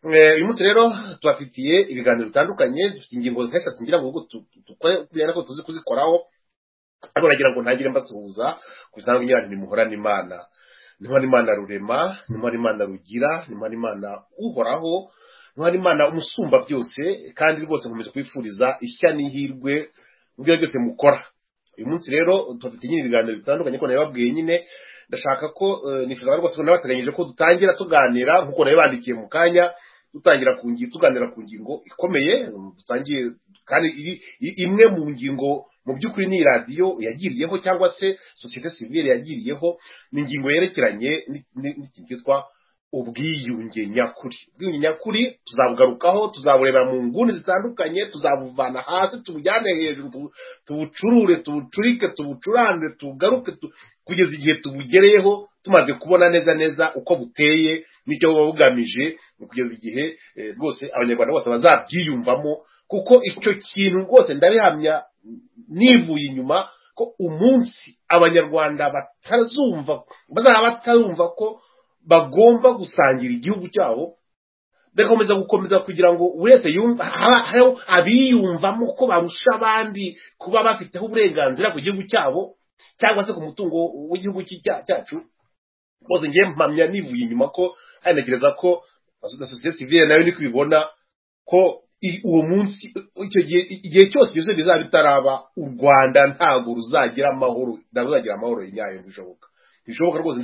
uyu munsi rero tubafitiye ibiganiro bitandukanye dufite ingingo nk'eshatu ngira ngo dukore kubera ko tuzi kuzikoraho ariko nagira ngo ntagire mbasuhuza ku bisanzwe ngira ngo nimuhorane imana nimuhorane imana rurema nimuhorane imana rugira nimuhorane imana uhoraho nimuhorane imana umusumba byose kandi rwose nkomeje kubifuriza ishya n'ihirwe mu byo byose mukora uyu munsi rero tubafite nyine ibiganiro bitandukanye ko nabibabwiye nyine ndashaka ko nifuza rwose n'abateganyije ko dutangira tuganira nk'uko nabibandikiye mu kanya dutangira ku ngingo tuganira ku ngingo ikomeye dutangiye kandi imwe mu ngingo mu by'ukuri ni radiyo yagiriyeho cyangwa se sosiyete sivire yagiriyeho ni ingingo yerekeranye n'ikintu cyitwa ubwiyunge nyakuri ubwiyunge nyakuri tuzabugarukaho tuzabureba mu nguni zitandukanye tuzabuvana hasi tubujyane hejuru tubucurure tubucurike tubucuranure tugaruke kugeza igihe tubugereyeho tumaze kubona neza neza uko buteye n'icyo buba bugamije kugeza igihe rwose abanyarwanda bose bazabyiyumvamo kuko icyo kintu rwose ndabihamya nivuye inyuma ko umunsi abanyarwanda batazumva bazaba batarumva ko bagomba gusangira igihugu cyabo bagakomeza gukomeza kugira ngo buri wese abiyumvamo ko barusha abandi kuba bafiteho uburenganzira ku gihugu cyabo cyangwa se ku mutungo w'igihugu cyacu rwose ngiye mpamya nivuye inyuma ko hari ntekereza ko na sosiyete sivire nayo niko ibibona ko uwo munsi igihe cyose ibyo bizaba bitaraba u rwanda ntabwo ruzagira amahoro ntabwo ruzagira amahoro nyayo bishoboka bishoboka rwose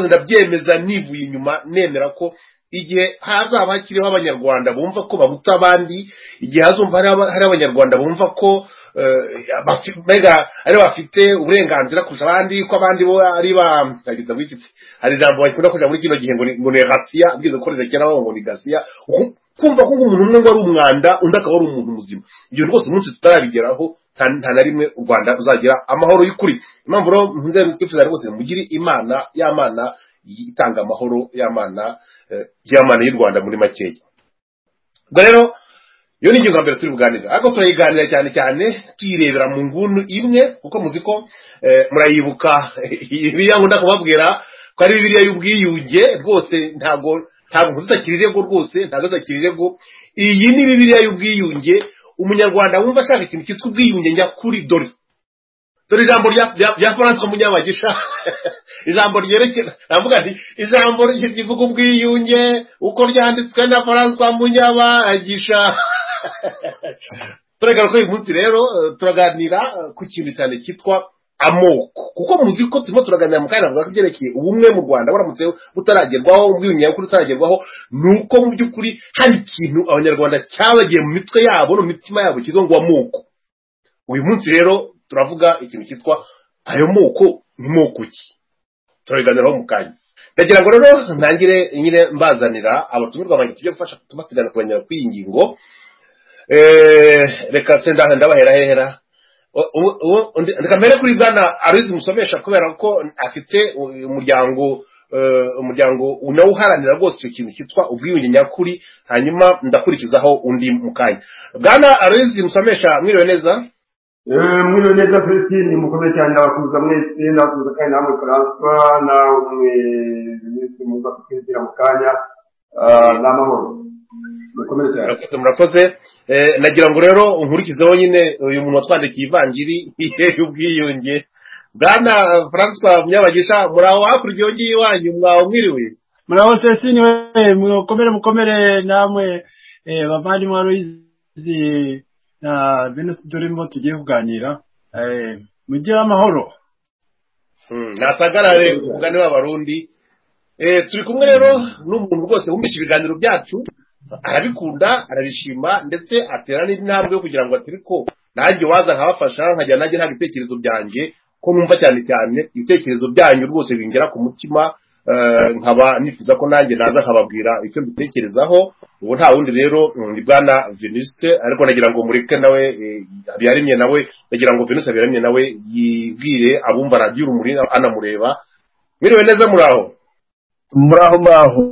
ndabyemeza nivuye inyuma nemera ko igihe hazaba hakiriho abanyarwanda bumva ko babuta abandi igihe hazumva hari abanyarwanda bumva ko ari bafite uburenganzira kurusha abandi ko abandi bo ari ba hari ijambo bakunda kujya muri kino gihe ngo ni gasiya bwiza ko rizakera ngo ni gasiya kumva ko umuntu umwe ngo ari umwanda undi akaba ari umuntu muzima ibyo rwose umunsi tutarabigeraho nta na rimwe u rwanda uzagira amahoro y'ukuri impamvu rero nzego twifuza rwose mugire imana y'amana itanga amahoro y'amana y'amana y'u rwanda muri makeya ubwo rero iyo ni ingingo ya mbere turi buganira ariko turayiganira cyane cyane tuyirebera mu nguni imwe kuko muzi ko murayibuka biriya ngunda kubabwira ko ari biriya y'ubwiyunge rwose ntabwo ntabwo zisakira irego rwose ntabwo zisakira irego iyi ni bibiriya y'ubwiyunge umunyarwanda wumva ashaka ikintu cyitwa ubwiyunge nyakuri dore dore ijambo rya franco munyabagisha ijambo ryerekera navuga nti ijambo rivuga ubwiyunge uko ryanditswe na franco munyabagisha turagara ko uyu munsi rero turaganira ku kintu cyane cyitwa amoko kuko muzi ko turimo turaganira mu kanya bavuga ko ibyerekeye ubumwe mu rwanda buramutse butaragerwaho ubwiyunge nyakuri butaragerwaho ni uko mu by'ukuri hari ikintu abanyarwanda cyabagiye mu mitwe yabo no mu mitima yabo cyitwa ngo amoko uyu munsi rero turavuga ikintu cyitwa ayo moko ni moko ki turabiganiraho mu kanya ndagira ngo rero ntangire nyine mbazanira abatumirwa banjye tujye gufasha tubategana kubanyura kuri iyi ngingo reka se ndabahera hera mbere kuri bwana arizi musomesha kubera ko afite umuryango umuryango unawuharanira rwose icyo kintu cyitwa ubwiyunge nyakuri hanyuma ndakurikizaho undi mu kanya bwana arizi musomesha mwiriwe neza mwiriwe neza fesitini mukomeye cyane ndabasuhuza mwese ndabasuhuza kandi namwe furanswa nawe mwese muza kukwinjira mu kanya ni amahoro mukomeye cyane murakoze nagira ngo rero nkurikizeho nyine uyu muntu watwandikiye ivanjiri ihe y'ubwiyunge bwana francois munyabagisha muraho hakurya iyo ngiyo iwanyu mwaho mwiriwe muraho sesini we mukomere mukomere namwe bavandimwe ruyizi na venus turimo tugiye kuganira mugire amahoro nasagarare umugani w'abarundi turi kumwe rero n'umuntu rwose wumvishe ibiganiro byacu arabikunda arabishima ndetse atera n'indi ntambwe yo kugira ngo atire ko nanjye waza nkabafasha nkajya nanjye nta bitekerezo byanjye ko numva cyane cyane ibitekerezo byanyu rwose bingera ku mutima nkaba nifuza ko nanjye naza nkababwira icyo mbitekerezaho ubu nta wundi rero ni bwana veniste ariko nagira ngo mureke nawe habiyaremye nawe nagira ngo veniste habiyaremye nawe yibwire abumva radiyo urumuri anamureba mwiriwe neza muraho muraho muraho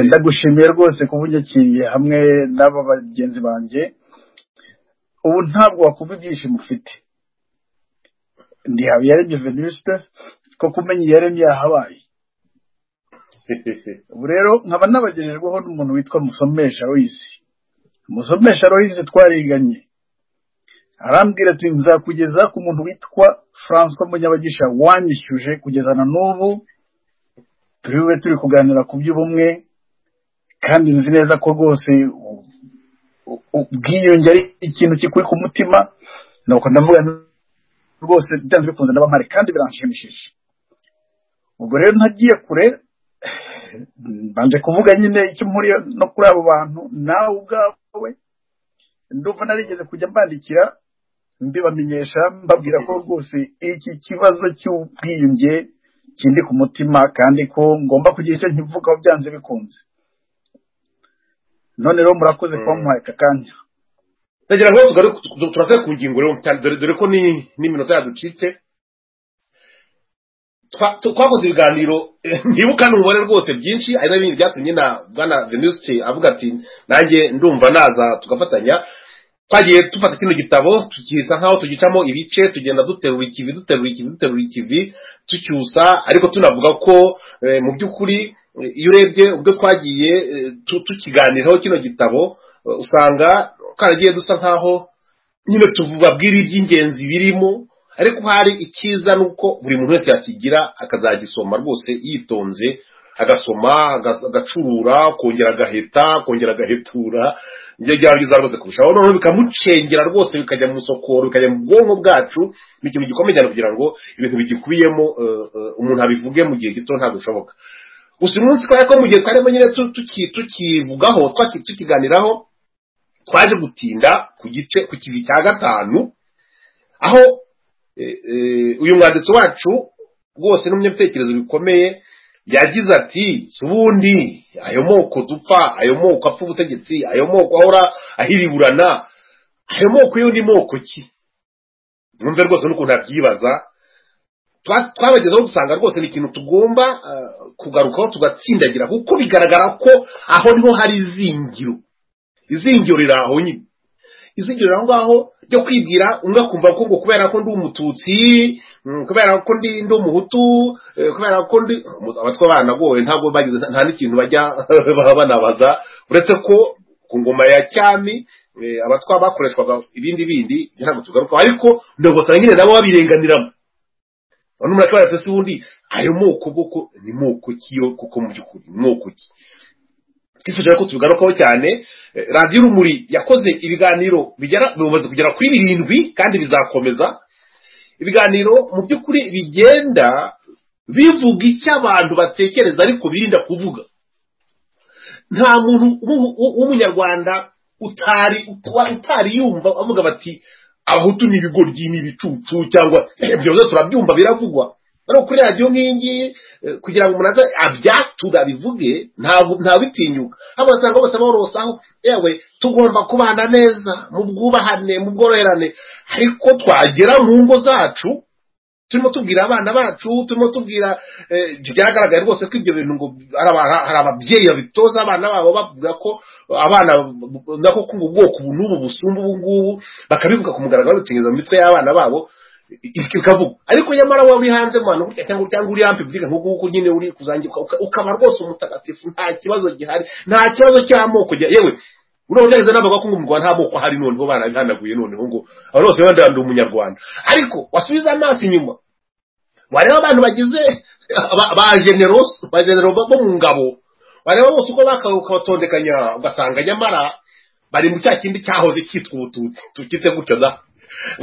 ndagushimiye rwose kuba unyakiriye hamwe n'aba bagenzi banjye ubu ntabwo wakumva ibyishimo ufite ndi habiyaremye veniste ko kumenya iyaremye yahabaye ubu rero nkaba nabagererwaho n'umuntu witwa musomesha Loise musomesha Loise twariganye arambwira ati nzakugeza ku muntu witwa francois munyabagisha wanyishyuje kugeza na n'ubu turi bube turi kuganira ku by'ubumwe kandi nzi neza ko rwose u- u- ubwiyunge ari ikintu kikuri ku mutima nuko ndavuga nti rwose byanze bikunze ndaba mpari kandi biranshimishije ubwo rero ntagiye kure mbanje kuvuga nyine icyo mpuriye no kuri abo bantu nawe ubwawe ndumva narigeze kujya mbandikira mbibamenyesha mbabwira ko rwose iki kibazo cy'ubwiyunge kindi ku mutima kandi ko ngomba kugira icyo nkivugaho byanze bikunze none rero murakoze kuba muhaye aka kanya ndagira ngo tugaruke tu- turasubire ku ngingo rero cyane dore dore ko ni n'iminota yaducitse Twa- tu- twakoze ibiganiro eh, ntibukane umubare rwose byinshi ari nabindi byatumye na bwana venuste avuga ati nanjye ndumva naza tugafatanya twagiye dufata kino gitabo tukisa nk'aho tugicamo ibice tugenda duterura ikivi duterura ikivi duterura ikivi tucyusa ariko tunavuga ko eh, mu by'ukuri eh, iyo urebye ubwo twagiye eh, tu- tukiganiraho kino gitabo eh, usanga karagiye dusa nk'aho nyine tubabwira iby'ingenzi birimo ariko hari icyiza ni uko buri muntu wese yakigira akazagisoma rwose yitonze agasoma agas- agacurura kongera agaheta kongera agahetura ibyo byarangiza rwose kurushaho noneho bikamucengera rwose bikajya mu isokoro bikajya mu bwonko bwacu ni ikintu gikomeye cyane kugira ngo ibintu bigikubiyemo eh, eh, umuntu abivuge mu gihe gito ntabwo bishoboka gusa umunsi twari ko mu gihe twarimo nyine tu- tuki- tukivugaho twaki- tukiganiraho twaje gutinda ku gice ku kivi cya gatanu aho eh, eh, uyu mwanditsi wacu rwose n'umunyabitekerezo bikomeye yagize ati si ubundi ayo moko dupfa ayo moko apfa ubutegetsi ayo moko ahora ahiriburana ayo moko yo ni moko ki mwumve rwose n'ukuntu yabyibaza twa- twabagezeho dusanga rwose ni ikintu tugomba eh, kugarukaho tugatsindagira kuko bigaragara ko aho niho hari izingiro izingiro riri aho nyine izingiro aho ngaho ryo kwibwira umwe akumva ko ngo kubera ko ndi umututsi mm, kubera ko ndi ndi umuhutu eh, kubera ko ndi abatwa abana gowe ntabwo bagize nta n'ikintu bajya baba banabaza uretse ko ku ngoma ya cyami eh, abatwa bakoreshwaga ibindi bindi ibyo ntabwo tugarukaho ariko ndabasanga nyine nabo babirenganiramo none umuntu akibaza ati, "Ese ubundi ayo moko boko ni moko ki yo kuko mu by'ukuri ni moko ki twifuza ko tubigarukaho cyane Eh, radiyo urumuri yakoze ibiganiro bigera bimaze kugera kuri birindwi kandi bizakomeza ibiganiro mu by'ukuri bigenda bivuga icyo abantu batekereza ariko birinda kuvuga nta muntu w'u- w'u- w'umunyarwanda utari uta- utari yumva avuga bati abahutu ni ibigoryi ni ibicucu cyangwa byoze turabyumva biravugwa ariko kuri radiyo nk'iyi ngiyi eh, kugira ngo umuntu aze abyature abivuge ntabwo ntabitinyuka hano basanga bose borosaho yewe tugomba kubana neza mu bwubahane mu bworoherane ariko twagera mu ngo zacu turimo tubwira abana bacu turimo tubwira eh, byagaragaye rwose ko ibyo bintu ngo hari aba- hari ababyeyi babitoza abana babo bavuga ko abana nako ko ubwoko ubu n'ubu busumba ubu ngubu bakabivuga ku mugaragaro babitegereza mu mitwe y'abana babo i- i- bikavuga ariko nyamara wowe uri hanze mu hantu gutya cyangwa cyangwa uri hampe bwira nk'uko uko nyine uri kuzangira uka- ukaba rwose umutagatifu nta kibazo gihari nta kibazo cy'amoko gihari. yewe urabona neza navuga ko ngo mu Rwanda nta moko ahari noneho barabihanaguye noneho ngo abantu bose bandanduye umunyarwanda ariko wasubiza amaso inyuma wareba abantu bagize ba- ba generoso ba genero bo mu ngabo wareba bose uko bakaruka batondekanya ugasanga nyamara bari mu cya kindi cyahoze cyitwa ubututsi tukite gutyo da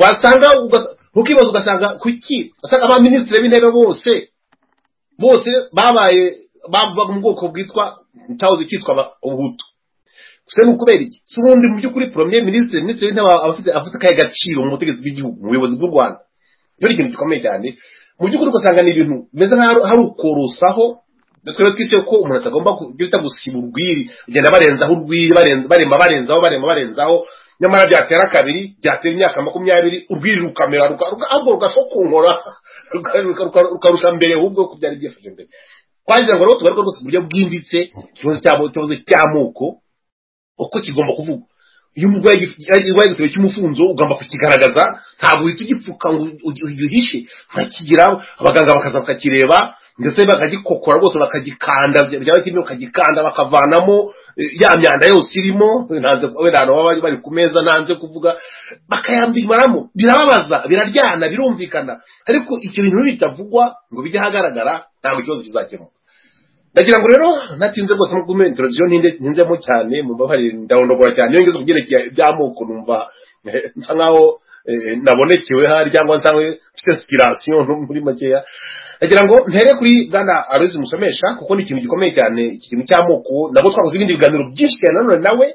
wasanga ugas- ukibaza ugasanga kuki usanga abaminisitiri b'intebe bose bose babaye bava mu bwoko bwitwa cyahoze cyitwa aba- ubuhutu gusa ni ukubera iki si ubundi mu by'ukuri premier minisitiri minisitiri w'intebe aba afite afite akahe gaciro mu butegetsi bw'igihugu mu buyobozi bw'u rwanda nicyo ni ikintu gikomeye cyane mu by'ukuri ugasanga ni ibintu bimeze nk'aho hari ukorosaho twebwe twise ko umuntu atagomba ku- ibyo bita gusiba urwiri bagenda barenzaho urwiri barenza- barema barenzaho barema barenzaho nyamara byatera kabiri byatera imyaka makumyabiri urwiri rukamera ruka- ruka- ahubwo rugashokonkora ruka- ruka- ruka- rukarusha mbere ahubwo ko byari byifashe mbere twagira ngo rero tugaruke rwose ku buryo bwimbitse ikibazo cy'amo- ikibazo cy'amoko uko kigomba kuvugwa iyo umurwayi arwaye igisebe cy'umufunzo ugomba kukigaragaza ntabwo uhita ugipfuka ngo ugi- ugihishe urakigira abaganga bakaza bakakireba ndetse bakagikokora rwose bakagikanda byaba kirimo bakagikanda bakavanamo eh, ya myanda yose irimo ntanze wenda ahantu baba bari- bari ku meza ntanze kuvuga bakayambimaramo birababaza biraryana birumvikana ariko icyo bintu bitavugwa ngo bijye ahagaragara ntabwo ikibazo kizakemuka ndagira ngo rero natinze rwose mu gume introduction ntinde- ntinzemo cyane mu mbabare ndahondogora cyane iyo ngeze ku byerekeye iby'amoko numva eh, nsa nkaho eh, nabonekewe hari cyangwa nsa mfite inspiration nto muri makeya ndagira ngo ntere kuri bwana aruzi musomesha kuko ni ikintu gikomeye cyane iki kintu cy'amoko nabwo twakoze ibindi biganiro byinshi cyane nanone nawe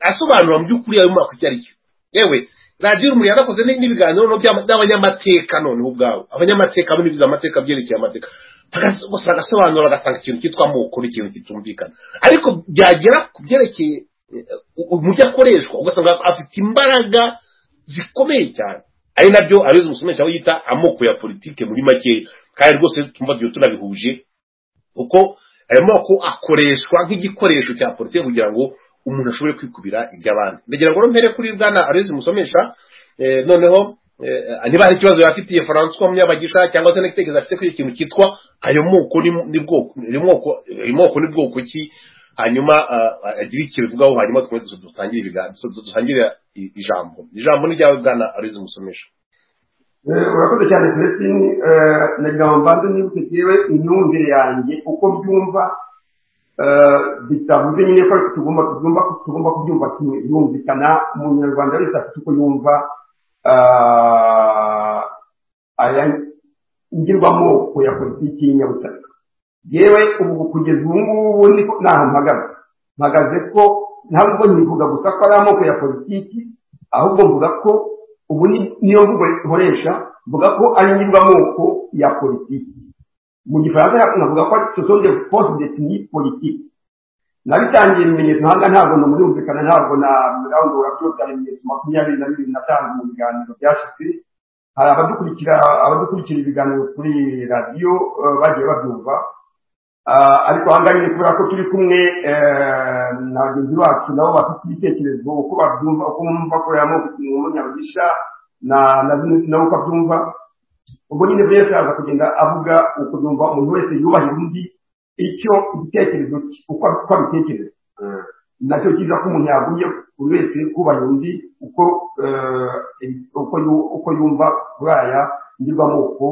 asobanura mu by'ukuri ayo mwaka icyo ari cyo yewe radiyo urumuri yanakoze ni- n'ibiganiro noneho by'aba- n'abanyamateka noneho ubwabo abanyamateka bo n'ibiza amateka byerekeye amateka Bagaso- gusa bagasobanura bagasanga ikintu cyitwa amoko n'ikintu kitumvikana ariko byagera ku byerekeye eh, umujyi akoreshwa ugasanga afite imbaraga zikomeye cyane ari nabyo abizi umusomesha aho yita amoko ya politike muri makeya kandi rwose tumva ibyo tunabihuje kuko ayo moko akoreshwa nk'igikoresho cya politiki kugira ngo umuntu ashobore kwikubira iby'abandi ndagira ngo mpere kuri bwana arezi musomesha eh, noneho eh, niba hari ikibazo yafitiye francois munyabagisha cyangwa se n'igitekerezo afite kuri icyo kintu cyitwa ayo moko ni- ni bwoko ayo moko ayo moko ni bwoko ki hanyuma ah, agire icyo bivugaho hanyuma dukomeze dutangire ibiganiro dutangire i- ijambo ijambo ni ryawe bwana arezi musomesha Eh, urakoze cyane celestine eh, nagira ngo mbanze nibutse yewe imyumvire yanjye uko byumva eh, bitavuze nyine ko ariko tugomba tugomba tugomba kubyumva kimwe yumvikana umunyarwanda wese afite uko yumva ah, aya ngirwamoko ya politiki y'inyabutaka yewe ubu kugeza ubu ngubu niko ni ahantu mpagaze mpagaze ko ntabwo ntivuga gusa ko ari amoko ya politiki ahubwo mvuga ko ubu ni- niyo mvugo nkoresha mvuga ko ari ngirwamoko ya politiki mu gifaransa navuga ko ari sosonde poste detini politiki nabitangiye ibimenyetso ntabwo ntabwo numurumvikana ntabwo narangura byose hari ibimenyetso makumyabiri na bibiri natanze mu biganiro byashize hari abadukurikira abadukurikira ibiganiro kuri radiyo eh, bagiye babyumva Ah, ariko ahangaha nyine kubera ko turi kumwe eh, na bagenzi bacu nabo bafite ibitekerezo uko babyumva uko bumva ko yamoko ikintu umunyabugisha na na Vinusi nawe uko abyumva ubwo nyine buri wese yaza kugenda avuga ukubyumva umuntu wese yubahira undi icyo igitekerezo cye uko ab- uko abitekereza nacyo cyiza ko umuntu yagumye buri wese kubahira undi uko eh, uko yu- uko yumva kuri aya ngirwamoko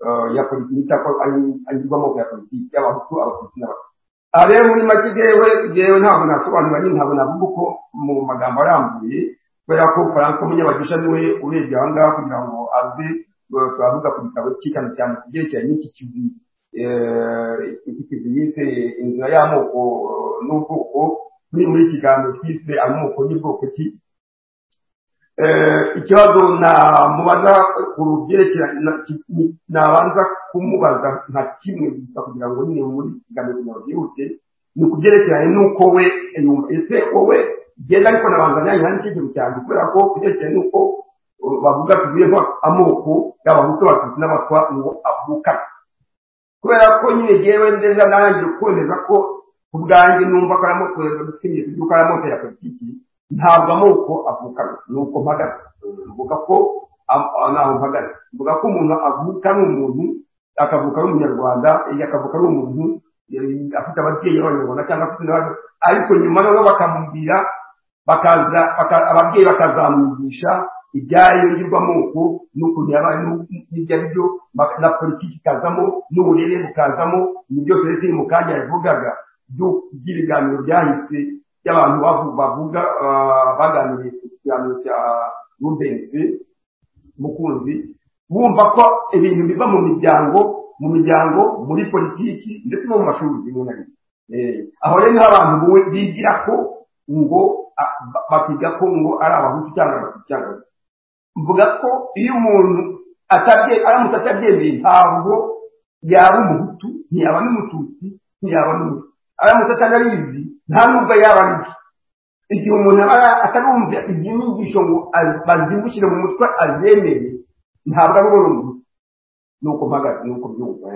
eh, ya politiki yita ko ari ari ngirwamoko ya politiki y'abahutu abatutsi n'abatutsi aha rero muri make rero rero ntabwo nasobanura nyine ntabwo navuga uko mu magambo arambuye kubera ko franco munyabagisha niwe urebye aha ngaha kugira ngo aze eh, turavuga ku gitabo cye cyane cyane ku byerekeranye n'iki kivi eh, iki kivi yise inzira y'amoko eh, n'ubwoko muri muri iki kiganiro twise amoko n'ubwoko ki Eh, ikibazo namubaza ku byerekeranye na- ki- ni- nabanza kumubaza nka kimwe gusa kugira ngo nyine muri iki kiganiro kugira ngo byihute ni ku byerekeranye n'uko we yumva ese wowe genda ariko nabanza nanjye nandika ikintu cyanjye kubera ko ku byerekeranye n'uko uh, bavuga tugiye nko amoko y'abahutu abatutsi n'abatwa ngo avukane kubera ko nyine ngewe ndeza nanjye ukundeza ko ku bwanjye numva ko ari amoko ya dusinye yuko ari amoko ya politiki ntabwo amoko avukana ni uko mpagaze mvuga ko am- ah, ntaho mpagaze mvuga ko umuntu avuka ari umuntu akavuka ari umunyarwanda eh, akavuka ari umuntu eh, afite ababyeyi b'abanyarwanda cyangwa afite n'abandi ariko nyuma noneho bakamubwira bakaza baka- ababyeyi bakazamwigisha ibyayo ngirwamoko n'ukuntu yabaye n'u- n'ibyo ari byo bak- na politiki ikazamo n'uburere bukazamo ni byose rero biri mu kanya yavugaga byu- by'ibiganiro byahise by'abantu bavu- bavuga ah, baganiriye ku kiganiro cya rubensi mukunzi bumva ko ibintu biva mu miryango mu miryango muri politiki ndetse no mu mashuri rimwe na rimwe Eh, aho rero niho abantu bu- bigira ko ngo a- ba- bakiga ko ngo ari abahutu cyangwa abatutsi cyangwa abatutsi mvuga ko iyo umuntu atabye aramutse atabyemeye ntabwo yaba umuhutu ntiyaba n'umututsi ntiyaba n'umutu aramutse atanabizi nta nubwo yaba abizi igihe umuntu aba atarumva izi nyigisho ngo az- bazindukire mu mutwe azemere ntabwo ari ubona umuntu nuko mpagaze nuko byumva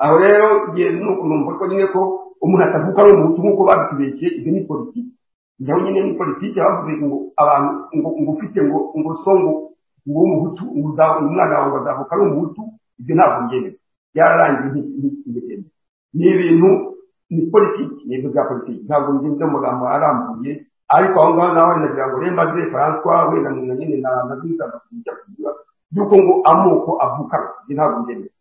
aho rero ngiye nuko numva ko nyine ko umuntu atavuka ari umuhutu nkuko babitubeshye ibyo ni politiki naho nyine ni politiki bavuze ngo abantu ngo ngo ufite ngo ngo so ngo ngo w'umuhutu ngo uza- umwana wawe azavuka ari umuhutu ibyo ntabwo byemewe byararangiye imbere ni ibintu ni politiki ni ibintu bya politiki ntabwo bigeze mu magambo arambuye ariko aho ngaho nawe nagira ngo remba zire faranswa wenda na nyine na na zisanga kujya kugira yuko ngo amoko avuka ibyo ntabwo ndemera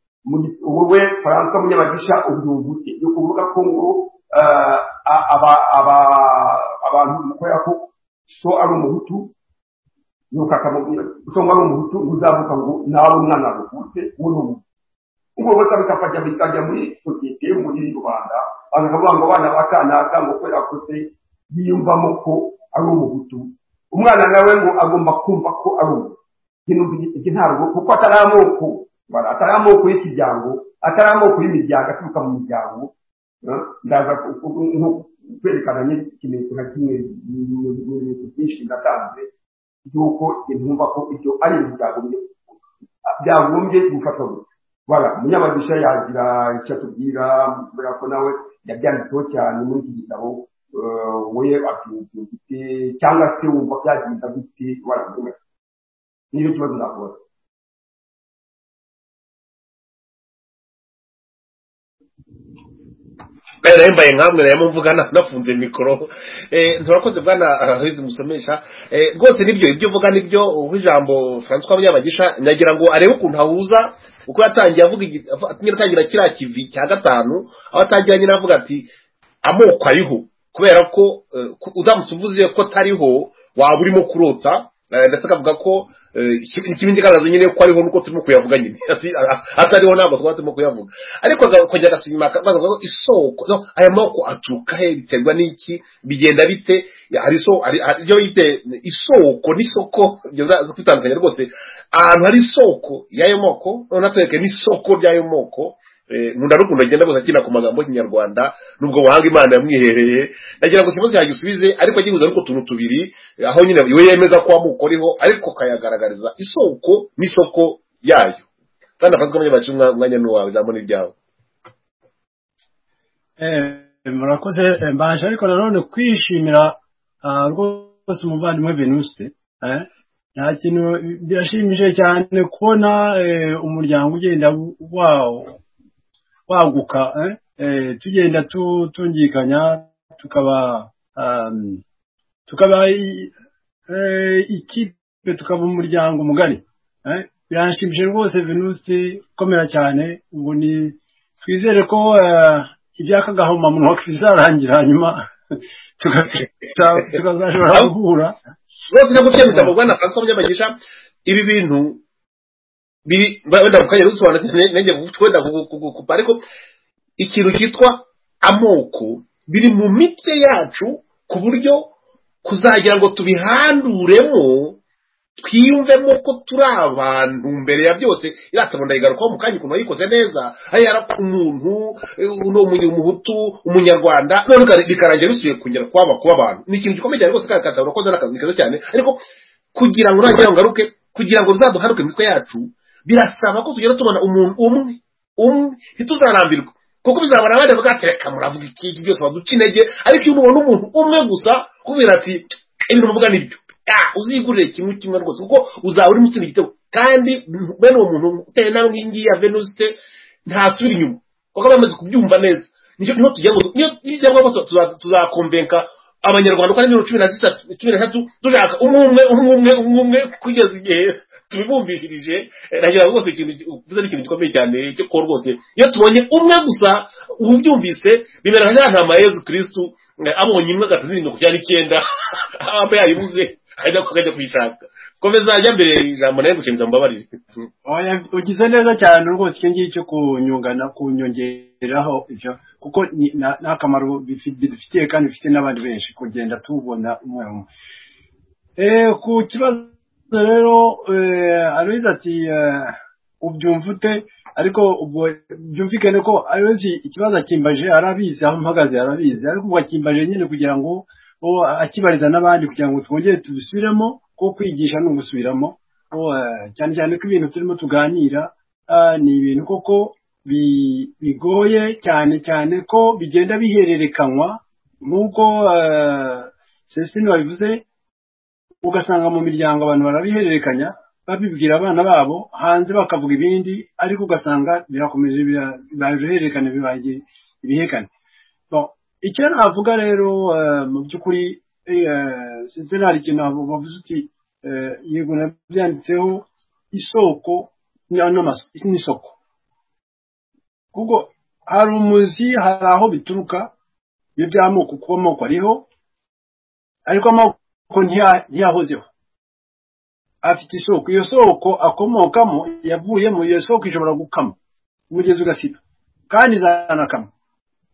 wowe faranswa munyamagisha ubyumva ute ni ukuvuga ko ngo abantu mukorera ko so ari umuhutu nuko akamubwira so ngo ari umuhutu uzavuka ngo nawe umwana wavutse uwo ni umuhutu ubwo bose bikafasha bikajya muri sosiyete yo muri rwanda bakavuga ngo abana ba kanaka ngo ko yakoze yiyumvamo ko ari umuhutu umwana nawe ngo agomba kumva ko ari umuhutu iki ntabwo kuko atari amoko atari amoko y'ikiryango atari amoko y'imiryango aturuka mu miryango ndaza nko kwerekana ikimenyetso nka kimwe mu bintu byinshi ndatanze y'uko ntumva ko ibyo ari imiryango byagombye gufatwa gusa wala munyamagisha yagira icyo atubwira kubera ko nawe yabyanditseho cyane muri iki gitabo we abyumvira gute cyangwa se wumva byagenda gute wala mumwe niyo kibazo nakubona kandi nayo mbaye nkamwe nayo mvugana nafunze mikoro nturakoze bwana hizi musomesha rwose nibyo ibyo uvuga nibyo uha ijambo francois munyabagisha nyagira ngo arebe ukuntu ahuza uko yatangiye avuga atangira kiriya kivi cya gatanu aho atangira nyine avuga ati amoko ariho kubera ko udamutse uvuze ko atariho waba urimo kurota ndetse akavuga ko ikindi kigaragaza nyine ko ariho nuko turimo kuyavuga nyine atariho ntabwo twaba turimo kuyavuga ariko akajya agasubira inyuma akabaza ko isoko aya moko aturuka he biterwa n'iki bigenda bite hari ibyo yite isoko n'isoko ibyo biraza kwitandukanya rwose ahantu hari isoko y'ayo moko noneho atwereke n'isoko ry'ayo moko nkunda n'ukuntu agenda gusa akina ku magambo y'ikinyarwanda n'ubwo buhanga imana yamwihereye nagira ngo ikibazo cyagisubize ariko agihuza n'utwo tuntu tubiri aho nyine iwe yemeza ko amoko ariho ariko kayagaragariza isoko n'isoko yayo kandi afatwa abanyamakuru umwanya n'uwawe ijambo ni iryawe murakoze mbanje ariko nanone kwishimira rwose umuvandimwe venuse nta kintu birashimije cyane kubona umuryango ugenda wawo waguka tugenda tungikanya tukaba tukaba ikipe tukaba umuryango mugari birashimishije rwose venusi ukomera cyane ubu ni twizere ko ibyaka gahomamunwa bizarangira hanyuma tukazashobora guhura rwose no gukemura mu rwanda francois by'amagisha ibi bintu wenda mukanya rusobanukirwe nenge wenda kukupa ariko ikintu cyitwa amoko biri mu mitwe yacu ku buryo kuzagira ngo tubihanduremo twiyumvemo ko turi abantu mbere ya byose iriya tabona ndayigarukaho mu kanya ukuntu wayikoze neza hariya umuntu umuhutu umunyarwanda none bikarangira bisubiye kongera kuba abantu ni ikintu gikomeye cyane rwose kandi katabona urakoze n'akazi keza cyane ariko kugira ngo ntagira ngo ngaruke kugira ngo bizaduharuke imitwe yacu birasaba ko tugenda tubona umuntu umwe umwe ntituzarambirwe kuko bizabona abandi bavuga ati reka muravuga iki byose baduca intege ariko iyo umubona umuntu umwe gusa kubera ati ibintu bavuga nibyo uzigurire kimwe kimwe rwose kuko uzaba urimo utsinda igitego kandi bene uwo muntu uteye nawe ngiyi ya venusite ntasubira inyuma kuko aba yamaze kubyumva neza nicyo niho tugira ngo tuzakombenka abanyarwanda uko ari mirongo cumi na zitatu cumi n'eshatu dushaka umwe umwe umwe umwe umwe umwe kugeza igihe tubibumvishirije nagira ngo rwose ikintu uvuze ni ikintu gikomeye cyane cyo kuba rwose iyo tubonye umwe gusa ubyumvise bimera nka nta mayezu kirisitu abonye imwe agahita azirinda kujyana icyenda aba yayibuze hanyuma akajya kuyishaka komeza ajya mbere ijambo nawe gushimira mbabarire ugize neza cyane rwose icyo ngicyo cyo kunyungana kunyongeraho ibyo kuko ni akamaro bidufitiye kandi bifite n'abandi benshi kugenda tubona umwe umwe ku kibazo rero aruzi ati ubyumva ute ariko ubwo byumvikane ko aruzi ikibazo akimbaje arabizi aho mpagaze arabizi ariko ubwo akimbaje nyine kugira ngo akibariza n'abandi kugira ngo twongere tubisubiremo kuko kwigisha ni ugusubiramo cyane cyane ko ibintu turimo tuganira ni ibintu koko bigoye cyane cyane ko bigenda bihererekanywa nk'uko Celestine wabivuze ugasanga mu miryango abantu barabihererekanya babibwira abana babo hanze bakavuga ibindi ariko ugasanga birakomeje bibaye uruhererekane bibaye ibihekane Bon, icyo navuga rero eh, mu by'ukuri sinari ikintu abo bavuze uti eh, yego nabyanditseho isoko na- n'amas- n'isoko kuko hari umuzi hari aho bituruka iyo by'amoko kuba amoko ariho ariko amoko ntiya- ntiyahozeho afite isoko iyo soko akomokamo yavuyemo iyo soko ishobora gukama umugezi ugasiba kandi izanakama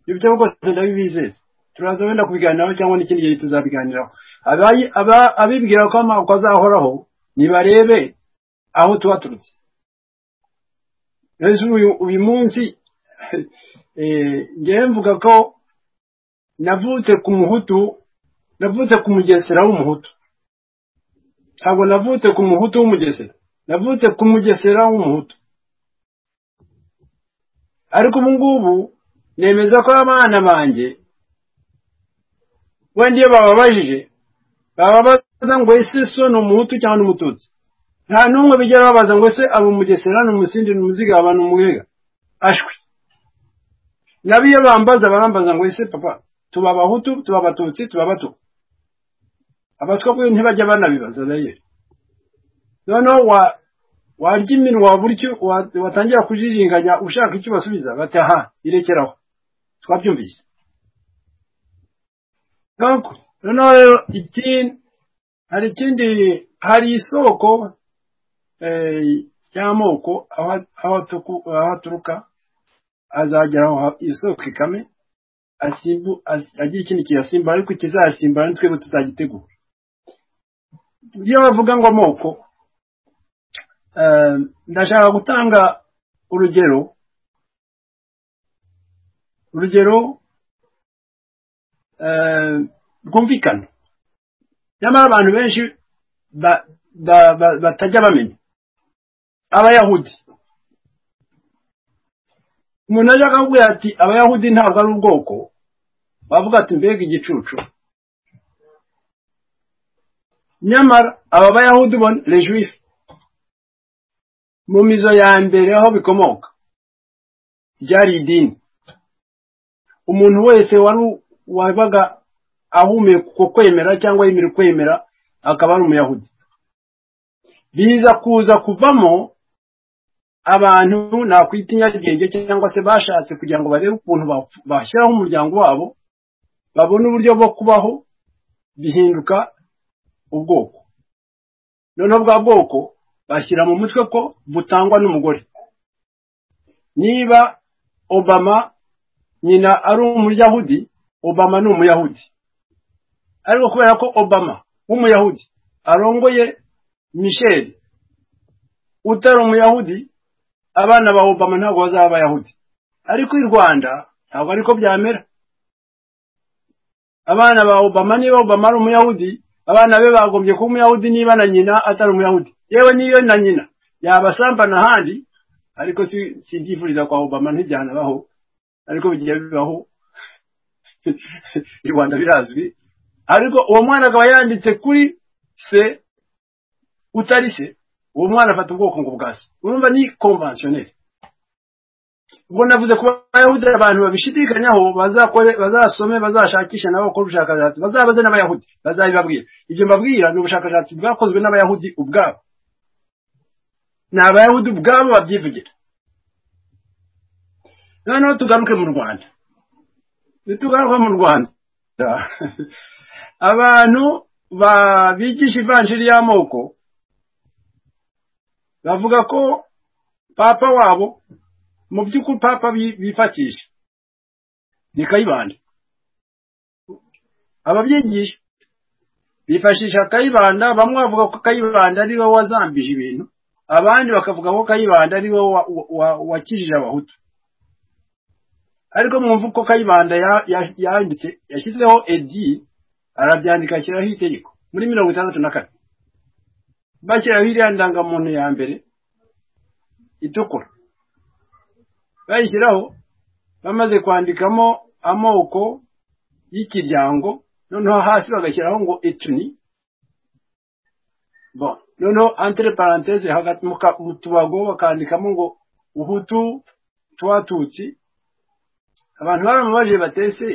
ibyo rwose ndabibizeza turaza wenda kubiganiraho cyangwa n'ikindi gihe tuzabiganiraho Abayi- aba- abibwira ko amoko azahoraho nibarebe aho tuba turutse rero uyu uyu munsi eh, njyewe mvuga ko navutse ku muhutu navutse ku mugesera w'umuhutu ntabwo navutse ku muhutu w'umugesera navutse ku mugesera w'umuhutu ariko ubu ngubu nemeza ko abana banjye wenda iyo bababajije bababaza ngo ese so ni umuhutu cyangwa ni umututsi nta n'umwe bijya babaza ngo ese aba umugesera ni umusindi ni umuzigaba ni umugega ashwi nabo iyo bambaza barambaza ngo ese papa tuba abahutu tuba abatutsi tuba abatwa abatwa kwe ntibajya banabibaza rero noneho wa warya iminwa wabura icyo wa- watangira kujijinganya ushaka icyo basubiza bati aha irekeraho twabyumvise donc noneho rero ikindi hari ikindi hari isoko eh, y'amoko aho aho atuku- aho aturuka azageraho ha- iyo soko ikame asimbu as- agira ikindi kiyasimbura ariko ikizasimbura ni twebwe tuzagitegura iyo bavuga ngo amoko eh, ndashaka gutanga urugero urugero eh, rwumvikana nyamara abantu benshi ba- ba- ba- batajya bamenya abayahudi umuntu ajya akakubwira ati abayahudi ntabwo ari ubwoko bavuga ati mbega igicucu nyamara aba bayahudi bo rejuwisi mu mizo ya mbere aho bikomoka ryari idini umuntu wese wari wabaga ahumeka uko kwemera cyangwa yemera kwemera akaba ari umuyahudi biza kuza kuvamo abantu nakwita inyarugenge cyangwa se bashatse kugira ngo barebe ukuntu bafu- bashyiraho umuryango wabo babone uburyo bwo kubaho bihinduka ubwoko noneho bwa bwoko bashyira mu mutwe ko butangwa n'umugore niba obama nyina ari umuyahudi obama ni umuyahudi ariko kubera ko obama w'umuyahudi arongoye michel utari umuyahudi abana ba obama ntabwo bazaba abayahudi ariko i rwanda ntabwo ariko byamera abana ba Obama niba Obama ari umuyahudi abana be bagombye kuba umuyahudi niba na nyina atari umuyahudi yewe niyo na nyina yabasamba n'ahandi ariko si si ibyifuriza kwa Obama ntibyanabaho ariko bigiye bibaho i Rwanda birazwi ariko uwo mwana akaba yanditse kuri se utari se uwo mwana afata ubwoko ngo bwa se urumva ni konvensiyoneri ubwo navuze kuba abayahudi abantu babishidikanyaho bazakore bazasome bazashakisha nabo bakora ubushakashatsi bazabaze n'abayahudi bazabibabwira ibyo mbabwira ni ubushakashatsi bwakozwe n'abayahudi ubwabo ni abayahudi ubwabo babyivugira noneho tugaruke mu rwanda nitugaruke mu rwanda abantu ba- bigisha ivanjiri y'amoko bavuga ko papa wabo mu by'ukuri papa bi- bifatisha ni kayibanda ababyigisha bifashisha kayibanda bamwe bavuga ko kayibanda ari wowe wazambije ibintu abandi bakavuga ko kayibanda ari wowe wa- wa- wakijije abahutu ariko mwumva ko kayibanda ya- ya- yanditse yashyizeho edi arabyandika ashyiraho itegeko muri mirongo itandatu na kane bashyiraho iriya ndangamuntu ya mbere itukura bayishyiraho bamaze kwandikamo amoko y'ikiryango noneho hasi bagashyiraho ngo etuni bon noneho entre parenthese hagati mu ka- mu tubago bakandikamo ngo uhutu twatutsi abantu baramubajije batese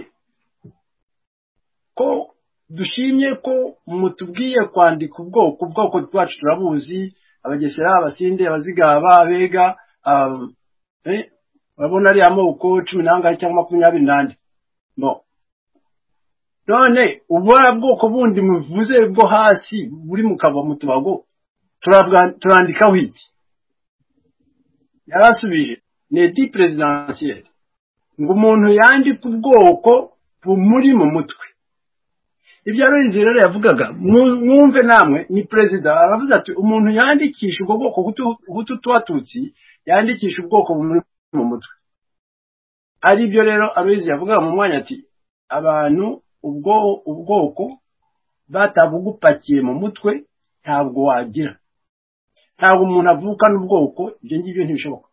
ko dushimye ko mutubwiye kwandika ubwoko ubwoko bwacu turabuzi abagesera abasinde abazigaba abega um, eh, urabona ari amoko cumi n'angahe cyangwa makumyabiri n'ane bon none ubona bwoko bundi muvuze bwo hasi buri mu kava mu tubago turabwa- turandikaho iki yarasubije ni di perezidansiyeri ngo umuntu yandike ubwoko bumuri mu mutwe ibyo ruzi rero yavugaga mwu- mwumve namwe ni perezida aravuze ati umuntu yandikisha ubwo bwoko hutu tubatutsi yandikisha ubwoko bumuri mu mutwe ari byo rero aruzi yavugaga mu mwanya ati abantu ubwo ubwoko batabugupakiye mu mutwe ntabwo wagira ntabwo umuntu avukana ubwoko ibyo ngibyo ntibishoboka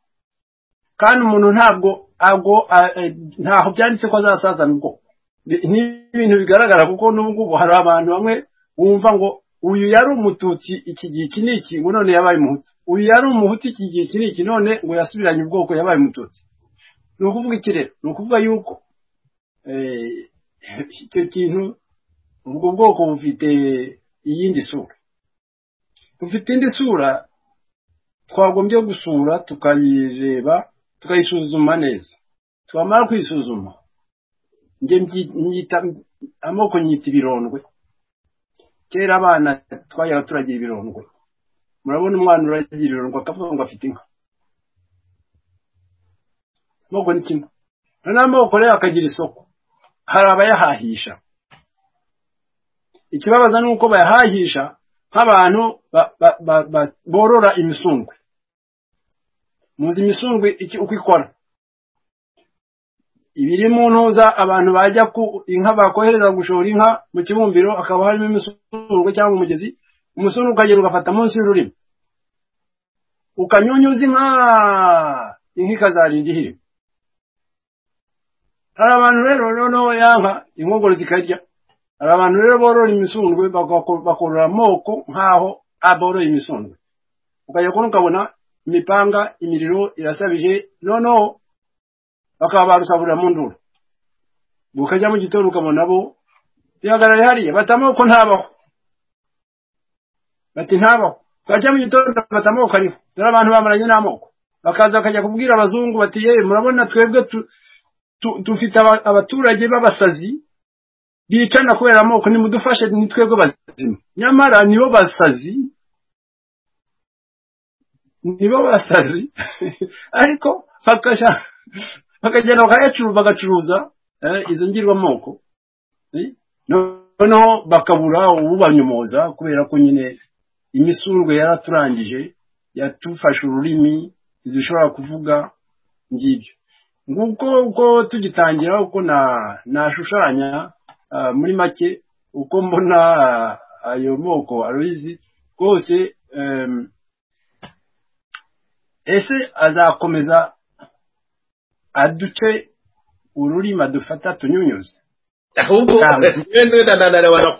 kandi umuntu ntabwo ago a- a- ntaho byanditse ko azasazana ubwoko Ni- ni ibintu bigaragara kuko n'ubu ngubu hari abantu bamwe bumva ngo uyu yari umututsi iki gihe iki n'iki ngo none yabaye umuhutu uyu yari umuhutu iki gihe iki n'iki none ngo yasubiranye ubwoko yabaye umututsi ni ukuvuga iki rero ni ukuvuga yuko eh, icyo kintu ubwo bwoko bufite iyindi sura bufite indi sura twagombye gusura tukayireba tukayisuzuma neza twamara kuyisuzuma njye mbyi- nyita amoko nyita ibirondwe kera abana twajyaga turagira ibirondwe murabona umwana uragira ibirondwe akavuga ngo afite inka amoko ni kimwe noneho amoko rero akagira isoko hari abayahahisha ikibabaza ni uko bayahahisha nk'abantu ba- ba- ba- ba- borora imisundwe muzi imisundwe iki uko ikora ibiri mu ntuza abantu bajya ku inka bakohereza gushora inka mu kibumbiro hakaba harimo imisundwe cyangwa umugezi umusundwe ukagenda ugafata munsi y'ururimi ukanyunyuza inka inka ikazarinda ihirima hari abantu rero noneho yanka inkongoro zikarya hari abantu rero borora imisundwe bagako- bakorora amoko nk'aho aboroye imisundwe ukajya kubona ukabona imipanga imiriro irasabije noneho bakaba barusabura mu nduru bukajya mu gitondo ukabona bo bihagarara hariya bata amoko ntabaho bati ntabaho bajya mu gitondo bata amoko ariho dore abantu bamaranye n'amoko bakaza bakajya kubwira abazungu bati yewe murabona twebwe tu- tu- dufite aba- abaturage b'abasazi bicana kubera amoko nimudufashe ni twebwe bazima nyamara nibo basazi nibo basazi ariko bakajya bakagenda bakayacuruza bagacuruza eh, izo ngirwamoko Eh, noneho bakabura ububanyomoza kubera ko nyine imisurwe yaraturangije yatufashe ururimi ntidushobora kuvuga ngibyo nguko uko tugitangira uko na- nashushanya ah, muri make uko mbona ah, ayo moko aruzi rwose em, ese azakomeza aduce ururimi adufata tunyunyuze ahubwo Cyangwa. wenda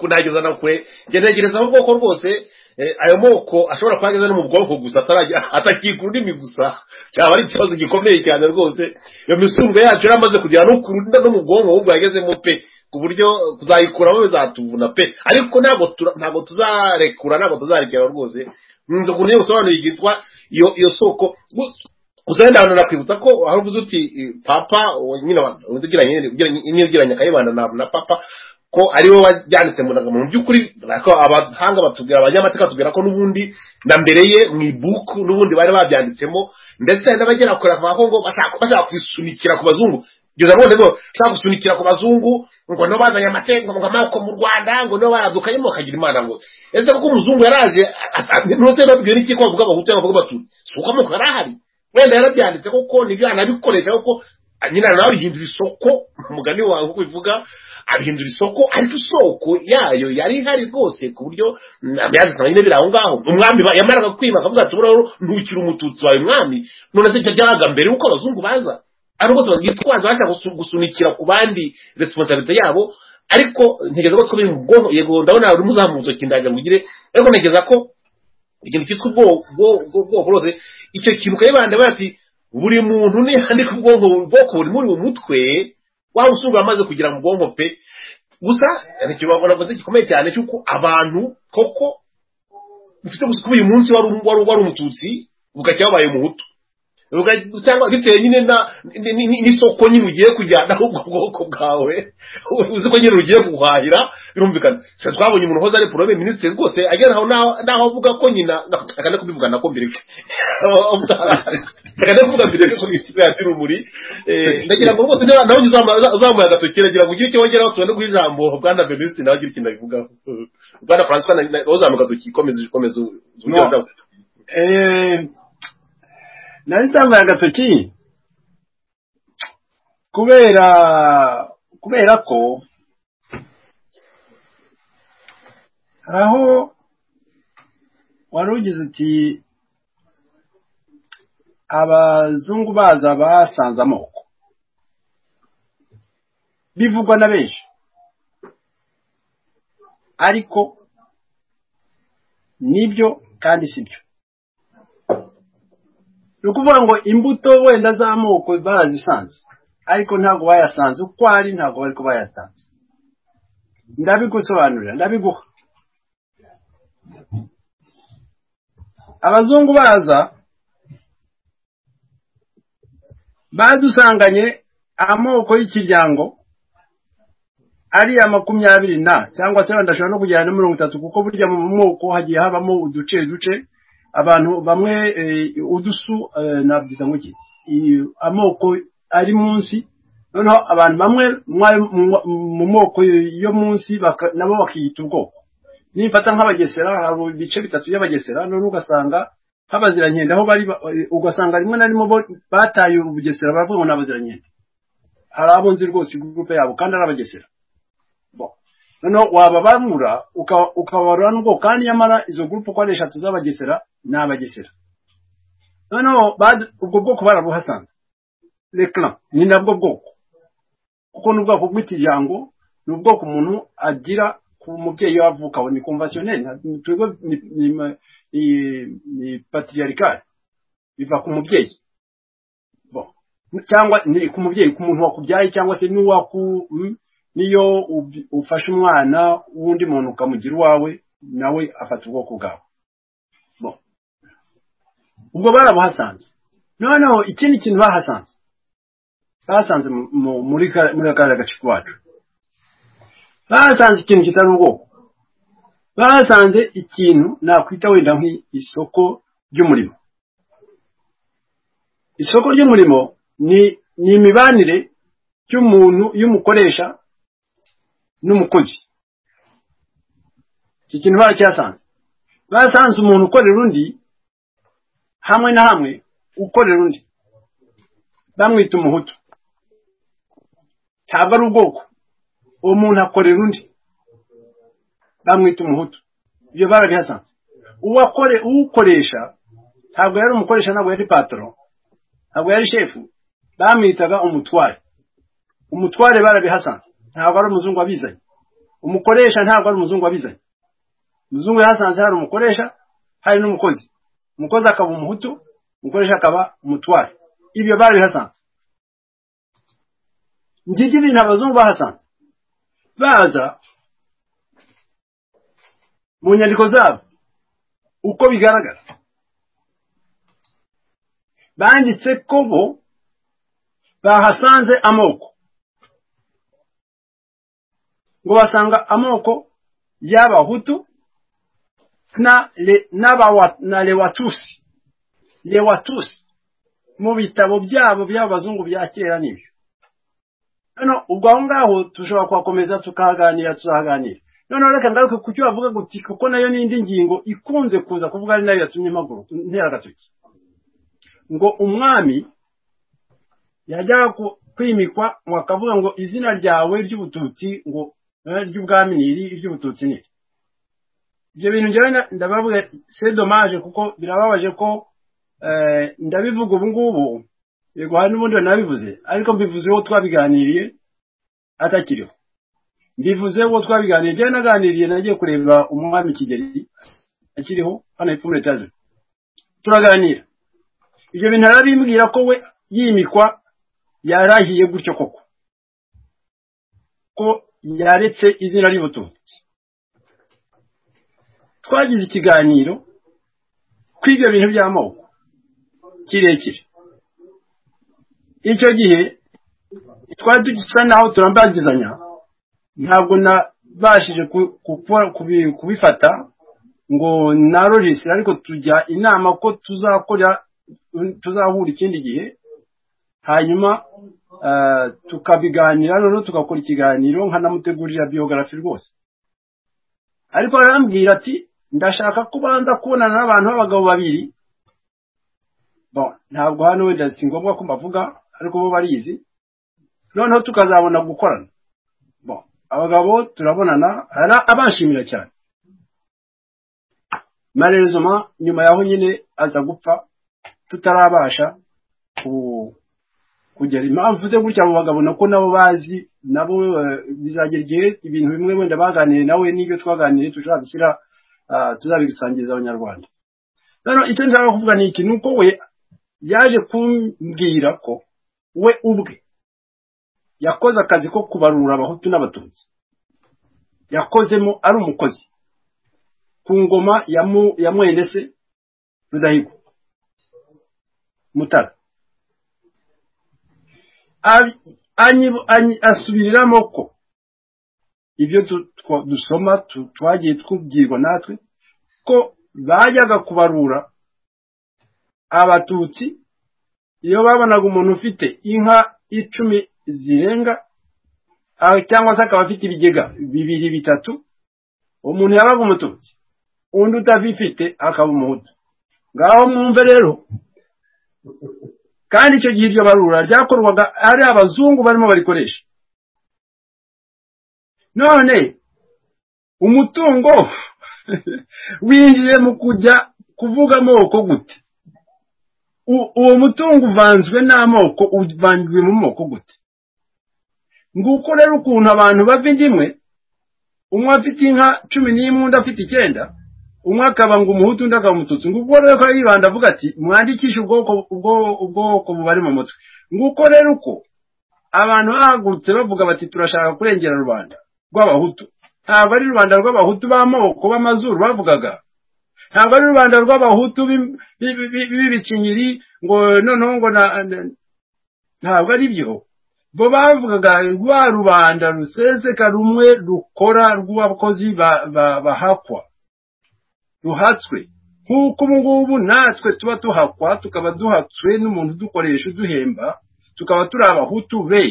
nageza na kure njye ntegereza ubwoko rwose eh, ayo moko ashobora kuba ageze no mu bwoko gusa atarajya- atakika ururimi gusa cyaba ari ikibazo gikomeye cyane rwose iyo misumbe yacu yaramaze kugera no ku ruda no mu bwonko ahubwo yagezemo pe ku buryo kuzayikuraho bizatuvuna pe ariko ntabwo tura- ntabwo tuzarekura ntabwo tuzarekera rwose nzi ukuntu iyo usobanuye yitwa iyo iyo soko Gusa- gusa wenda abantu nakwibutsa ko hari uvuze uti eh, papa uwo nyine wa- undi ugiranye nyine ugiranye- nyine ugiranye akayibanda na na papa ko aribo bajyanitse mu ndangamuntu mu by'ukuri ariko abahanga batubwira abanyamateka batubwira ko n'ubundi na mbere ye mu ibuku n'ubundi bari babyanditsemo ndetse hari n'abagera kure bakavuga ko ngo bashaka bashaka kubisunikira ku bazungu kugeza none ngo bashaka gusunikira ku bazungu ngo no bazanye amategeko ngo amaboko mu rwanda ngo no baradukanyemo bakagira imana ngo ese kuko umuzungu yaraje asa- asa- ntose babwiwe n'iki ko bavuga abahutu cyangwa bavuga abatutsi si uko amoko yari ahari wenda yarabyanditse koko nibyo yanabikoresha kuko nyine nawe bihindura isoko umugani wawe uko ubivuga abihindura isoko ariko isoko yayo yari ihari rwose ku buryo byazisaba nyine biri aho ngaho umwami ba- yamaraga kwiba akavuga ati buraho ntukiri umututsi wawe mwami none se icyo byabaga mbere yuko abazungu baza ari rwose bitwaza bashaka gusu- gusunikira ku bandi resiponsabilite yabo ariko ntekereza ko biri mu bwonko yego ndabona uri muzamuzo kindagira mugire ariko ntekereza ko ikintu cyitwa ubwoko bwose icyo kintu ukayibanda bati buri muntu niyandika ubwonko ubwoko buri muri mu mutwe waba usubwa amaze kugera mu bwonko pe gusa ntikibabona ko gikomeye cyane cy'uko abantu koko ufite gusa uyu munsi wari wari umututsi bugacya wabaye umuhutu cyangwa bitewe nyine n'isoko nyine ugiye kujyanaho ubwo bwoko bwawe uzi ko nyine ugiye guhahira birumvikana twabonye umuntu uhoze ari porobe minisitiri rwose agera aho naho avuga ko nyina akane kubivugana ko mbere akane kuvuga mbere ko minisitiri yacu rumuri ndagira ngo rwose nawe uzamuye agatoki nagira ngo ugire icyo wongeraho tubone guha ijambo bwana minisitiri nawe agire ikintu abivugaho bwana francois nawe uzamuye agatoki komeza komeza nari ntambaye agatoki kubera kubera ko hari aho wari ugize uti abazungu baza basanze amoko bivugwa na benshi ariko nibyo kandi sibyo ni ukuvuga ngo imbuto wenda z'amoko barazisanze ariko ntabwo bayasanze uko ari ntabwo bari bayasanze ndabigusobanurira ndabiguha abazungu baza badusanganye amoko y'ikiryango ari iya makumyabiri na cyangwa se wenda ashobora no kugera na mirongo itatu kuko burya mu moko hagiye habamo uduce duce abantu bamwe udusu nabyiza nguki amoko ari munsi noneho abantu bamwe mu moko yo munsi nabo bakiyita ubwoko nifata nk'abagesera hari ibice bitatu by'abagesera none ugasanga nk'abazirankende aho bari ugasanga rimwe na rimwe bataye ubugesera baravuga ngo ni abazirankende hari abo nzi rwose gurupe yabo kandi ari abagesera noneho wababangura ukabarura n'ubwoko kandi nyamara izo gurupe uko ari eshatu z'abagesera ni abagesera noneho ubwo bwoko barabuhasanze rekara ni nabwo bwoko kuko ni ubwoko bw'ikiryango ni ubwoko umuntu agira ku mubyeyi we avukaho ni konvasiyoneri ni patiriyarikari biva ku mubyeyi cyangwa ni ku mubyeyi ku muntu wakubyaye cyangwa se n'uwaku niyo ufashe umwana w'undi muntu ukamugira uwawe nawe afata ubwoko bwawe ubwo barabuhasanze noneho ikindi kintu bahasanze basanze muri kariya gace iwacu bahasanze ikintu kitari ubwoko bahasanze ikintu nakwita wenda nk'isoko ry'umurimo isoko ry'umurimo ni imibanire y'umuntu y'umukoresha n'umukozi iki kintu baracyasanze basanze umuntu ukorera undi hamwe na hamwe ukorera undi bamwita umuhutu ntabwo ari ubwoko uwo muntu akorera undi bamwita umuhutu ibyo barabihasanze uwukoresha ntabwo yari umukoresha ntabwo yari patoro ntabwo yari shefu bamwitaga umutware umutware barabihasanze ntabwo ari umuzungu wabizanye umukoresha ntabwo ari umuzungu wabizanye umuzungu yahasanze hari umukoresha hari n'umukozi umukozi akaba umuhutu umukoresha akaba umutware ibyo bari bihasanze ngibyo ibintu abazungu bahasanze baza mu nyandiko zabo uko bigaragara banditse ko bo bahasanze amoko ngo basanga amoko y'abahutu na lewatusi lewatusi mu bitabo byabo by'abazungu bya kera n'ibyo hano ubwo aho ngaho dushobora kuhakomeza tukahaganira tuzahaganira noneho reka ngaruke ku cyo bavuga ngo kuko nayo n'indi ngingo ikunze kuza kuvuga ari nayo yatumye maguru ntera agatoki ngo umwami yajyaga kwimikwa ngo akavuga ngo izina ryawe ry'ubututsi ngo ry'ubwami ni iri iry'ubututsi ni iri ibyo bintu njyewe ndabavuga se domaje kuko birababaje ko ndabivuga ubu ngubu yego hari n'ubundi nabivuze ariko mbivuze uwo twabiganiriye atakiriho mbivuze uwo twabiganiriye njyewe naganiriye nagiye kureba umwami kigeli akiriho hano hepfo muri etaje turaganira ibyo bintu arabimbwira ko we yimikwa yarahiye gutyo koko ko yaretse izina ry'ubututsi twagize ikiganiro kuri ibyo bintu by'amoko kirekire icyo gihe twari dusa naho turambagizanya ntabwo nabashije kubifata ngo naroresere ariko tujya inama ko tuzakora tuzahura ikindi gihe hanyuma tukabiganira noneho tugakora ikiganiro nkanamutegurira biyogarafi rwose ariko arambwira ati ndashaka ko ubanza kubonana n'abantu b'abagabo babiri ntabwo hano wenda si ngombwa ko mbavuga ariko bo barizi noneho tukazabona gukorana abagabo turabonana abanshimira cyane marezoma nyuma yaho nyine aza gupfa tutarabasha kugera impamvu ze gutya abo bagabo nako nabo bazi nabo bizagera igihe ibintu bimwe wenda baganiriye nawe n'ibyo twaganiriye dushobora gushyira tuzabisangiza abanyarwanda rero icyo nshaka kuvuga ni iki ni uko we yaje kumbwira ko we ubwe yakoze akazi ko kubarura abahutu n'abatutsi yakozemo ari umukozi ku ngoma ya mwene se rudahigwa mutara asubiriramo ko ibyo dusoma twagiye twubwirwa natwe ko bajyaga kubarura abatutsi iyo babonaga umuntu ufite inka icumi zirenga cyangwa se akaba afite ibigega bibiri bitatu umuntu yabaga umututsi undi utabifite akaba umuhutu ngaho mwumve rero kandi icyo gihe iryo barura ryakorwaga ari abazungu barimo barikoresha none umutungo winjiye mu kujya kuvuga amoko gute uwo mutungo uvanzwe n'amoko uvangiwe mu moko gute nguko rero ukuntu abantu bava indimwe umwe afite inka cumi n'imwe undi afite icyenda umwe akaba ngo umuhutu undi akaba umututsi nguko rero ko yibanda avuga ati mwandikishe ubwoko bubari mu mutwe nguko rero uko abantu bahagurutse bavuga bati turashaka kurengera rubanda rw'abahutu ntabwo ari rubanda rw'abahutu b'amoko b'amazuru bavugaga ntabwo ari rubanda rw'abahutu b'ibikinyiri ngo noneho ngo ntabwo ari byo bo bavugaga rwa rubanda ruseseka rumwe rukora rw'abakozi bahakwa ruhatswe nk'uko ubu ngubu natwe tuba tuhakwa tukaba duhatswe n'umuntu udukoresha uduhemba tukaba turi abahutu be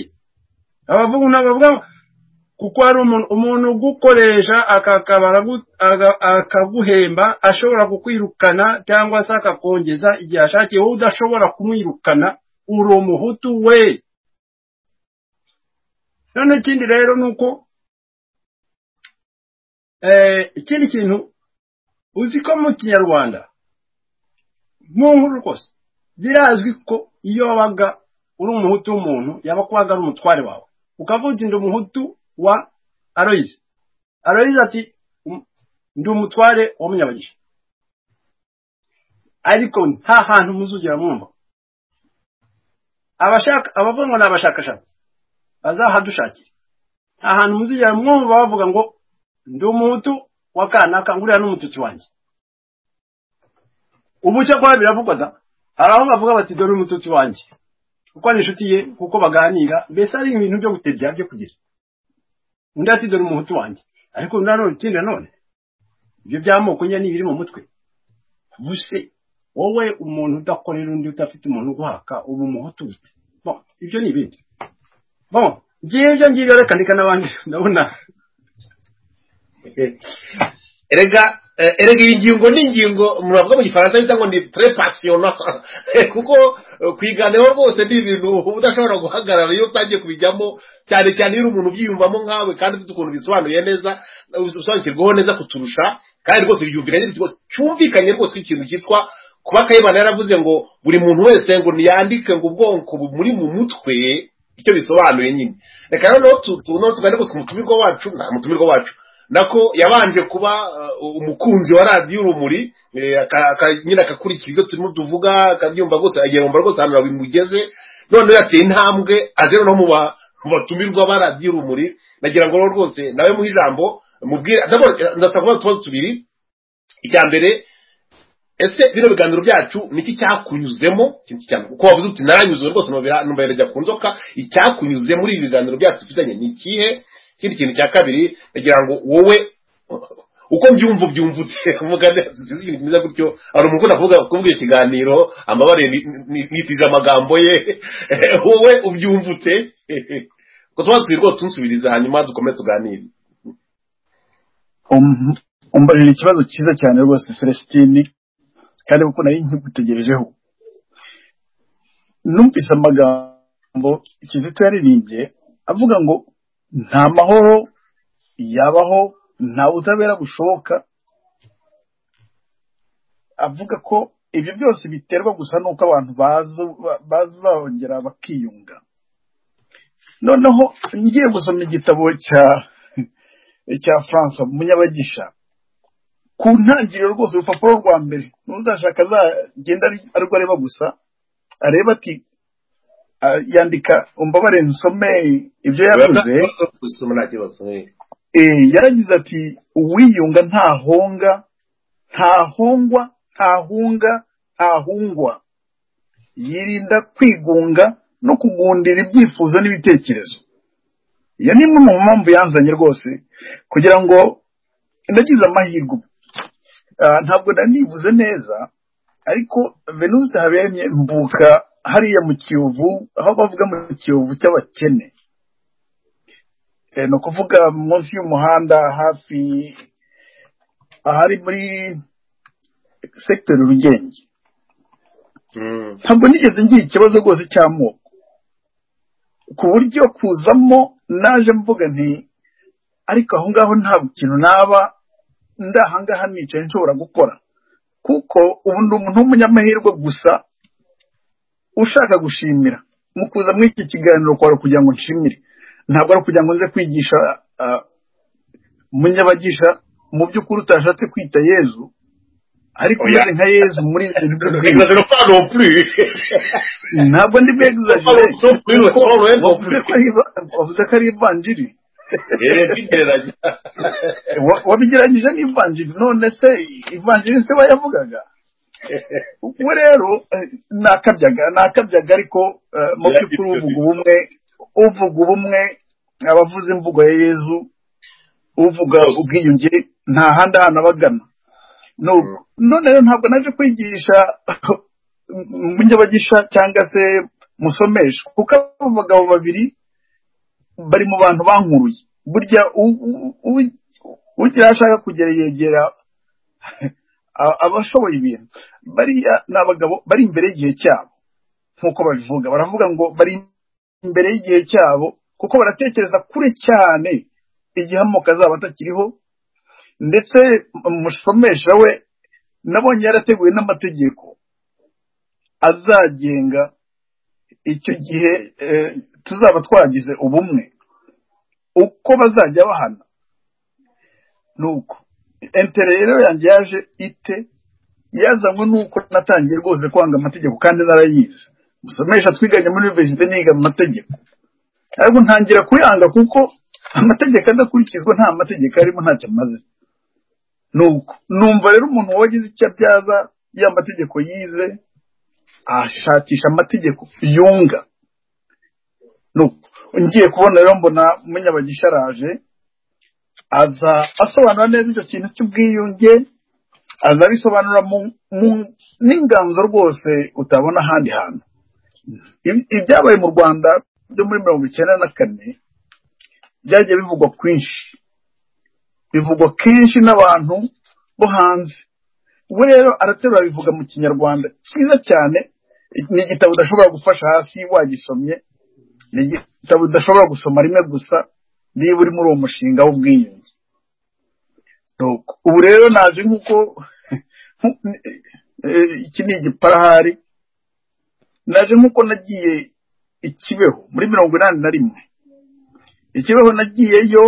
abavuga ntabavuga kuko hari umuntu ugukoresha akaguhemba ashobora kukwirukana cyangwa se akakongeza igihe ashakiye wowe udashobora kumwirukana uri umuhutu we none ikindi rero ni uko ikindi kintu uzi ko mu kinyarwanda mu nkuru rwose birazwi ko iyo wabaga uri umuhutu w'umuntu yaba kubaga ari umutware wawe ukavuga uti ndi umuhutu wa aroyize aroyize ati ndi umutware wa munyabagisha ariko nta hantu muzugera mwumva abashaka abavuga ngo ni abashakashatsi bazahadushakira nta hantu muzigera mwumva bavuga ngo ndi umuhutu wa kanaka nguriya n'umututsi wanjye ubu cyakora biravugwa da hari aho bavuga bati dore umututsi wanjye kuko ni inshuti ye kuko baganira mbese ari ibintu byo gutebya byo kugira undi ati dore umuhutu wanjye ariko nanone ikindi nanone ibyo by'amoko nyine n'ibiri mu mutwe buse wowe umuntu udakorera undi udafite umuntu uguhaka uba umuhutu ibyo ni ibindi bon ngibyo ngibyo reka ndeka n'abandi ndabona erega erega iyi ngingo ni ingingo muravuga mu gifaransa bita ngo ni tre pasiyona kuko kwiganeho rwose ni ibintu uba udashobora guhagarara iyo utangiye kubijyamo cyane cyane iyo umuntu ubyiyumvamo nkawe kandi ufite ukuntu bisobanuye neza usobanukirwaho neza kuturusha kandi rwose byumvikanye cyumvikanye rwose ikintu cyitwa kuba kayibana yaravuze ngo buri muntu wese ngo ntiyandike ngo ubwonko bumuri mu mutwe icyo bisobanuye nyine reka noneho tuganire gusa umutumirwa wacu nta mutumirwa wacu nako yabanje kuba uh, umukunzi wa radiyo urumuri eh, aka- aka- nyine akakurikira ibyo turimo tuvuga akabyumva rwose agihomba rwose ahantu bimugeze noneho yateye intambwe aje noneho mu ba- mu batumirwa ba radiyo urumuri nagira ngo rero rwose nawe muhe ijambo mubwire ndabona- ndashaka kuvuga utubazo tubiri icya mbere ese bino biganiro byacu niki cyakunyuzemo kintu cyane uko wavuze uti naranyuze rwose numva numva yajya ku nzoka icyakunyuze muri ibi biganiro byacu dufitanye ni ikihe ikindi kintu cya kabiri ndagira ngo wowe uko mbyumva ubyumva ute kuvuga neza sinzi ibintu bimeze gutyo hari umuntu avuga kuvuga ikiganiro amabare nitije amagambo ye wowe ubyumva ute ko tuba rwose unsubiriza hanyuma dukomeze tuganire Um- umbajije ikibazo cyiza cyane rwose celestine kandi kuko nari nkigutegerejeho numvise amagambo kizito yaririmbye avuga ngo nta mahoro yabaho nta butabera bushoboka avuga ko ibyo byose biterwa gusa n'uko abantu baza- ba- bazongera bakiyunga noneho ngiye gusoma igitabo cya cya francois munyabagisha ku ntangiriro rwose urupapuro rwa mbere ntuzashaka azagenda ari- arirwo areba gusa areba ati ah, yandika umbabare nsome ibyo yavuze gusoma nta kibazo eh. eh, yaragize ati uwiyunga ntahonga ntahongwa ntahunga ntahungwa yirinda kwigunga no kugundira ibyifuzo n'ibitekerezo iyo ni imwe mu mpamvu yanzanye rwose kugira ngo nagize amahirwe ubu. Ah, ntabwo nanivuze neza ariko venuse habereye mvuka hariya mu kiyovu aho bavuga mu kiyovu cy'abakene Eh, ni ukuvuga munsi y'umuhanda hafi ahari muri sekiteri rugenge Mm. ntabwo nigeze ngira ikibazo rwose cy'amoko ku buryo kuzamo naje mvuga nti ariko aho ngaho ntabwo ikintu naba ndi aha ngaha nicaye nshobora gukora kuko ubu ndi umuntu w'umunyamahirwe gusa ushaka gushimira mu kuza muri iki kiganiro kwari kugira ngo nshimire ntabwo ari ukugira ngo nze kwigisha ah, munyabagisha mu by'ukuri utashatse kwita yezu ariko Oya. umeze nka yezu muri ibi bintu byo kwiba Exagère pas non plus. ntabwo ndi bwegizagire Non plus, kuko non, non, non wavuze plus. ko ari iva- wavuze ko ari ivanjiri Eh, tugereranya. Wa- wabigeranyije n'ivanjiri none se ivanjiri se bayavugaga we rero eh, nakabyaga nakabyaga ariko eh, mu by'ukuri uvuga ubumwe uvuga ubumwe abavuze imvugo ya yezu uvuga Bose. ubwiyunge nta handi hantu abagana No- none rero ntabwo naje kwigisha munyabagisha cyangwa se musomesha kuko abo bagabo babiri bari mu bantu bankuruye burya u- u- u- ugira aho ashaka kugera yegera a- abashoboye ibintu bariya ni abagabo bari imbere y'igihe cyabo nk'uko babivuga baravuga ngo bari imbere y'igihe cyabo kuko baratekereza kure cyane igihe amoko azaba atakiriho ndetse umusomesha we nabonye yarateguye n'amategeko azagenga icyo gihe eh, tuzaba twagize ubumwe uko bazajya bahana nuko entere rero yanjye yaje ite yazanywe nuko natangiye rwose kwanga amategeko kandi narayizi musomesha twiganye muri universite niga amategeko ariko ntangira kuyanga kuko amategeko adakurikizwa nta mategeko arimo ntacyo amaze nuko numva rero umuntu wagize icyo abyaza ya mategeko yize ashakisha amategeko yunga nuko ngiye kubona rero mbona munyabagisha araje aza asobanura neza icyo kintu cy'ubwiyunge aza abisobanura mu, mu n'inganzo rwose utabona ahandi hantu Ibi- ibyabaye mu rwanda byo muri mirongo icyenda na kane byagiye bivugwa kwinshi bivugwa kenshi n'abantu bo hanze we rero araterura bivuga mu kinyarwanda cyiza cyane ni igitabo udashobora gufasha hasi wagisomye ni igitabo udashobora gusoma rimwe gusa niba uri muri uwo mushinga w'ubwiyunge Nuko, ubu rero naje nk'uko nku- eh, iki ni igiparahari naje nk'uko nagiye ikibeho muri mirongo inani na rimwe ikibeho nagiyeyo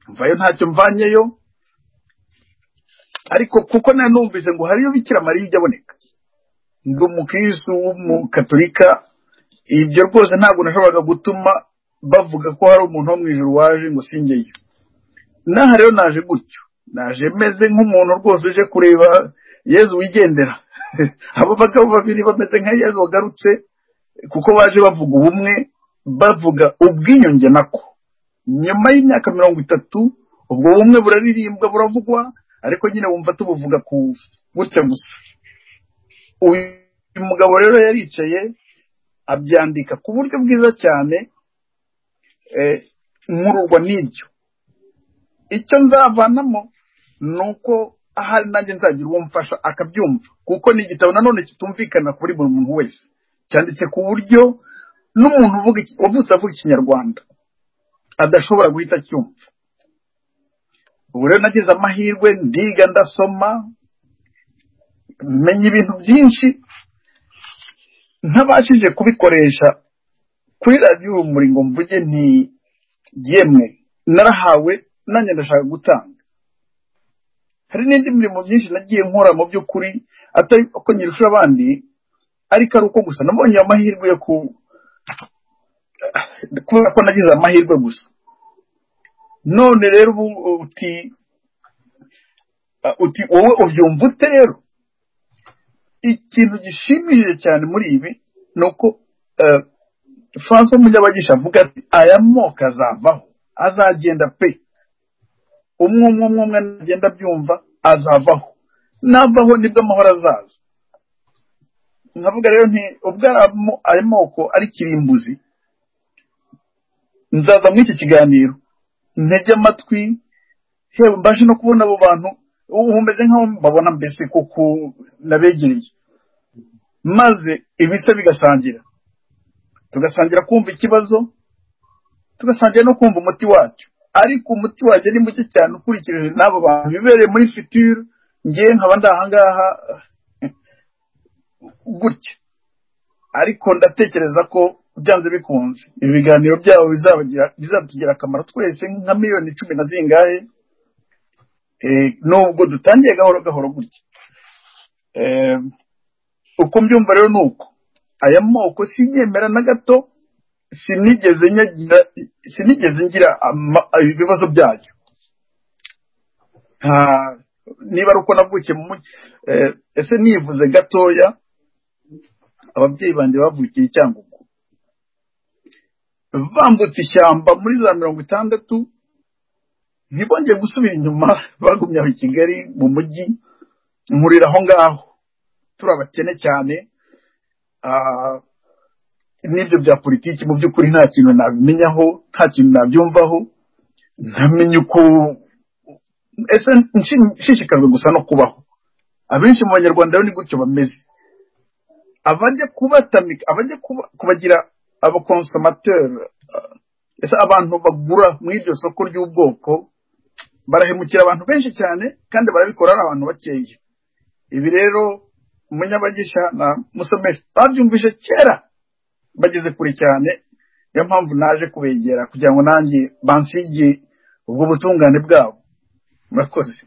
mvayo ntacyo mvanyeyo ariko kuko nari numvise ngo hariyo bikira mariya ujya aboneka ngo umukirisitu w'umugatolika ibyo rwose ntabwo nashoboraga gutuma bavuga ko hari umuntu wo mu ijoro waje ngo singeyo n'aha rero naje gutyo naje meze nk'umuntu rwose uje kureba yezu wigendera abo bagabo babiri bameze nka yezu wagarutse kuko baje bavuga ubumwe bavuga ubwiyunge nako nyuma y'imyaka mirongo itatu ubwo bumwe buraririmbwa buravugwa ariko nyine wumva tubuvuga ku gutya gusa uyu mugabo rero yaricaye abyandika ku buryo bwiza cyane eh, nkururwa n'ibyo icyo nzavanamo ni uko ahari nanjye nzagira uwo mfasha akabyumva kuko ni igitabo nanone kitumvikana kuri buri muntu wese cyanditse ku buryo n'umuntu uvuga iki- wavutse avuga ikinyarwanda adashobora guhita acyumva ubu rero nagize amahirwe ndiga ndasoma menya ibintu byinshi ntabashije kubikoresha kuri radiyo urumuri ngo mvuge nti yemwe narahawe nanjye ndashaka gutanga hari n'indi mirimo myinshi nagiye nkora mu by'ukuri atari ko nyirusha abandi ariko ari uko gusa nabonye amahirwe yo ku kubera ko nagize amahirwe gusa none rero ubu uti uti wowe ubyumva ute rero ikintu gishimishije cyane muri ibi ni uko eh, francois munyabagisha avuga ati aya moko azavaho azagenda pe umwe umwe umwe umwe agenda abyumva azavaho navaho nibwo amahoro azaza nkavuga rero nti ubwo ari amo- ayo moko ari kirimbuzi nzaza muri iki kiganiro ntege amatwi yewe mbashe no kubona abo bantu ubu umeze nk'aho mbabona mbese kuko nabegereye maze ibisa bigasangira tugasangira kumva ikibazo tugasangira no kumva umuti wacyo ariko umuti wacyo ni muke cyane ukurikije n'abo bantu bibereye muri fitire ngewe nkaba ndi ahangaha eh, gutya ariko ndatekereza ko byanze bikunze ibi biganiro byabo bizabagira- bizatugirira akamaro twese nka miliyoni cumi na zingahe Eh, nubwo dutangiye gahoro gahoro gutya Eh, uko mbyumva rero ni uko aya moko sinyemera na gato sinigeze nyagira sinigeze ngira ama- ibibazo byayo nta niba ari uko navukiye mu mujyi eh, ese nivuze gatoya ababyeyi banjye bavukiye i cyangugu bambutse ishyamba muri za mirongo itandatu ntibongeye gusubira inyuma bagumye aho i kigali mu mujyi nkurira aho ngaho turi abakene cyane ah, n'ibyo bya politiki mu by'ukuri nta kintu nabimenyaho nta kintu nabyumvaho ntamenya uko ese nshi- nshishikajwe gusa no kubaho abenshi mu banyarwanda rero ni gutyo bameze abajya kubatamika abajya kuba- kubagira abakonsomateri ah, ese abantu bagura mu iryo soko ry'ubwoko barahemukira abantu benshi cyane kandi barabikora ari abantu bakeya ibi rero munyabagisha na musomeri babyumvise kera bageze kure cyane niyo mpamvu naje kubegera kugira ngo nanjye bansige ubwo butungane bwabo murakoze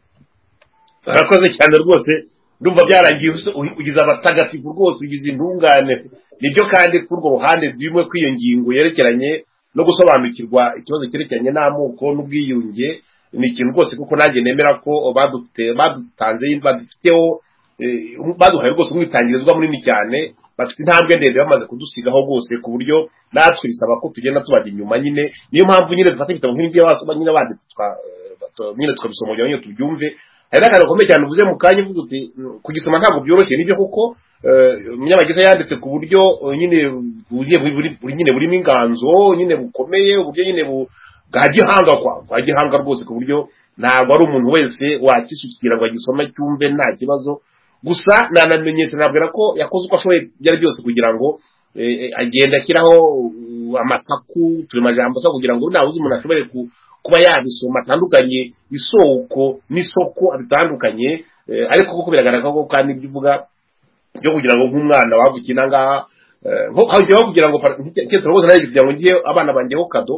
barakoze cyane rwose ndumva byarangiye usa- uhi- ugize abatagatifu rwose ugize intungane nibyo kandi kuri urwo ruhande bimwe kw'iyo ngingo yerekeranye no gusobanukirwa ikibazo cyerekeranye n'amoko n'ubwiyunge ni ikintu rwose kuko nanjye nemera ko badute- badutanze badufiteho eh, baduhaye rwose umwitangirizwa munini cyane bafite intambwe ndende bamaze kudusigaho rwose ku buryo natwe bisaba ko tugenda tubajya inyuma nyine niyo mpamvu nyine dufata ibitabo nk'ibyo basoma nyine banditse twa- eh, nyine tukabisoma kugira ngo nyine tubyumve hari n'akantu gakomeye cyane uvuze mu kanya uvuga uti "Mm, kugisoma ntabwo byoroshye nibyo kuko eh, umunyamagereza yanditse ku buryo eh, nyine bugiye buri- buri- buri- nyine burimo inganzo nyine bukomeye uburyo nyine bu- bwa gihanga kwa bwa gihanga rwose ku buryo ntabwo ari umuntu wese wakisukira ngo agisome cyumve nta kibazo gusa nanamenyetse nabwira ko yakoze uko ashoboye ibyo ari byose kugira ngo eh, eh, agenda ashyiraho uh, amasaku turemajambo se kugira ngo nabuze umuntu ashobore ku- kuba yabisoma atandukanye isoko n'isoko abitandukanye eh, ariko kuko biragaragara ko kandi ibyo uvuga byo kugira ngo nk'umwana wavukiye nangaha eh, nko- aho njyewe kugira ngo par- nk'ikintu rwose nanjye kugira ngo ngiye abana bangeho kado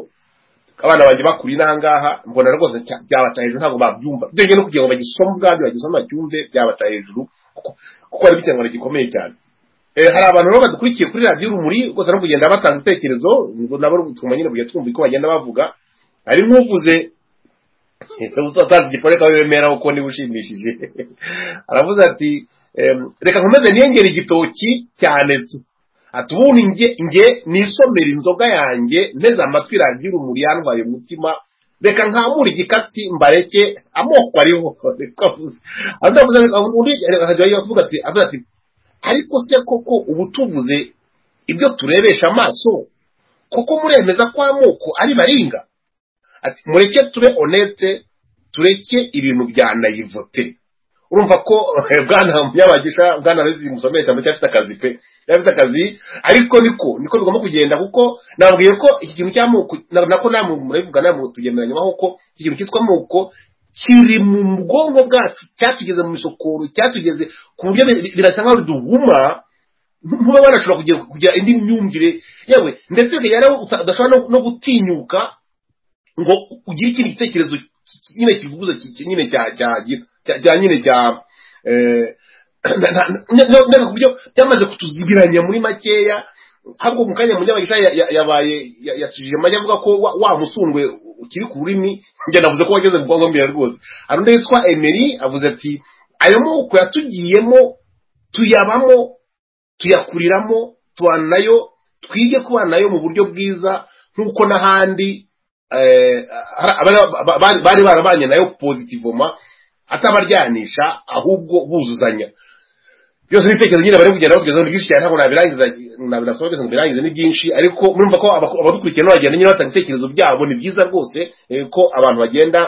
abana banjye bakuriye n'ahangaha mbona rwose cya- byabata hejuru ntabwo babyumva ibyo ngibyo no kugira ngo bagisome ubwabyo bagisome bacyumve byabata hejuru kuko- kuko ari ikinyarwanda gikomeye cyane Eh, hari abantu rero badukurikiye kuri radiyo urumuri rwose no kugenda batanga ibitekerezo ngo nabo tuguma nyine kujya twumva uko bagenda bavuga hari nk'uvuze utazi igikore kawe wemera kuko niba ushimishije aravuze ati em, reka nkomeze niyengere igitoki cyane tu ati ubundi njye njye nisomera inzoga yanjye nteze amatwi radiyo urumuri yantwaye umutima reka nkamure igikatsi mbareke amoko ariho niko avuze undi avuze undi akajya avuga ati avuga ati ariko se koko ubu tuvuze ibyo turebesha amaso koko muremeza ko amoko ari baringa ati mureke tube onete tureke ibintu bya nayivote urumva ko bwana munyabagisha bwana rezi musomesha mbese afite akazi pe yari afite akazi ariko niko niko bigomba kugenda kuko nababwiye ko iki kintu cy'amoko na- nako namwe murabivuga namwe tugemeranywaho ko iki kintu cyitwa amoko kiri mu bwonko bwacu cyatugeze mu isokoro cyatugeze ku buryo bi- birasa nkaho duhuma muba wanashobora kugira kugira indi myumvire yewe ndetse bigera aho uta- udashobora no- no gutinyuka ngo ugire ikindi gitekerezo ki- ki- nyine kivuguza ki- ki- nyine cya cya- cya- cya nyine cya eh, na- na- na- na- na- ku buryo byamaze kutuzigiranya muri makeya ahubwo mu kanya munyabagisha ya- ya- yabaye ya- yacishije amajya avuga ko wa- wa musundwe ukiri ku rurimi njye navuze ko wageze mu bwonko mbere rwose hari undi witwa emeri avuze ati ayo moko yatugiyemo tuyabamo tuyakuriramo tubana nayo twige kubana nayo mu buryo bwiza nk'uko n'ahandi eh, hari abari- ba- ba- bari barabanye nayo pozitivoma atabaryanisha ahubwo buzuzanya byose n'ibitekerezo nyine bari kugenda bakugeza ni byinshi cyane ntabwo nabirangiza nabirasaba byose ngo birangize ni byinshi ariko murumva ko abaku- abadukurikiye nabo bagenda nyine batanga ibitekerezo byabo ni byiza rwose eh, ko abantu bagenda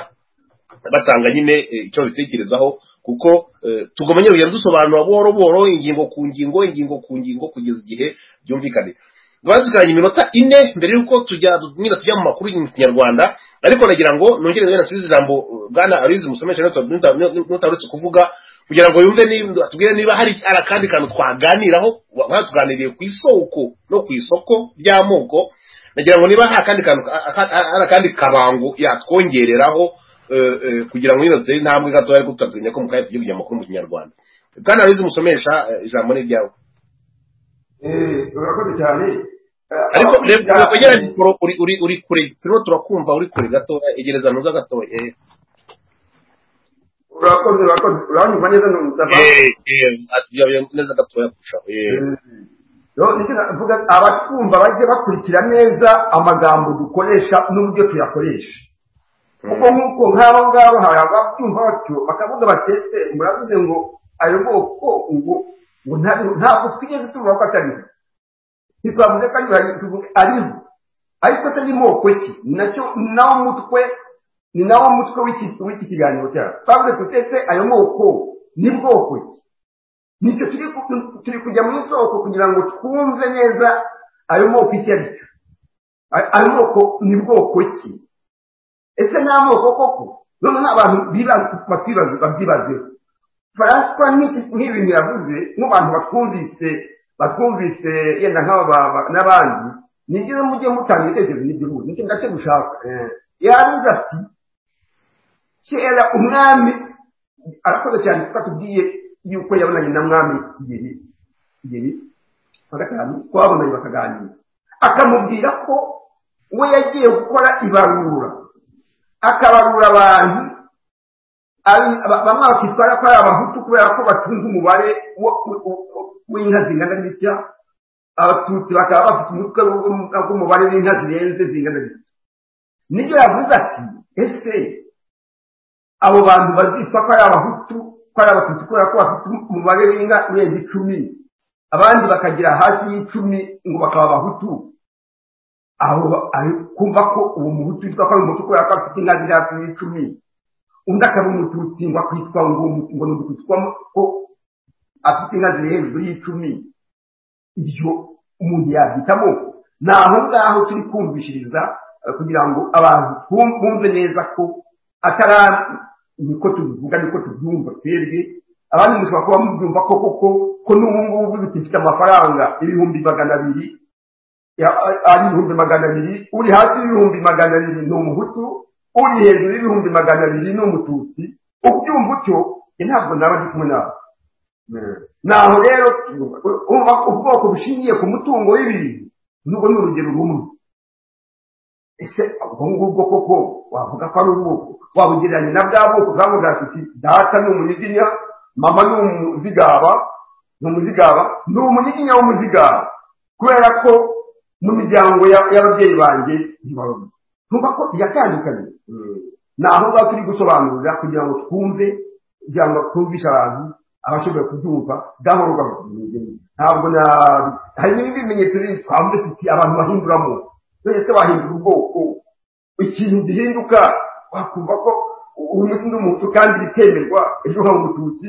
batanga nyine eh, icyo babitekerezaho kuko eh, tugomba nyine kugenda dusobanura buhoro buhoro ingingo ku ngingo ingingo ku ngingo kugeza igihe byumvikane bazikoranye iminota ine mbere y'uko tujya nyine tujya mu makuru mu kinyarwanda ariko nagira ngo nongere wenda nsubize ijambo eh, bwana abizi musomesha nutarutse kuvuga kugira ngo yumve niba- atubwire niba hari hari akandi kantu twaganiraho nk'aho tuganiriye ku isoko no ku isoko ry'amoko nagira ngo niba hari akandi kantu aka- aka- hari akandi kabango yatwongereraho eh, eh, kugira ngo nyine dutere intambwe gato ariko tutatumenya ko mu kanya tugiye kujya amakuru mu kinyarwanda bwana abizi musomesha eh, ijambo ni ryawe Eh, urakoze cyane Eh, ariko abakurikira- reba kwegera mikoro uri uri uri kure turimo turakumva uri kure gatoya egereza ntuza gatoya eh. urakoze urakoze uranyumva neza ni umudafa Eh, eh, atuyabuye neza gatoya kurushaho eh. mvuga abatwumva bajye bakurikira neza amagambo dukoresha n'uburyo tuyakoresha kuko nk'uko nk'abo ngabo hari ababyumva batyo bakavuga batetse muravuze ngo ayo bwoko ngo ngo nta- ntabwo twigeze tuvuga ko atariho ntitwavuze ko ari bari tuvuge ariho ariko se ni moko ki ni nacyo ni nawo mutwe ni nawo mutwe w'iki- w'iki kiganiro cyacu twavuze tutetse ayo moko ni bwoko ki nicyo turi ku- turi kujya mu isoko kugira ngo twumve neza ayo moko icyo ari cyo A- ayo moko ni bwoko ki ese ni amoko koko none n'abantu biba- batwibaza babyibazeho faransa nk'iki- nk'ibintu yavuze nk'abantu batwumvise batwumvise yenda nk'aba ba- n'abandi ni byiza mujye mutanga ibitekerezo n'igihugu nicyo ndacyo gushaka yabuze ati kera umwami arakoze cyane kuko atubwiye yuko yabonanye na mwami kigeri kigeri wa gatanu twabonanye bakaganira akamubwira ko we yagiye gukora ibarura akabarura abantu ari- ba- bamwe bakitwara ko ari abahutu kubera ko batunze umubare wo- wo- wo- w'inka zingana n'icya abatutsi bakaba bafite umutwe w'u- w'umubare w'inka zirenze zingana n'icya nibyo yavuze ati ese abo bantu bazitwa ko ari abahutu ko ari abatutsi kubera ko bafite umubare w'inka urenze icumi abandi bakagira hasi y'icumi ngo bakaba abahutu aho ba- aho- kumva ko uwo muhutu witwa ko ari umuhutu kubera ko afite inka ziri hasi y'icumi undi akaba umututsi ngo akitwa ngo ngo ni umututsi ko afite inka ziri hejuru y'icumi ibyo umuntu yabyitamo ni aho ngaho turi kumvishiriza eh, kugira ngo abantu twum- bumve neza ko atari niko tubivuga niko tubyumva twebwe abandi mushobora kuba mubyumva ko koko ko n'ubu ngubu uzi ko mfite amafaranga ibihumbi magana abiri ya- ari ibihumbi magana abiri uri hasi y'ibihumbi magana abiri ni umuhutu uri hejuru y'ibihumbi magana abiri ni umututsi ubyumva utyo njye ntabwo naba ndi kumwe nawe naho rero uba ubwoko bushingiye ku mutungo w'ibintu nubwo ni urugero rumwe ese ubwo ngubwo koko wavuga ko ari ubwoko wabugereranya na bwa bwoko bwavuga ati data ni umunyiginya mama ni umuzigaba ni umuzigaba ni umunyiginya w'umuzigaba kubera ko mu miryango ya- y'ababyeyi banjye ntibarumwe ntumva ko yatandukanye ni aho ngaho turi gusobanurira kugira ngo twumve kugira ngo twumvishe abantu abashoboye kubyumva gahoro gahoro ntabwo na hari n'ibindi bimenyetso bindi twavuze tuti abantu bahinduramo none se wahindura ubwoko ikintu gihinduka wakumva ko umutsi undi umuhutu kandi bitemerwa ejo hari umututsi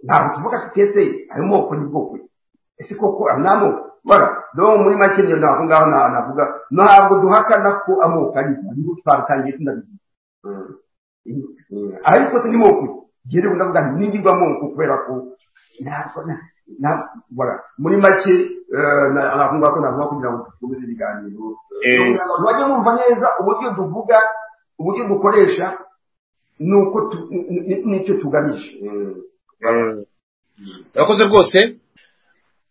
ntabwo tuvuga tutetse ayo moko ni bwoko ese koko ayo ni amoko bara rero muri make niyo ntabwo ngaho nta- navuga ntabwo duhakana ko amoko ari niho twabitangiye tunabigira ariko se ni moko jyewe ndavuga nti ningirwa moko kubera ko ntabwo na- na- bara muri make eh, na- navuga ko navuga kugira ngo dukomeze ibiganiro Eh. bajye bumva neza uburyo tuvuga uburyo dukoresha nuko tu- ni- ni- nicyo tugamije urakoze rwose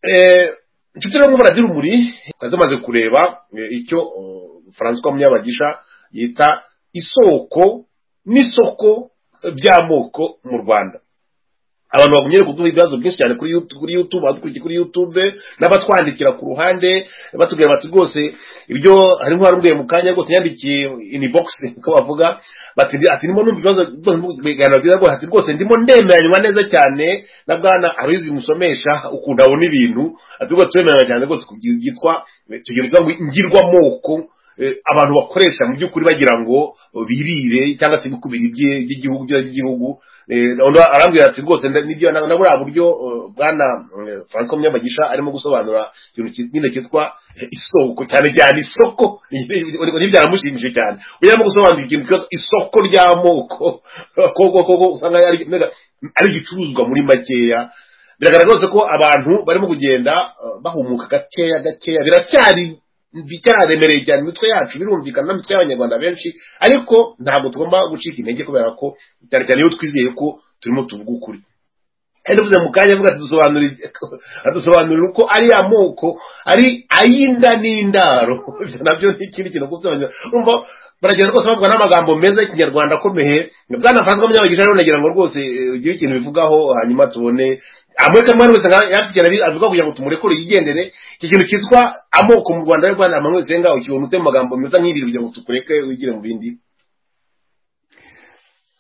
Eh, inshuti rero muragira urumuri twari tumaze kureba eh, icyo eh, francois munyabagisha yita isoko n'isoko by'amoko mu rwanda abantu bagumye kuduha ibibazo byinshi cyane kuri YouTube- kuri youtube badukurikiye kuri youtube n'abatwandikira ku ruhande batubwira bati rwose ibyo harimo harumbuye mu kanya rwose yandikiye ini box ko bavuga bati ati ndimo numva ibibazo rwose ndimo ibiganiro byiza rwose ati rwose ndimo ndemeranywa neza cyane na bwana abizi musomesha ukunda abona ibintu ati rwose twemeranywa cyane rwose ku kintu cyitwa tugira icyo ngirwamoko eh, abantu bakoresha mu by'ukuri bagira ngo birire cyangwa se bikubira ibye- iby'igihugu ibyiza by'igihugu Eh, undi arambwira ati rwose nda- nibyo na na buriya buryo eh, bwana eh, francois munyabagisha arimo gusobanura ikintu ki- nyine cyitwa eh, isoko cyane cyane isoko ntibyaramushimishije cyane uyu arimo gusobanura ikintu cyitwa isoko ry'amoko koko koko usanga ari ari igicuruzwa muri makeya biragaragara rwose ko abantu barimo kugenda eh, bahumuka gakeya gakeya biracyari bicyaremereye cyane imitwe yacu birumvikana n'imitwe y'abanyarwanda benshi ariko ntabwo tugomba gucika intege kubera ko cyane cyane iyo twizeye ko turimo tuvuga ukuri kandi uvuze mu kanya avuga ati dusobanurire adusobanurira uko ari amoko ari ay'inda n'indaro ibyo nabyo ni ikindi kintu kuko urumva baragenda rwose bavuga n'amagambo meza y'ikinyarwanda akomeye bwana francois munyabagisha rero nagira ngo rwose eh, ugire ikintu bivugaho hanyuma tubone amwe kamwe wese nka yakigera avuga kugira ngo tumurekure yigendere iki kintu cyitwa amoko mu rwanda rero rwanda amanywa senga ukibona ute mu magambo meza nk'ibiri kugira ngo tukureke wigire mu bindi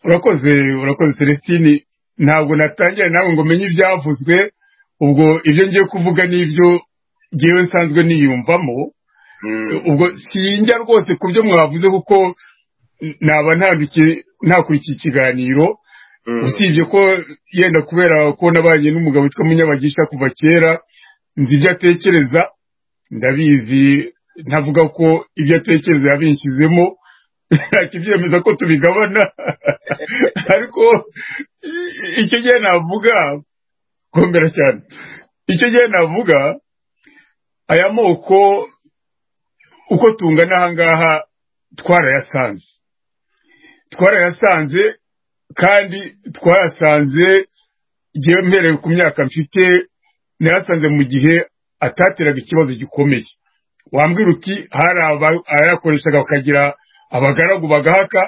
urakoze urakoze celestine ntabwo natangira nawe ngo menye ibyavuzwe ubwo ibyo ngiye kuvuga n'ibyo ngewe nsanzwe niyumvamo ubwo sinjya rwose ku byo mwavuze kuko naba ntandikiye ntakurikiye ikiganiro usibye ko yenda kubera ko nabanye n'umugabo witwa munyabagisha kuva kera nzi ibyo atekereza ndabizi ntavuga ko ibyo atekereza yabinshyizemo ntakibyemeza ko tubigabana ariko i- icyo gihe navuga komera cyane icyo gihe navuga aya moko uko tungana ahangaha twarayasanze twarayasanze kandi twarasanze igihe mpereye ku myaka mfite nayasanze mu gihe atateraga ikibazo gikomeye wambwira uti hari aba- abayakoreshaga bakagira abagaragu bagahaka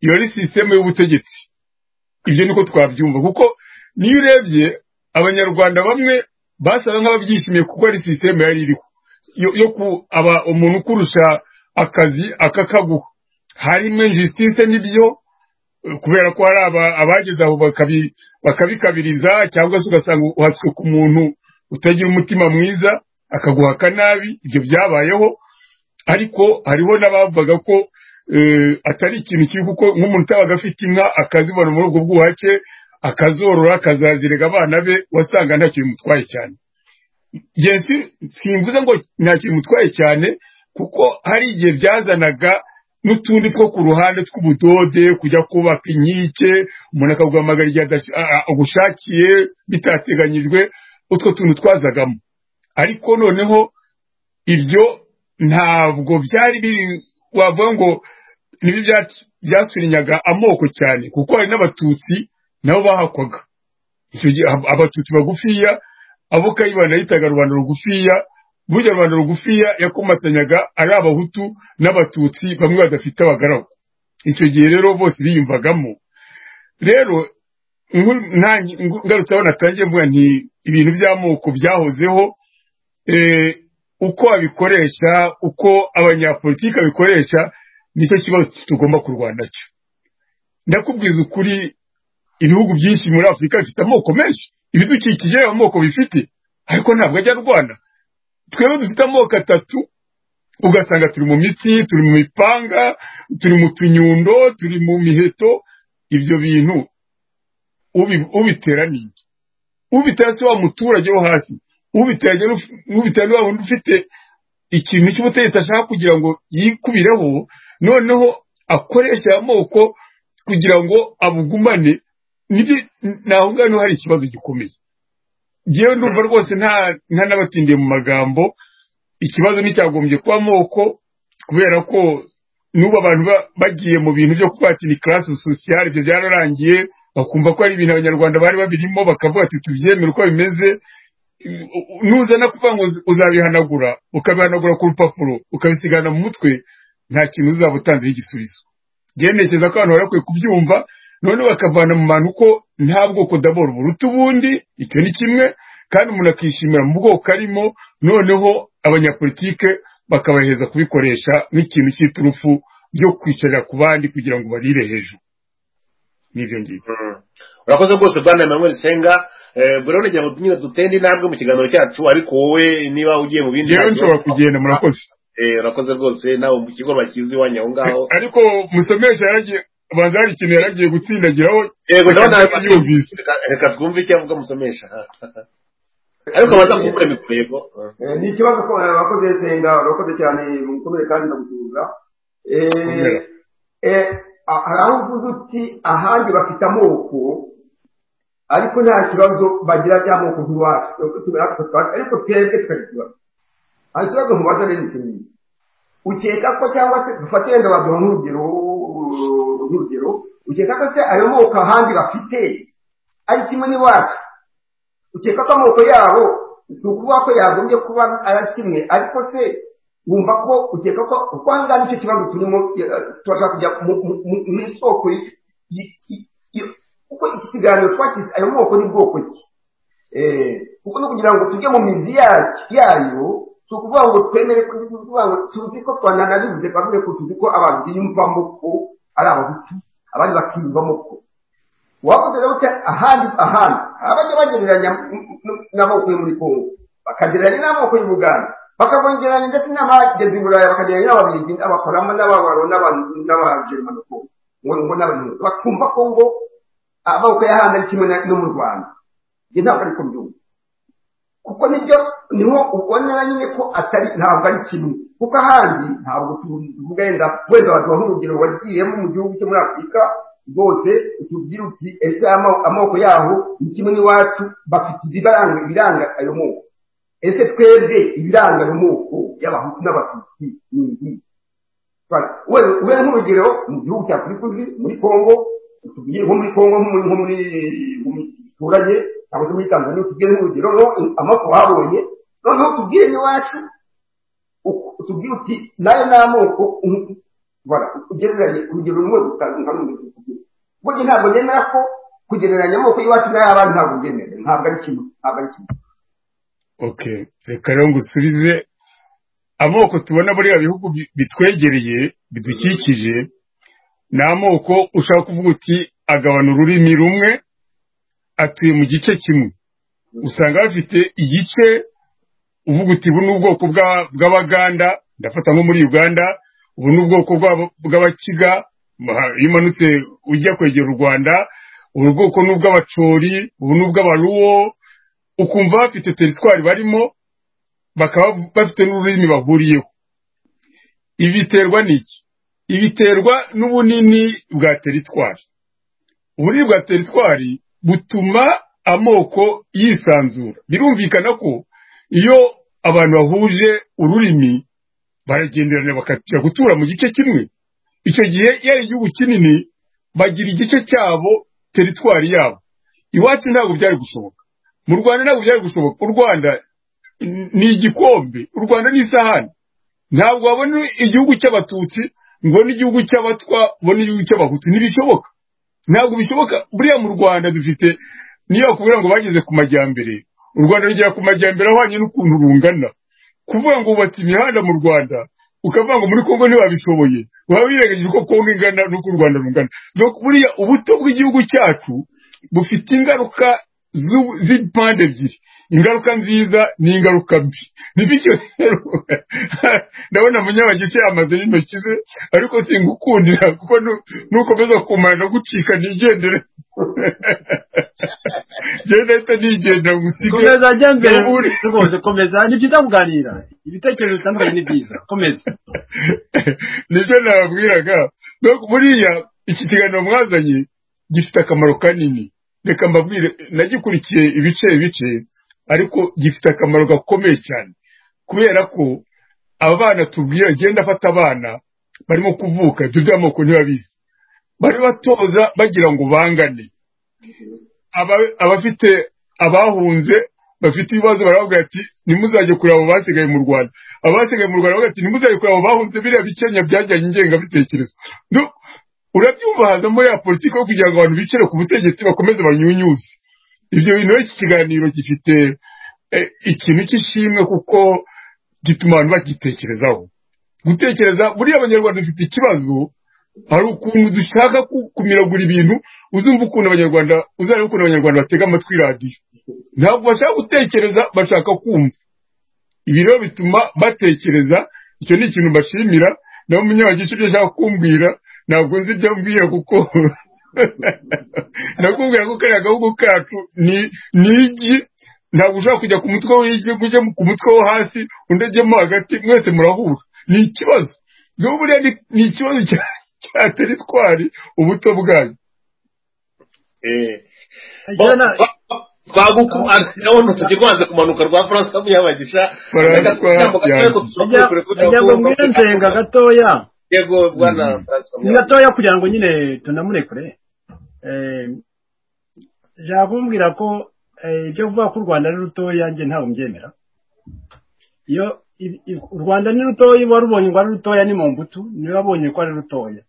iyo ari sisiteme y'ubutegetsi ibyo niko twabyumva kuko niyo urebye abanyarwanda bamwe basaga nk'ababyishimiye kuko ari sisiteme yari iriho yo yo kuba umuntu ukurusha akazi akakaguha harimo injisitise n'ibyo kubera ko hari aba- abageze aho bakabi- bakabikabiriza cyangwa se ugasanga uhatswe ku muntu utagira umutima mwiza akaguhaka nabi ibyo byabayeho ariko hariho n'abavugaga ko eh, atari ikintu kibi kuko nk'umuntu utabaga afite inka akazibona muri ubwo bwuhake akazorora akazazirega abana be wasanga nta kintu bimutwaye cyane Yesu simvuze ngo nta kintu bimutwaye cyane kuko hari igihe byazanaga n'utundi two ku ruhande tw'ubudode kujya kubaka inkike umuntu akaguhamagara igihe adash- a- a- agushakiye bitateganyijwe utwo tuntu twazagamo ariko noneho ibyo ntabwo byari biri wavuga ngo nibyo bya- byasurinyaga amoko cyane kuko hari n'abatutsi nabo bahakwaga icyo gihe ab- abatutsi bagufiya abo kayibanda yitaga rubanda rugufiya burya rubanda rugufiya yakomatanyaga ari abahutu n'abatutsi bamwe badafite abagaragu icyo gihe rero bose biyumvagamo rero nkuru- nanjye- ngu- ngarutse aho natangiye mvuga nti ibintu by'amoko byahozeho eh, uko abikoresha uko abanyapolitiki babikoresha nicyo kibazo tugomba kurwana cyo ndakubwiza ukuri ibihugu byinshi muri afurika bifite amoko menshi ibidukikije amoko bifite ariko ntabwo ajya arwana twebwe dufite amoko atatu ugasanga turi mu mitsi turi mu mipanga turi mu tunyundo turi mu miheto ibyo bintu ubi- ubitera ni iki ubitera si wa muturage wo hasi ubitera ni uf- ubitera ni wa wundi ufite ikintu cy'ubutegetsi ashaka kugira ngo yikubireho noneho akoresha aya moko kugira ngo abugumane Nibyo- ni aho ngaho niho hari ikibazo gikomeye ngewe ndumva rwose nta nta n'abatindiye mu magambo ikibazo nticyagombye kuba amoko kubera ko n'ubu abantu ba- bagiye mu bintu byo kubatira karasi sosiyale ibyo byararangiye bakumva ko ari ibintu abanyarwanda bari babirimo bakavuga ati tubyemere uko bimeze nuzana kuvuga ngo uzi- uzabihanagura ukabihanagura ku rupapuro ukabisigana mu mutwe nta kintu uzaba utanzeho igisubizo byerekeza ko abantu bari bakwiye kubyumva none bakavana mu bantu ko nta bwoko dabora buruta ubundi icyo ni kimwe kandi umuntu akishimira mu bwoko arimo noneho abanyapolitike bakabaheza kubikoresha nk'ikintu cy'iturufu ryo kwicarira ku bandi kugira ngo barire hejuru n'ibyo ngibyo urakoze rwose bwana emmanuel senga Eh, buriya nagira ngo nyine dutende intambwe mu kiganiro cyacu ariko wowe niba ugiye mu bindi ngewe ntabwo- nshobora kugenda murakoze Eh, urakoze rwose nawe mu kigo bakizi iwanyu aho ngaho ariko musomesha yaragiye abanza hari ikintu yaragiye gutsindagiraho yego nawe nawe akaba yumvise reka- reka twumve icyo avuga musomesha ariko abanza kumbure mikoro yego Eh. Eh, ni ikibazo ko eh, wakoze senga urakoze cyane mukomere kandi ndagusuhuza Komera. Eh, eh, a- hari aho uvuze uti ahandi bafite amoko ariko nta kibazo bagira by'amoko nk'iwacu Twebwe tumera natwe twacu, ariko twebwe tukagira ikibazo hari ikibazo mubaza rero ni kinini ukeka ko cyangwa se dufate wenda waduha nk'urugero nk'urugero ukeka ko se ayo moko ahandi bafite ari kimwe n'iwacu ukeka ko amoko yabo si ukuvuga ko yagombye kuba ari kimwe ariko se wumva ko ukeka ko kuko aha ngaha nicyo kibazo turimo eh, turashaka kujya mu- mu- mu- mu isoko y- y- y- y- kuko iki kiganiro twakize ayo moko ni bwoko ki Eh, kuko no kugira ngo tujye mu mizi ya- yayo si ukuvuga ngo twemere ko- ni ukuvuga ngo tuzi ko twananaribuze bavuge ko tuzi ko abantu biyumvamo ko ari abahutu abandi bakiyumvamo ko wakoze rero utya ahandi ahandi abajya bagereranya m- m- n'amoko yo muri kongo bakagereranya n'amoko y'u buganda bakabongeranya ndetse n'abageze i buraya bakagereranya n'ababiligi n'abakoramo n'ababaro n'abajerimani kongo ngo ngo n'abanyarwanda bakumva ko ngo amoko y'ahandi ari kimwe na- no mu rwanda njye ntabwo ariko mbyumva kuko nibyo niho ubonera nyine ko atari ntabwo ari kimwe kuko ahandi ntabwo tuvuga wenda wenda baduha nk'urugero wagiyemo mu gihugu cyo muri afurika rwose utubwira uti ese amo- amoko yaho ni kimwe n'iwacu bafite ibiranga ibiranga ayo moko ese twebwe ibiranga ayo moko y'abahutu n'abatutsi ni ibi ubera nk'urugero mu gihugu cya afurika uzi muri kongo utubwire nko muri kongo nko muri nko muri mu giturage cyangwa se muri tanzania utubwire nk'urugero noneho amako babonye noneho utubwire n'iwacu uku- utubwire uti nayo ni amoko um- voilà, ugereranye urugero rumwe rutanga n'undi utubwire ubwo njye ntabwo nemera ko kugereranya amoko y'iwacu n'ay'abandi ntabwo byemera ntabwo ari kimwe ntabwo ari kimwe ok reka rero ngusubize amoko tubona muri bihugu bi- bitwegereye bidukikije ni amoko ushaka kuvuga uti agabana ururimi rumwe atuye mu gice kimwe usanga bafite igice uvuga uti ubu ni ubwoko bwa- bw'abaganda ndafata nko muri uganda ubu ni ubwoko bw'aba- bw'abakiga ma- iyo umanutse ujya kwegera u rwanda ubu bwoko ni ubw'abacori ubu ni ubw'abaruwo ukumva bafite teritwari barimo bakaba bafite n'ururimi bahuriyeho ibiterwa n'iki ibiterwa n'ubunini bwa teritwari ubunini bwa teritwari butuma amoko yisanzura birumvikana ko iyo abantu bahuje ururimi baragenderana bakatira gutura mu gice kimwe icyo gihe iyo ari igihugu kinini bagira igice cyabo teritwari yabo iwacu ntabwo byari gushoboka mu rwanda ntabwo byari gushoboka u rwanda ni igikombe u rwanda ni isahani ntabwo wabona igihugu cy'abatutsi ngo n'igihugu cy'abatwa ngo n'igihugu cy'abahutu ntibishoboka ntabwo bishoboka buriya mu rwanda dufite niyo bakubwira ngo bageze ku majyambere u rwanda rugera ku majyambere ahwanye n'ukuntu rungana kuvuga ngo wubatse imihanda mu rwanda ukavuga ngo muri kongo ntibabishoboye waba wirengagije uko kongo ingana n'uko u rwanda rungana buriya ubuto bw'igihugu cyacu bufite ingaruka z'impande ebyiri ingaruka nziza n'ingaruka mbi bityo rero ndabona munyabagisha yamaze n'intoki ze ariko singukundira kuko nukomeza kumara ndagucika nigendere gendahita nigendera gusige komeza ajya mbere rwose komeza ni byiza kuganira ibitekerezo bitandukanye ni byiza komeza nibyo nababwiraga buriya iki kiganiro mwazanye gifite akamaro kanini reka mbabwire nagikurikiye ibice ibice ariko gifite akamaro gakomeye cyane kubera ko abana tubwira agenda afata abana barimo kuvuka ibyo by'amoko ntibabizi bari batoza bagira ngo bangane Aba- abafite abahunze bafite ibibazo barababwira ati ntimuzajye kureba abo basigaye mu rwanda abasigaye mu rwanda baravuga ati ntimuzajye kureba abo bahunze biriya bikenya byajyanye ingengabitekerezo Du- urabyumva hazamo ya politiki yo kugira ngo abantu bicare ku butegetsi bakomeze banyunyuze ibyo bintu rero iki kiganiro gifite eh, ikintu cy'ishimwe kuko gituma abantu bagitekerezaho gutekereza buriya abanyarwanda dufite ikibazo hari ukuntu dushaka ku- kumiragura ibintu uzumva ukuntu abanyarwanda uzareba ukuntu abanyarwanda batega amatwi radiyo ntabwo bashaka gutekereza bashaka kumva ibi rero bituma batekereza icyo ni ikintu mbashimira nawe umunyabagisha ibyo ashaka kumbwira ntabwo nzi ibyo ambwira kuko nakubwira ko kariya gahugu kacu ni ni igi ntabwo ushobora kujya ku mutwe w'igi ngo ujye ku mutwe wo hasi undi ajyemo hagati mwese murahura ni ikibazo rero buriya ni- ni ikibazo cya- cya teritwari ubuto bwayo Eh, Agira na- twagukumana nabona tujye kwanza kumanuka rwa france kamuyabagisha Barandikwa, ajya ajya ngo mbwire nsenga gatoya yego bwana france ni kamuyabagisha gatoya kugira ngo nyine tunamurekure Eh, yakumbwira ko eh, ibyo kuvuga ko u rwanda ari rutoya njye ntabwo mbyemera iyo i- i- u rwanda ni rutoya warubonye ngo ari rutoya ni mu mbuto niwe wabonye ko ari rutoya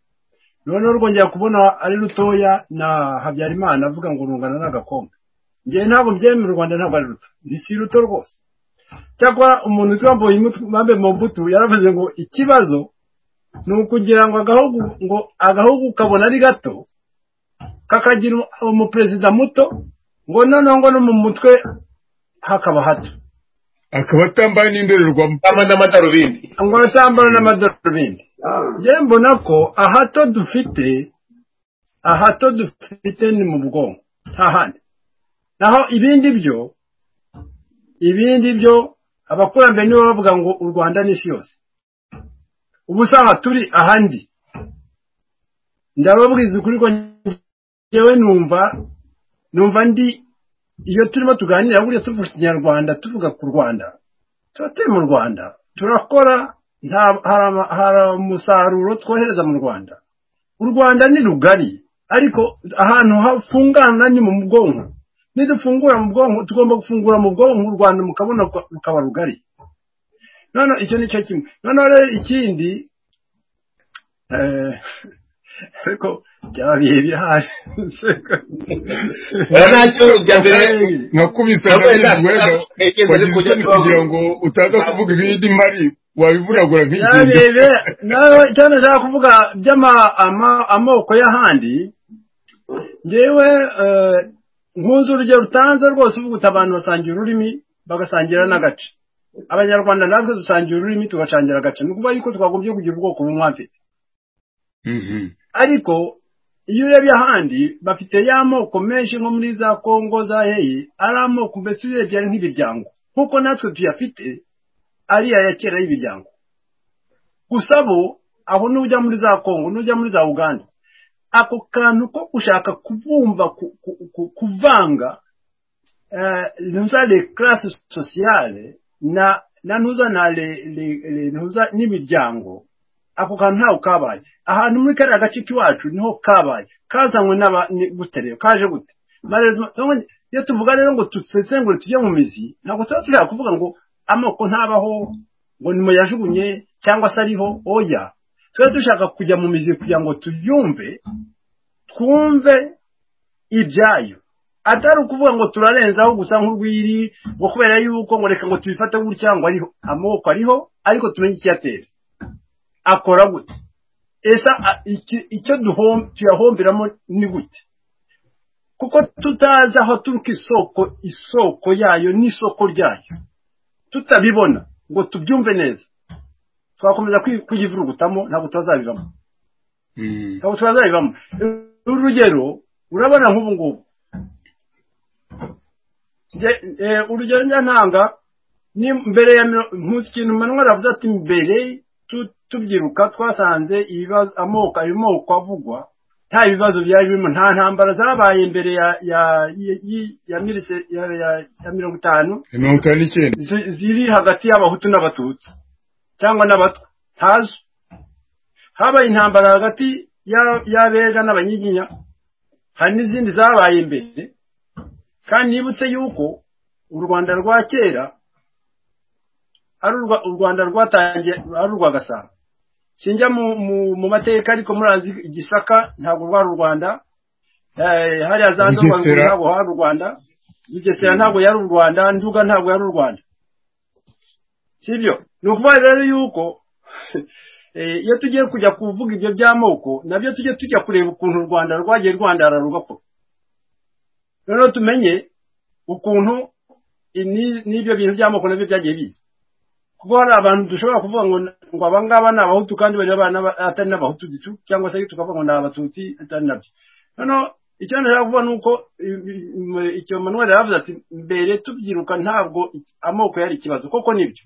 noneho rwongera kubona ari rutoya na habyarimana avuga ngo rungana n'agakombe njye ntabwo mbyemera u rwanda ntabwo ari ruto ni si ruto rwose cyakora umuntu witwa mbambe mu mbuto yaravuze ngo ikibazo ni ukugira ngo agahugu ngo agahugu kabona ari gato kakagira umuperezida muto ngo noneho ngo no mu mutwe hakaba hato akaba atambaye n'indorerwamo kama n'amadarubindi ngo atambara n'amadarubindi njye mbona ko ahato dufite ahato dufite ni mu bwonko nta handi naho ibindi byo ibindi byo abakurambere nibo bavuga ngo u rwanda n'isi yose ubu saha turi ahandi ndababwiza ukuri ko njyewe numva numva ndi iyo turimo tuganira buriya tuvuga ikinyarwanda tuvuga ku rwanda tuba turi mu rwanda turakora nta- hari ama- hari umusaruro twohereza mu rwanda u rwanda ni rugari ariko ahantu hafungana ni mu bwonko nidufungura mu bwonko tugomba gufungura mu bwonko u rwanda mukabona rukaba rugari noneho icyo ni cyo kimwe noneho rero ikindi eh, ariko byaba bihe bihaye Eh, ntacyo bya mbere nkakubise Nabaye ndabwirwa nashaka kugenda wagize kujya isoni kugira ngo utaza kuvuga ibindi mari wabivunagura nk'igihumbi byarebe nawe cyane nshaka kuvuga by'amoko y'ahandi ngewe eh, nkunze urugero rutanze rwose uvuga uti abantu basangira ururimi bagasangira n'agace abanyarwanda natwe dusangira ururimi tugasangira agace ni ukuvuga yuko twagombye kugira ubwoko bumwe afite Mhm. ariko iyo urebye ahandi bafite ya moko menshi nko muri za kongo za heyi ari amoko mbese urebye ari nk'imiryango nk'uko natwe tuyafite ari aya kera y'imiryango gusa bo aho n'ujya muri za kongo n'ujya muri za uganda ako kantu ko gushaka kubumva ku- ku- ku- kuvanga eh, za les classes sociales na na ntuza na le- le- le- ntuza n'imiryango ako kantu ntawe kabaye ahantu muri kariya gace k'iwacu niho kabaye kazanywe n'aba ni- gute rero kaje gute Marezo- none iyo tuvuga rero ngo dusesengure tujye mu mizi ntabwo tuba tureba kuvuga ngo amoko ntabaho ngo ni muyajugunye cyangwa se ariho oya tuba dushaka kujya mu mizi kugira ngo tuyumve twumve ibyayo atari ukuvuga ngo turarenzaho gusa nk'urwiri ngo kubera yuko ngo reka ngo tubifate gutya ngo ariho amoko ariho ariko tumenye icyatera akora gute ese a- iki- icyo duhom- tuyahomberamo ni gute kuko tutazi aho turuka isoko isoko yayo n'isoko ryayo tutabibona ngo tubyumve neza twakomeza kwi- kuyivurugutamo ntabwo tuzabivamo ntabwo twazabivamo urugero urabona nk'ubu ngubu Nge- eh, urugero njya ntanga ni mbere ya miro- nkusi kintu manwa aravuze ati mbere tu- tubyiruka twasanze ibibazo amoko ayo moko avugwa nta bibazo byari birimo nta ntambara zabaye mbere ya ya ya- ya- ya mirise- ya- ya- ya mirongo itanu mirongo itanu n'icyenda zi- ziri hagati y'abahutu n'abatutsi cyangwa n'abatwa ntazo habaye intambara hagati ya- y'abega n'abanyiginya hari n'izindi zabaye mbere kandi nibutse yuko u rwanda rwa kera ari urwa- u rwanda rwatangiye ari urwa gasabo sinjya mu, mu, mu mateka ariko murazi igisaka ntabwo rwari u rwanda eh, hariya za Nduga Bugesera. ntabwo hari u rwanda bugesera ntabwo yari u rwanda nduga ntabwo yari u rwanda sibyo ni ukuvuga rero yuko eh, iyo tugiye kujya kuvuga ibyo by'amoko nabyo tujye tujya kureba ukuntu u rwanda rwagiye rwandarara rugakora noneho tumenye ukuntu ini- n'ibyo bintu by'amoko nabyo byagiye biza kuko hari abantu dushobora kuvuga ngo ngo aba ngaba ni abahutu kandi bari abana ba- atari n'abahutu gicu cyangwa se tukavuga ngo ni abatutsi atari nabyo noneho icyo nashaka kuvuga ni uko i- i- m- icyo manuel yaravuze ati mbere tubyiruka ntabwo iki- amoko yari ikibazo koko nibyo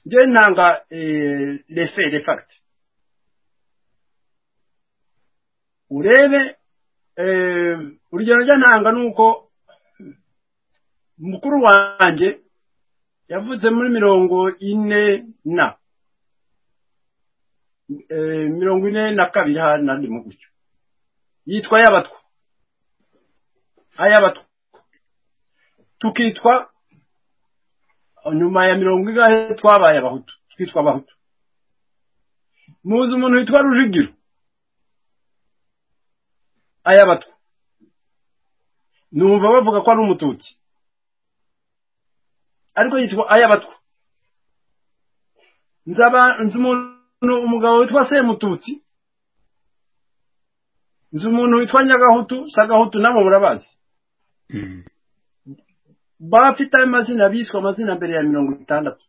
njyewe ntanga eh, les faits les facts urebe eh, urugero njya ntanga ni uko mukuru wanjye yavutse muri mirongo ine na eh, mirongo ine na kabiri hari nandi mu gutyo yitwa yabatwa ayabatwa tukitwa nyuma ya mirongo igahe twabaye abahutu twitwa abahutu muzi umuntu witwa rujugiro ayabatwa numva bavuga ko ari umutuki ariko yitwa ayabatwa nzaba nzi umuntu umugabo witwa semututsi nzi umuntu witwa nyagahutu sagahutu nabo murabazi bafite amazina biswe amazina mbere ya mirongo itandatu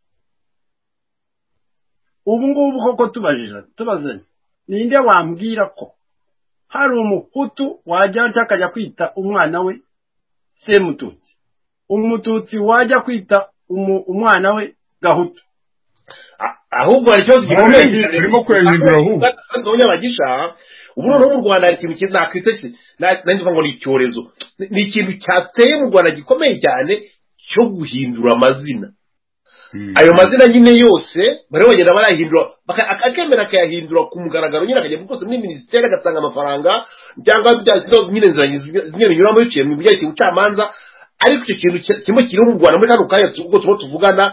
ubu ngubu koko tubajije tubazanye ninde wambwira ko hari umuhutu wajya cyangwa akajya kwita umwana we semututsi umututsi wajya kwita umu- umwana we gahutu A- ahubwo hari ikibazo Ariko gikomeye ni- urimo kwejejura ahubwo. abanyabagisha ubu noneho mu rwanda hari ikintu kizakwita ki- na- nanjye mvuga ngo ni icyorezo Ni- ni ikintu cyateye mu rwanda gikomeye cyane cyo guhindura amazina ayo mazina nyine yose bariho bagenda barayahindura baka- ak- akemera akayahindura ku mugaragaro nyine akajya rwose muri minisiteri agatanga amafaranga cyangwa bya zino nyine nzira zimwe binyuramo biciye mu bijyanye ubucamanza ariko icyo kintu ki- kimwe kiri mu rwanda muri kano kanya tu- ubwo tuba tuvugana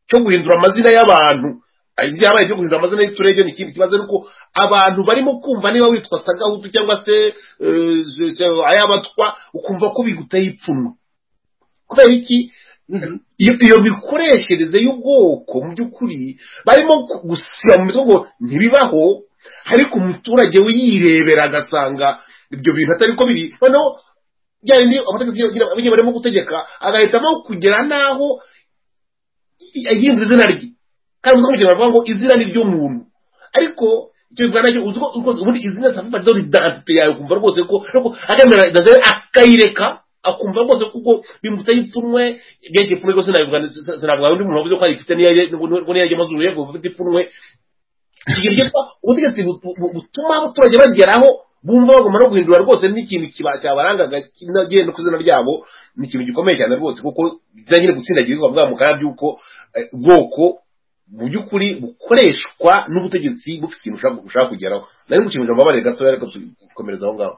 cyo guhindura amazina y'abantu Ari byabaye byo guhindura amazina y'uturere ni ikindi kibazo ariko abantu barimo kumva niba witwa sagahutu cyangwa se eh, se- se- ayabatwa ukumva ko biguteye ipfunwe kubera iki iyo iyo mikoreshereze y'ubwoko mu by'ukuri barimo gusiba mu mitwe ngo ntibibaho ariko umuturage we yirebera agasanga ibyo bintu atari ko biri noneho bya bindi amategeko agira- abagiye barimo gutegeka agahitamo kugera n'aho ahinda izina rye kandi uzi ko mu gihe bavuga ngo izina ni ry'umuntu ariko icyo bivuga nacyo uzi ko rwose ubundi izina safiba ryo ridante yawe ukumva rwose ko ariko akemerera idazere akayireka akumva rwose kuko bimuteye ipfunwe igihe cy'ipfunwe rwose nabivuga sinavuga undi muntu wavuze ko ayifite niyo yajya amazuru ye ngo afite ipfunwe igihe ryitwa ubutegetsi butu- bu- butuma abaturage bageraho bumva bagomba no guhindura rwose n'ikintu kiba- cyabarangaga genda ku izina ryabo ni ikintu gikomeye cyane rwose kuko bijya nyine gutsindagira bikaba bwamuka by'uko eh, ubwoko mu by'ukuri bukoreshwa n'ubutegetsi bufite ikintu ushaka ushaka kugeraho nari ngushimije amabare gatoya ariko dukomereza aho ngaho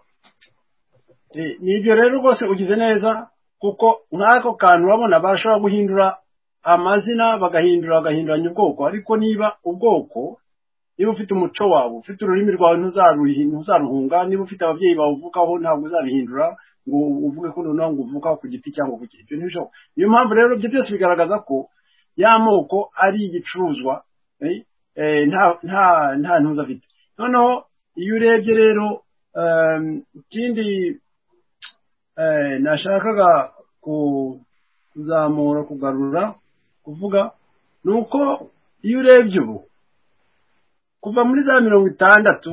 Eh, ni ibyo rero rwose ugize neza kuko nk'ako kantu babona bashobora guhindura amazina bagahindura bagahinduranya ubwoko ariko niba ubwoko niba ufite umuco wawe ufite ururimi rwawe ntuzaruhi- ntuzaruhunga niba ufite ababyeyi bawuvukaho ntabwo uzabihindura ngo uvuge ko noneho ngo uvuka ku giti cyangwa ku giti ibyo ntibishoboka niyo mpamvu rero ibyo byose bigaragaza ko y'amoko ari igicuruzwa eh, eh, nta nta nta ntuza afite noneho iyo urebye rero em, ikindi eh, nashakaga ku- kuzamura kugarura kuvuga ni uko iyo urebye ubu kuva muri za mirongo itandatu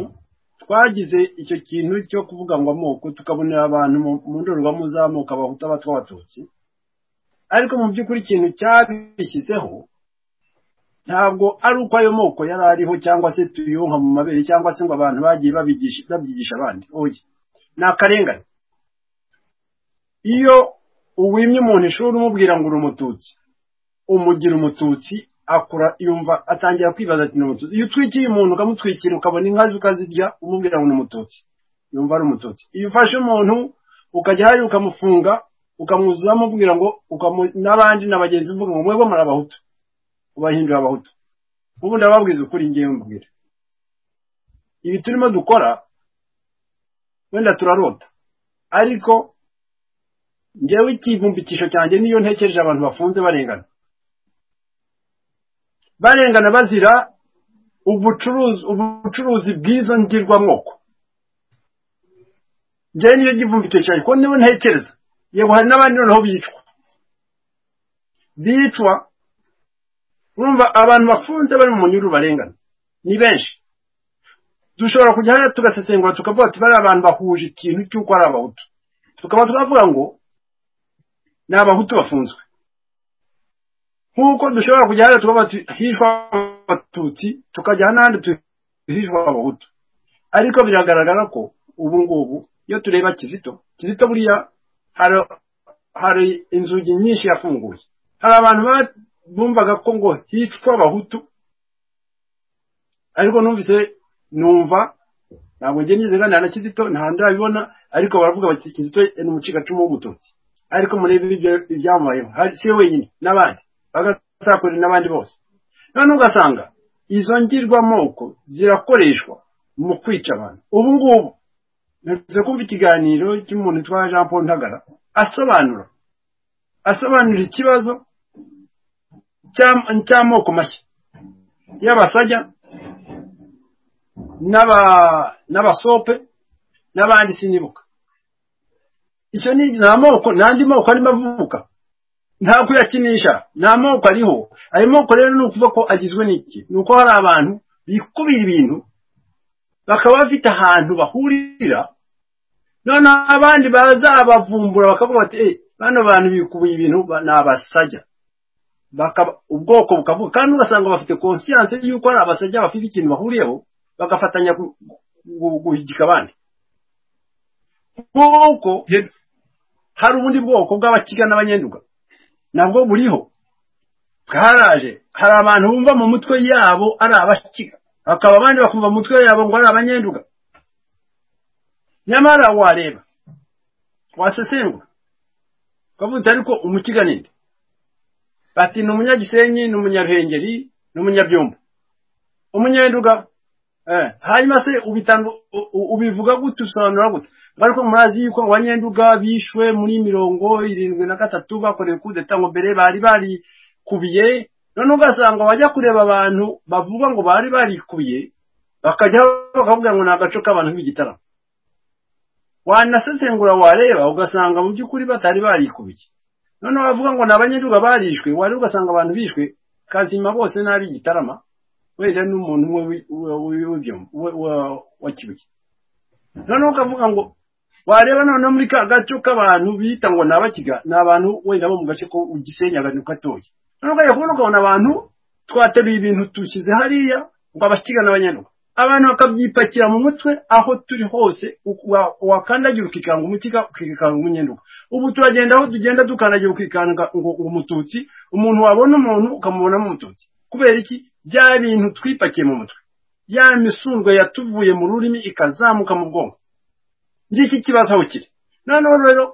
twagize icyo kintu cyo kuvuga ngo amoko tukabonera abantu mu mu ndorerwamo z'amoko abahutu abatwa abatutsi ariko mu by'ukuri ikintu cyabishyizeho ntabwo ari uko ayo moko yari ariho cyangwa se tuyonka mu mabere cyangwa se ngo abantu bagiye babigisha- babyigisha abandi oya ni akarengane iyo uwimye umuntu ishuri umubwira ngo uri umututsi umugira umututsi akura yumva atangira kwibaza ati ni umututsi iyo utwikiye umuntu ukamutwikira ukabona inka ze ukazirya umubwira ngo ni umututsi yumva ari umututsi iyo ufashe umuntu ukajya hariya ukamufunga ukamwuzuzamo umubwira ngo ukamu- n'abandi na bagenzi be uvuga ngo mwebwe muri abahutu ubahindura abahutu ubu ndababwiza ukuri ngewe mbwira ibi turimo dukora wenda turarota ariko njyewe ikivumbikisho cyanjye niyo ntekereje abantu bafunze barengana barengana bazira ubucuruzi ubucuruzi bw'izo ngirwamoko njyewe niyo kivumbikisho cyanjye kuko niyo ntekereza yego hari n'abandi noneho bicwa bicwa urumva abantu bafunze bari mu munyururu barengana ni benshi dushobora kujya hariya tugasesengura tukavuga ati bariya abantu bahuje ikintu cy'uko ari abahutu tukaba twavuga ngo ni abahutu bafunzwe nk'uko dushobora kujya hariya tukavuga ati hishwa abatutsi tukajya n'ahandi tu- hishwa abahutu ariko biragaragara ko ubu ngubu iyo tureba kizito kizito buriya hari hari inzugi nyinshi yafunguye hari abantu ba- bumvaga ko ngo hicwa abahutu ariko numvise numva ntabwo njye nyiziganira na kizito nta ndabibona ariko baravuga bati kizito ni umucikacumu w'umututsi ariko murebe ibyo ibyamubayeho hari- si we wenyine n'abandi bagasakurira n'abandi bose noneho ugasanga izo ngirwamoko zirakoreshwa mu kwica abantu ubu ngubu ntuze kumva ikiganiro cy'umuntu witwa jean paul ntagara asobanura asobanura ikibazo cy'am- cy'amoko mashya y'abasajya n'aba- n'abasope n'abandi sinibuka icyo ni ni amoko ni andi moko arimo avuka nta kuyakinisha ni amoko ariho ayo moko rero ni ukuvuga ko agizwe n'iki ni uko hari abantu bikubira ibintu bakaba bafite ahantu bahurira noneho abandi bazabavumbura bakavuga bati "Eh, bano bantu bikubiye ibintu ba- ni abasajya bakaba ubwoko bukavuga kandi ugasanga bafite konsiyanse y'uko ari abasajya bafite ikintu bahuriyeho bagafatanya gu- gu- guhigika abandi nk'uko Ye- hari ubundi bwoko bw'abakiga n'abanyenduga nabwo buriho bwaraje hari abantu bumva mu mutwe yabo ari abakiga hakaba abandi bakumva mu mutwe yabo ngo ari abanyenduga nyamara wareba wasesengura ukavuga uti ariko umukiga ninde bati ni umunyagisenyi ni umunyaruhengeri ni umunyabyumba umunyenduga eh, hanyuma se ubitandu- u- u- ubivuga gute usobanura gute ariko murazi yuko abanyenduga bishwe muri mirongo irindwi na gatatu bakorewe kudeta ngo mbere bari barikubiye none ugasanga bajya kureba abantu bavuga ngo bari barikubiye bakajya bakavuga ngo ni agace k'abantu b'igitaramo wanasesengura wareba ugasanga mu by'ukuri batari barikubiye noneho bavuga ngo ni abanyenduga barishwe wareba ugasanga abantu bishwe kazima bose n'ab'igitarama wenda n'umuntu umwe wi- wa- wi- w'ibyombo, wa- wa- wa kibuye noneho ukavuga ngo wareba noneho muri ka gace k'abantu bita ngo ni abakiga ni abantu wenda bo mu gace ko ugisenya agani gatoya noneho ukajya kubona ukabona abantu twateruye ibintu dushyize hariya ngo abakiga n'abanyanuka abantu bakabyipakira mu mutwe aho turi hose u- wa- wakandagira ukikanga umukiga ukikanga umunyenduka ubu turagenda aho tugenda dukandagira ukikanga ngo ngo umututsi umuntu wabona umuntu ukamubonamo umututsi kubera iki bya bintu twipakiye mu mutwe ya misundwe yatuvuye mu rurimi ikazamuka mu bwonko ngiki kibazo aho kiri noneho rero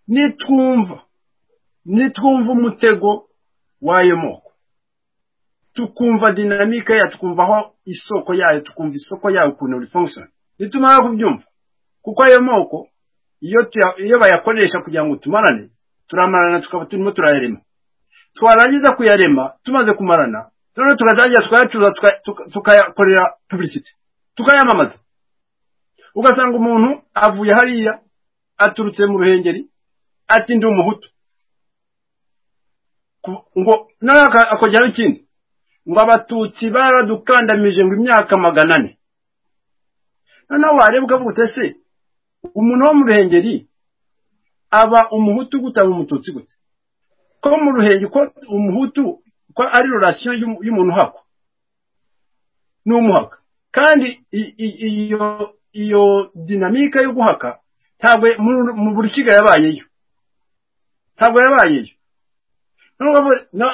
nitwumva nitwumva umutego w'ayo moko tukumva dinamike yayo tukumva aho isoko yayo tukumva isoko yayo ukuntu rifunkishoni nituma kubyumva kuko ayo moko iyo bayakoresha kugira ngo tumarane turamarana tukaba turimo turayarema twarangiza kuyarema tumaze kumarana noneho tukazagira tukayacuruza tukayakorera publicity tukayamamaza ugasanga umuntu avuye hariya aturutse mu ruhengeri ati ndi umuhutu ngo nawe akongeraho ikindi ngo abatutsi baradukandamije ngo imyaka magana ane noneho wareba ukavuga uti ese umuntu wo mu ruhengeri aba umuhutu gute aba umututsi gute ko mu ruhengeri ko umuhutu ko ari rurasiyo y'umuntu uhakwa ni umuhaka kandi iyo iyo dinamika yo guhaka ntabwo mu buri kigo yabayeyo ntabwo yabayeyo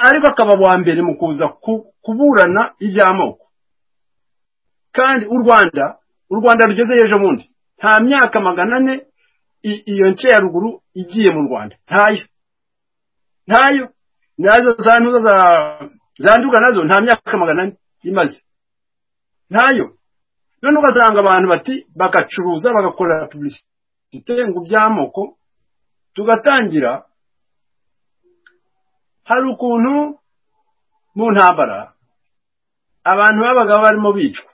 ariko akaba wa mbere mu kuza kuburana iby'amoko kandi u rwanda u rwanda rugeze ejo bundi nta myaka magana ane iyo nce ya ruguru igiye mu rwanda ntayo ntayo nazo za ntuza za nduga nazo nta myaka magana ane imaze ntayo none ugasanga abantu bati bagacuruza bagakorera publicite ngo iby'amoko tugatangira hari ukuntu mu ntambara abantu babaga barimo bicwa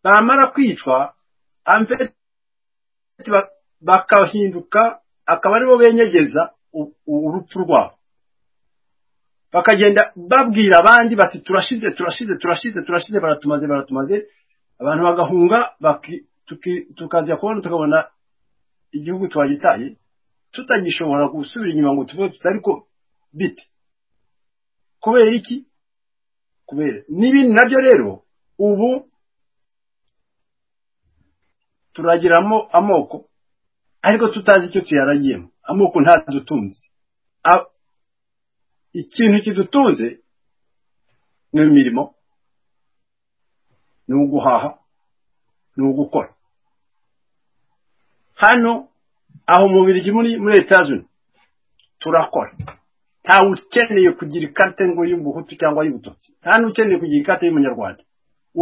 bamara kwicwa amfeti bakahinduka akaba aribo benyegeza urupfu rwabo bakagenda babwira abandi bati turashize turashize turashize turashize baratumaze baratumaze abantu bagahunga tukajya kubona tukabona igihugu twagitaye tutagishobora gusubira inyuma ngo tuvuge tutari ko bite kubera iki kubera n'ibindi nabyo rero ubu turagiramo amoko ariko tutazi icyo tuyaragiyemo amoko ntadutunze ikintu kidutunze ni imirimo ni uguhaha ni ugukora hano aho umubiri muri muri etazini turakora ntawe ukeneye kugira ikate ngo y'ubuhutu cyangwa y'ubututsi nta n'ukeneye kugira ikate y'umunyarwanda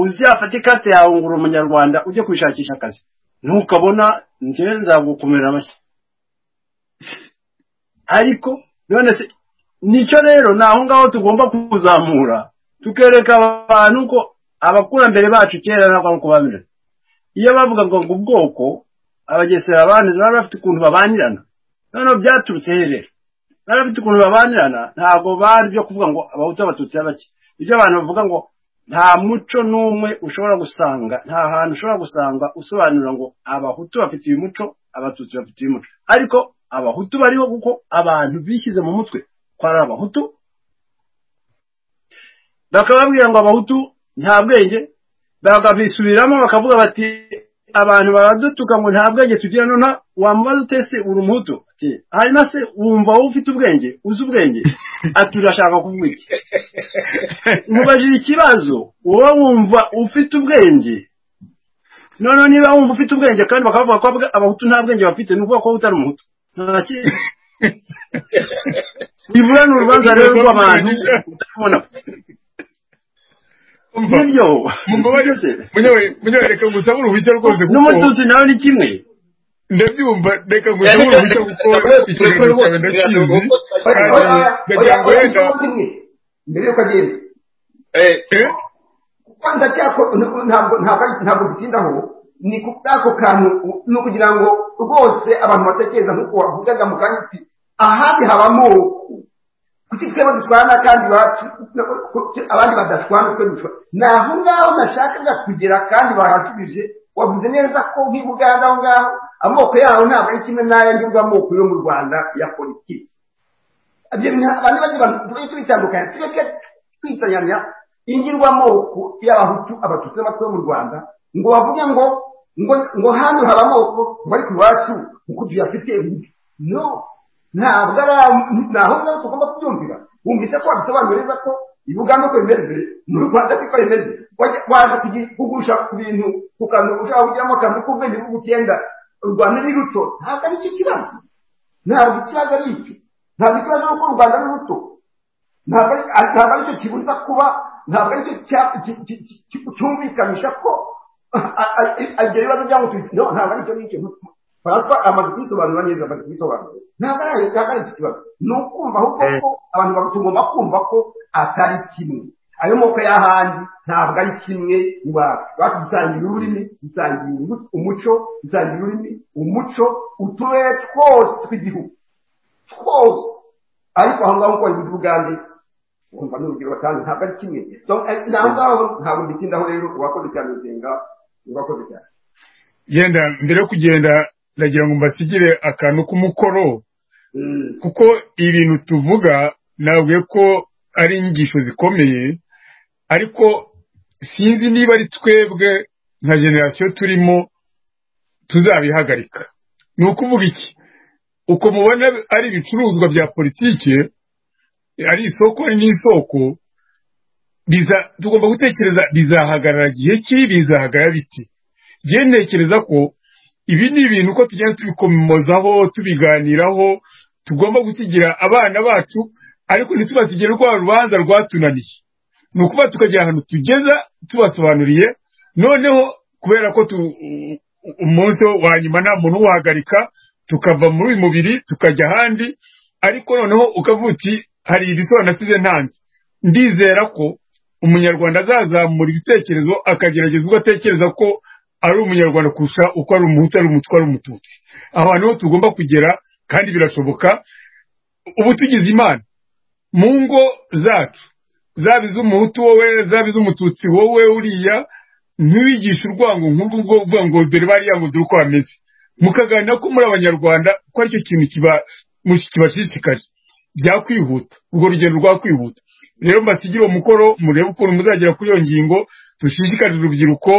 uzafata ikate yawe ngo uri umunyarwanda ujye kwishakisha akazi ntukabona njyewe nzagukomera amashyi ariko none se nicyo rero ni aho ngaho tugomba kuzamura tukereka abantu ko abakurambere bacu kera ntabwo ari uko bameze iyo bavugaga ngo ubwoko abagesera bantu bari bafite ukuntu babanirana noneho byaturutse rero bari bafite ukuntu babanirana ntabwo bari byo kuvuga ngo abahutu abatutsi bake ibyo abantu bavuga ngo nta muco n'umwe ushobora gusanga nta hantu ushobora gusanga usobanura ngo abahutu bafite uyu muco abatutsi bafite uyu muco ariko abahutu bariho kuko abantu bishyize mu mutwe ko ari abahutu bakababwira ngo abahutu nta bwenge bakabisubiramo bakavuga bati abantu baradutuka ngo nta bwenge tugira none wamubaza utese uri umuhutu hanyuma se wumva wowe ufite ubwenge uzi ubwenge ati urashaka kuvuga iki mubajije ikibazo wowe wumva ufite ubwenge noneho niba wumva ufite ubwenge kandi bakavuga ko abahutu nta bwenge bafite ni ukuvuga ko utari umuhutu nta kintu ibura ni urubanza rero rw'abantu utabona nibyo munyobore reka ngusabure uruhushya rwose n'umututsi nawe ni kimwe ndabyumva reka ngusabure uruhushya kuko ikiganiro cyawe ndakizi kandi ndagira ngo wenda mbere yuko agenda kwanza cyako ntabwo ntabwo bitindaho ni ku ako kantu ni ukugira ngo rwose abantu batekereza nk'uko wavugaga mu kanya uti ahandi habamo kuki twebwe dutwarana kandi abandi badatwana twe dutwana ni aho ngaho nashakaga kugera kandi barahasubije wavuze neza ko nk'i buganda aho ngaho amoko yaho ntabwo ari kimwe n'ayanjye amoko yo mu rwanda ya politiki abantu bagiye tubitandukanya tureke twitanyanya ingirwamoko y'abahutu abatutsi n'abatwa mu rwanda ngo bavuge ngo ngo hano haba amoko bari ku iwacu kuko tuyafite no ntabwo ari ahubwo natwe tugomba kubyumvira wumvise ko wabisobanura neza ko ibiganza uko bimeze mu rwanda siko bimeze waje kugusha ku bintu ku kantu ushaka kujyamo akantu k'ubwenge bw'ubukenda u rwanda ni ruto ntabwo ari cyo kibazo ntabwo ikibazo ari icyo ntabwo ikibazo ari uko u rwanda ari ruto ntabwo ari cyo kibuza kuba ntabwo ari cyo cyumvikanisha ko ibyo bibazo byaba tubikino ntabwo ari cyo ngicyo Francois amaze kubisobanura neza amaze kubisobanura ntabwo ari ntabwo ari iki kibazo ni ukumva ahubwo ko abantu bagomba kumva ko atari kimwe ayo moko y'ahandi ntabwo ari kimwe iwacu iwacu dusangiye ururimi dusangiye umuco dusangiye ururimi umuco uturere twose tw'igihugu twose ariko aho ngaho uko babivuga ubwanjye ukumva n'urugero batanga ntabwo ari kimwe naho ngaho ntabwo nditindaho rero uwakoze cyane usenga uwakoze cyane yenda mbere yo kugenda ndagira ngo mbasigire akantu k'umukoro kuko ibintu tuvuga ntabwo ko ari inyigisho zikomeye ariko sinzi niba ari twebwe nka generasiyo turimo tuzabihagarika ni ukuvuga iki uko mubona ari ibicuruzwa bya politiki ari isoko n'isoko tugomba gutekereza bizahagarara igihe ki bizahagarara biti njyewe ntekereza ko ibi ni ibintu uko tugenda tubikomozaho tubiganiraho tugomba gusigira abana bacu ariko ntitubasigire rwa rubanza rwatunaniye ni ukuba tukagera ahantu tugeza tubasobanuriye noneho kubera ko umunsi wa nyuma nta muntu uwuhagarika tukava muri uyu mubiri tukajya ahandi ariko noneho ukavuga uti hari ibisobanutse ntanze ndizera ko umunyarwanda azazamura ibitekerezo akagerageza ubwo atekereza ko ari umunyarwanda kurusha uko ari umuhutu ari umutwa ari umututsi abantu bo tugomba kugera kandi birashoboka ubu tugize imana mu ngo zacu zaba iz'umuhutu wowe zaba iz'umututsi wowe uriya ntiwigishe urwango nk'urwo ngo uvuga ngo dore bariya ngo dore uko bameze mukaganira ko muri abanyarwanda ko aricyo kintu kibashishikaje byakwihuta urwo rugendo rwakwihuta rero mbasigire uwo mukoro murebe ukuntu muzagera kuri iyo ngingo dushishikarize urubyiruko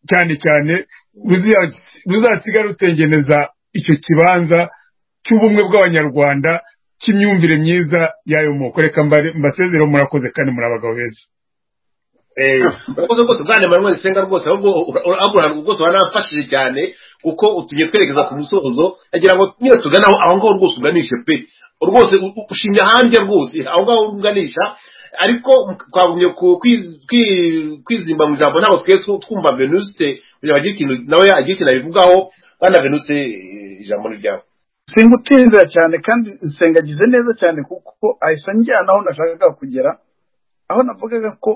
cyane cyane ruzasiga rutengeneza icyo kibanza cy'ubumwe bw'abanyarwanda cy'imyumvire myiza y'ayo moko reka mbasezere murakoze kandi muri abagabo beza urakoze rwose bwana manuel senga rwose ahubwo urabona rwose waranafashije cyane kuko utugiye twerekeza ku musozo agira ngo niba tuganaho aho ngaho rwose uganishe pe rwose ushimye ahandi rwose aho ngaho uganisha ariko twagumye kwizimba mu ijambo ntabwo twe twumva venuste kugira ngo ikintu nawe agire ikintu abivugaho bwana venuste ijambo ni ryawe singutinzira cyane kandi nsengagize neza cyane kuko ahise njyana aho nashakaga kugera aho navugaga ko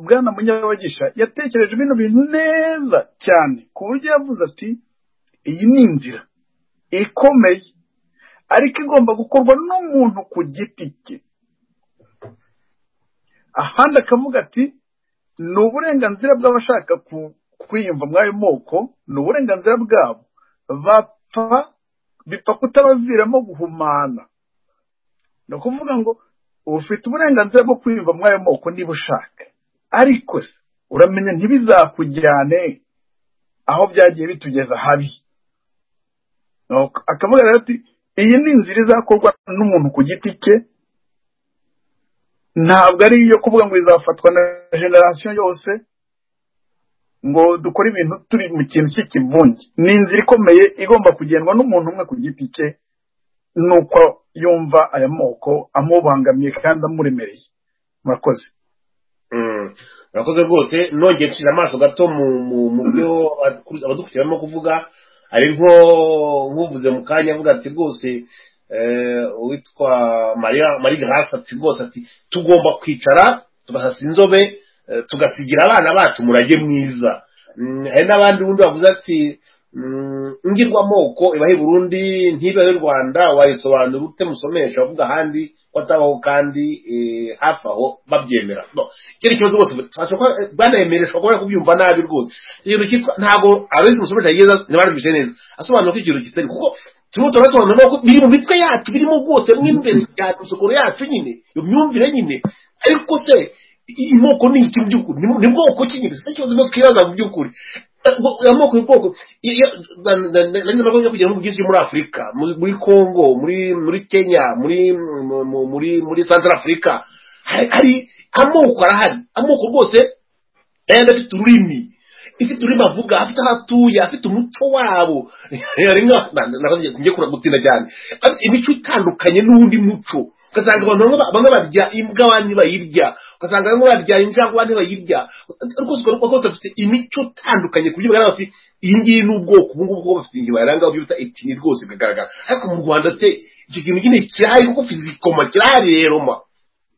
bwana munyabagisha yatekereje bino bintu neza cyane ku buryo yavuze ati iyi ni inzira ikomeye ariko igomba gukorwa n'umuntu ku giti cye ahandi akavuga ati ni uburenganzira bw'abashaka kwiyumva muri ayo moko ni uburenganzira bwabo bapfa bipfa kutabaviramo guhumana ni ukuvuga ngo ufite uburenganzira bwo kwiyumva muri ayo moko niba ushaka ariko se uramenya ntibizakujyane aho byagiye bitugeza habi akavuga rero ati iyi ni inzira izakorwa n'umuntu ku giti cye ntabwo ari iyo kuvuga ngo izafatwa na generasiyo yose ngo dukore ibintu turi mu kintu cy'ikivunge ni inzira ikomeye igomba kugendwa n'umuntu umwe ku giti cye nuko yumva aya moko amubangamiye kandi amuremereye murakoze murakoze rwose nongeye nshyira amaso gato mu byo abadukurikira barimo kuvuga ari nk'uvuze mu kanya avuga ati rwose uwitwa maria marie grace ati rwose ati tugomba kwicara tugasasa inzobe tugasigira abana bacu umurage mwiza hari n'abandi bundi bavuze ati ngirwamoko ibahe burundi ntibahe rwanda wayisobanura ute musomesha bavuga ahandi ko atabaho kandi hafi aho babyemera icyo ni ikibazo rwose banayemeresha kuba kubyumva nabi rwose ikintu cyitwa ntabwo abizi musomesha yigeze ntibabibishe neza asobanura ko ikintu kitari kuko turimo turasobanura ko biri mu mitwe yacu birimo rwose mo imbere cyane isukuru yacu nyine iyo myumvire nyine ariko se imoko ni iki mu by'ukuri ni bwoko ki nyine si ikibazo twibaza mu by'ukuri amoko y'ubwoko nabonye kugera mu bwinshi muri afurika muri congo muri muri kenya muri muri muri central afurika hari amoko arahari amoko rwose yayandi afite ururimi ifite ururimi avuga afite aho atuye afite umuco wabo njye gutinda cyane imico itandukanye n'undi muco ugasanga abantu bamwe barya imbwa abandi bayirya ugasanga bamwe barya injangwe abandi bayirya rwose ukaba rwose bafite imico itandukanye ku buryo bagaragara bafite iyi ngiyi ni ubwoko ubu ngubu bafite igihe baranga byo bita etini rwose bikagaragara ariko mu rwanda se icyo kintu nyine kirahari kuko fizikoma kirahareroma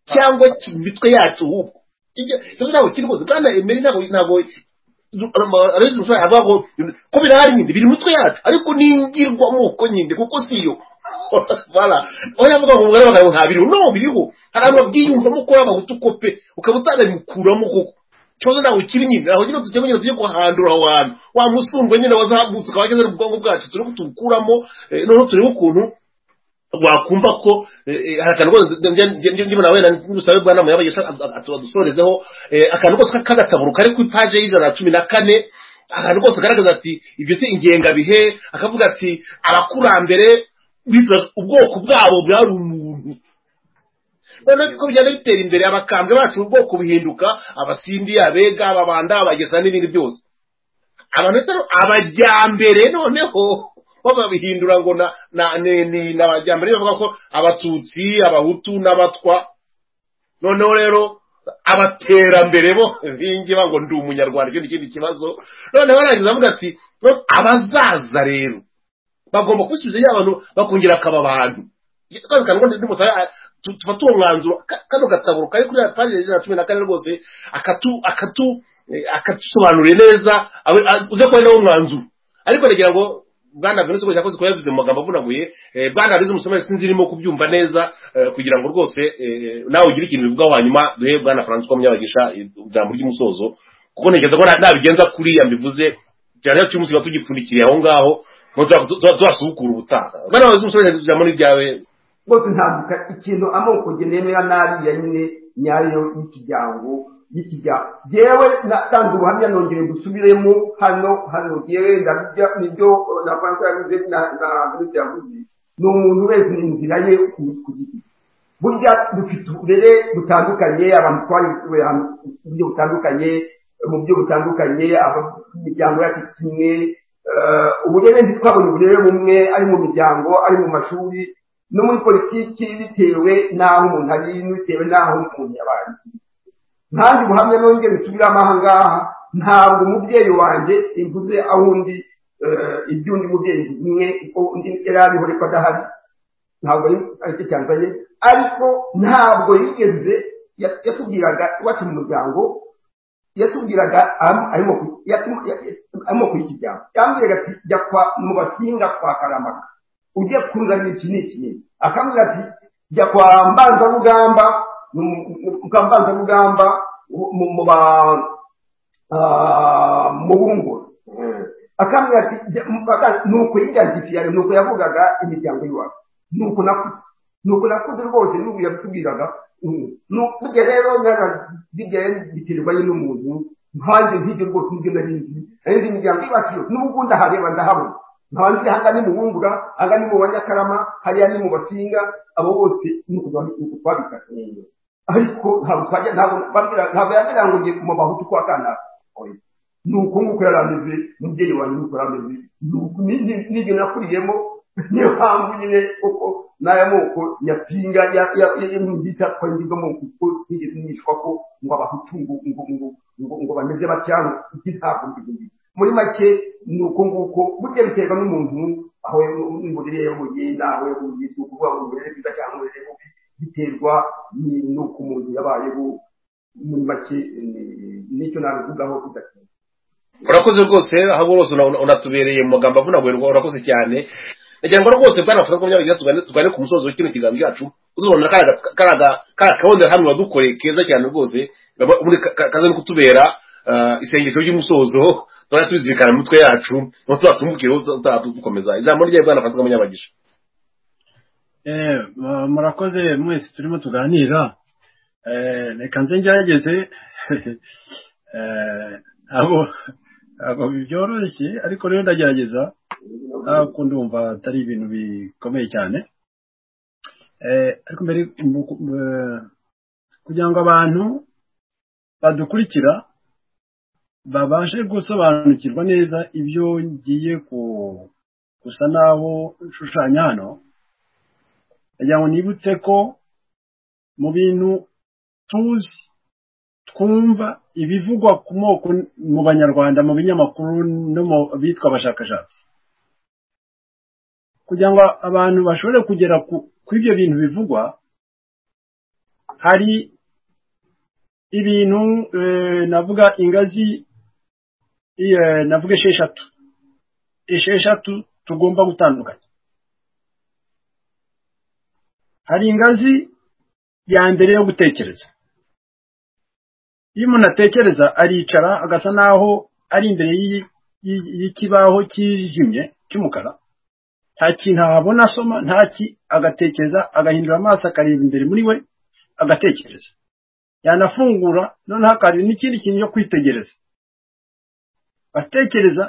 cyangwa mu mitwe yacu ahubwo ikibazo ntabwo kiri rwose bwana emeri ntabwo ntabwo ariko ushobora avuga ko ko birahari nyine biri mu mitwe yacu ariko ni ingirwamoko nyine kuko si yo bara oya mvuga ngo mugara bagabo nta biriho no biriho hari abantu babwiyumvamo ko y'abahutu ko pe ukaba utanabikuramo koko ikibazo ntabwo kiri nyine aho nyine tujya nyine tujye kuhandura aho hantu wa musundwa nyine wazamutse ukaba wageze mu bwonko bwacu turebe tubukuramo noneho turebe ukuntu wakumva ko hari akantu rwose ndimo nawe n'ubusabe bwa nama yabaye adusorezeho akantu kose k'agataburo kari ku ipaje y'ijana na cumi na kane akantu kose kagaragaza ati ibyo si ingengabihe akavuga ati abakurambere biza ubwoko bwabo bwari umuntu noneho ko bigenda bitera imbere abakambwe bacu ubwoko buhinduka abasindi abega ababanda abagesa n'ibindi byose abantu bitaro abajyambere noneho babihindura ngo ni abajyambere bavuga ko abatutsi abahutu n'abatwa noneho rero abaterambere bo bingiba ngo ndi umunyarwanda icyo ni ikindi kibazo noneho barangiza bavuga ati abazaza rero bagomba kubisubiza iyo abantu bakongera akaba abantu tuba tuwo mwanzuro kano gataburo kari kuri paji ijana na cumi na kane rwose akatusobanuriye neza uze kubona wo mwanzuro ariko ndagira ngo bwana buri wese yakoze kuba yavuze mu magambo avunaguye bwana arizo musomere sinzi irimo kubyumva neza kugira ngo rwose nawe ugire ikintu bivugaho hanyuma duhe bwana francois munyabagisha ijambo ry'umusozo kuko ntekereza ko nabigenza kuriya mbivuze cyane cy'umunsi tuba tugipfundikiye aho ngaho tuzasukura ubutaha bano bazi umusozi ijambo n'ibyawe rwose ntambuka ikintu amoko nemera nabi ya nyine nyayo y'ikijyango y'ikijyango yewe natanze ubuhamya nongere gusubiremo hano hano yewe ndabijya nibyo na franco yavuze na na minsi yavuze ni umuntu wese ni inzira ye ku giti burya dufite uburere butandukanye abantu twanyuze ahantu mu buryo butandukanye mu buryo butandukanye imiryango yacu kimwe uburere ntitwabonye uburere bumwe ari mu miryango ari mu mashuri no muri politiki bitewe n'aho umuntu ari bitewe n'aho umuntu yabaye ntange ubuhamya nongere nsubiramo aha ngaha ntabwo umubyeyi wanjye simvuze aho undi iby'undi mubyeyi umwe kuko undi yari ariho ariko adahari ntabwo aricyo cyanzanye ariko ntabwo yigeze yatubwiraga iwacu mu muryango yatubwiraga arimo kuyikijyamo yambwiraga ati jya kwa mu basinga kwa karamaka ujye kuzanira iki n'iki n'iki akambwira ati jya kwa mbanzarugamba kwa mbanzarugamba mu ba mu bungura akambwira ati ni uko yigantifiyaga ni uko yavugaga imiryango y'iwacu ni uko nakuze ni uko nakuze rwose n'ubu yabitubwiraga burya rero bijya biterwa nyine umuntu nkanjye nzibyo rwose nibyo nari nzi nari nzi imiryango ibacu n'ubu ngubu ndahareba ndahabona nkaba nzi aha ni mu bungura aha ni mu banyakarama hariya ni mu basinga abo bose ni uko twabikata ariko ntabwo twajya ntabwo yambwira ngo ngiye mu bahutu kwa kanaka ni uko nguko yari ameze umubyeyi wanjye nuko yari ameze n'ibyo nakuriyemo niyo mpamvu nyine kuko n'aya moko yapinga yamwita ko ngizo moko kuko ntigeze nishwa ko ngo abahutu ngo ngo ngo ngo ngo bameze batya ngo iki ntabwo mbizi muri make ni uko nguko burya biterwa n'umuntu aho imburire y'umugenda aho y'umugenda uko uvuga ngo uburere bwiza cyangwa uburere bubi biterwa n'uko umuntu yabayeho muri make nicyo nabivugaho bidatinze urakoze rwose aho rwose unatubereye mu magambo avunaguye urakoze cyane ndagira ngo rwose bwana franco munyabagira tugane ku musozo w'ikino kiganza cyacu uzabona kariya kabonera hamwe wadukoreye keza cyane rwose kaza no kutubera isengesho ry'umusozo turajya tubizirikana mu mitwe yacu ngo tuzatumbukireho dukomeza ijambo rye bwana franco munyabagisha murakoze mwese turimo tuganira reka nze ngerageze abo ntabwo byoroshye ariko rero ndagerageza ntabwo ndumva atari ibintu bikomeye cyane Eh, ariko mbere mu- mu- eh, kugira ngo abantu badukurikira babashe gusobanukirwa neza ibyo ngiye ku- gusa naho nshushanya hano ndagira ngo nibutse ko mu bintu tuzi twumva ibivugwa ku moko mu banyarwanda mu binyamakuru no mu bitwa abashakashatsi kugira ngo abantu bashobore kugera ku ku ibyo bintu bivugwa hari ibintu eh, navuga ingazi eh, navuga esheshatu esheshatu tugomba gutandukanya hari ingazi ya mbere yo gutekereza iyo umuntu atekereza aricara agasa naho ari imbere y'i- y'i- y'ikibaho cyijimye cy'umukara nta kintu ahabona asoma nta ki agatekereza agahindura amaso akareba imbere muri we agatekereza yanafungura noneho akareba n'ikindi kintu cyo kwitegereza batekereza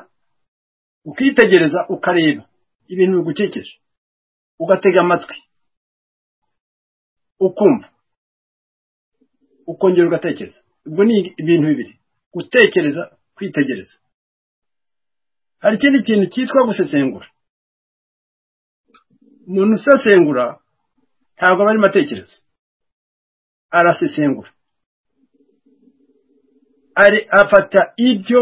ukitegereza ukareba ibintu bigukekeje ugatega amatwi ukumva ukongera ugatekereza ubwo ni ibintu bibiri gutekereza kwitegereza hari ikindi kintu cyitwa gusesengura umuntu usesengura ntabwo aba arimo atekereza arasesengura ari afata ibyo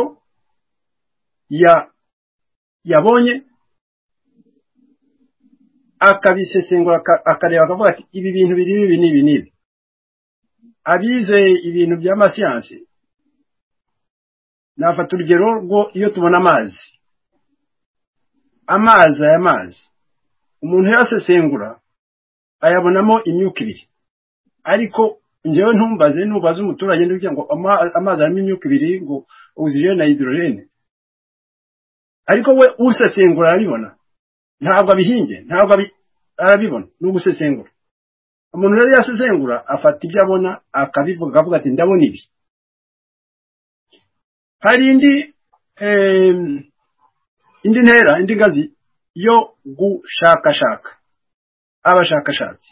ya yabonye akabisesengura aka- akareba akavuga ati ibi bintu biri ibi n'ibi n'ibi abizeye ibintu by'amasiyansi nafata urugero rwo iyo tubona amazi amazi aya mazi umuntu yasesengura ayabonamo imyuka ibiri ariko njyewe ntumbaze ntubaze umuturage ndetse ngo ama- amazi arimo imyuka ibiri ngo ogisijene na hidorojene ariko we usesengura arabibona ntabwo abihinge ntabwo abi- arabibona ni ugusesengura umuntu rero yasesengura afata ibyo abona akabivuga akavuga ati ndabona ibi hari indi em, indi ntera indi ngazi yo gushakashaka abashakashatsi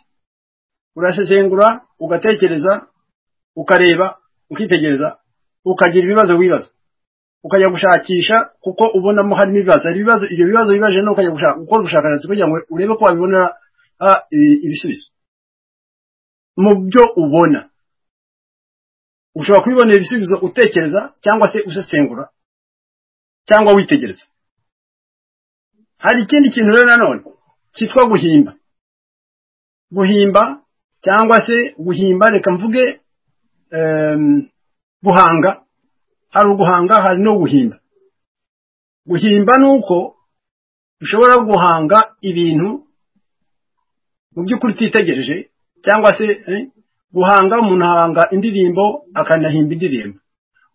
urasesengura ugatekereza ukareba ukitegereza ukagira ibibazo wibaza ukajya gushakisha kuko ubonamo harimo ibibazo hari ibibazo ibyo bibazo wibaje no ukajya gushaka gukora ubushakashatsi kugira ngo urebe ko wabibonera ah, i- ibisubizo mu byo ubona ushobora kubibonera ibisubizo utekereza cyangwa se usesengura cyangwa witegereza hari ikindi kintu rero nanone cyitwa guhimba guhimba cyangwa se guhimba reka mvuge em, guhanga hari uguhanga hari no guhimba guhimba ni uko ushobora guhanga ibintu mu by'ukuri utitegereje cyangwa se eh, guhanga umuntu ahanga indirimbo akanahimba indirimbo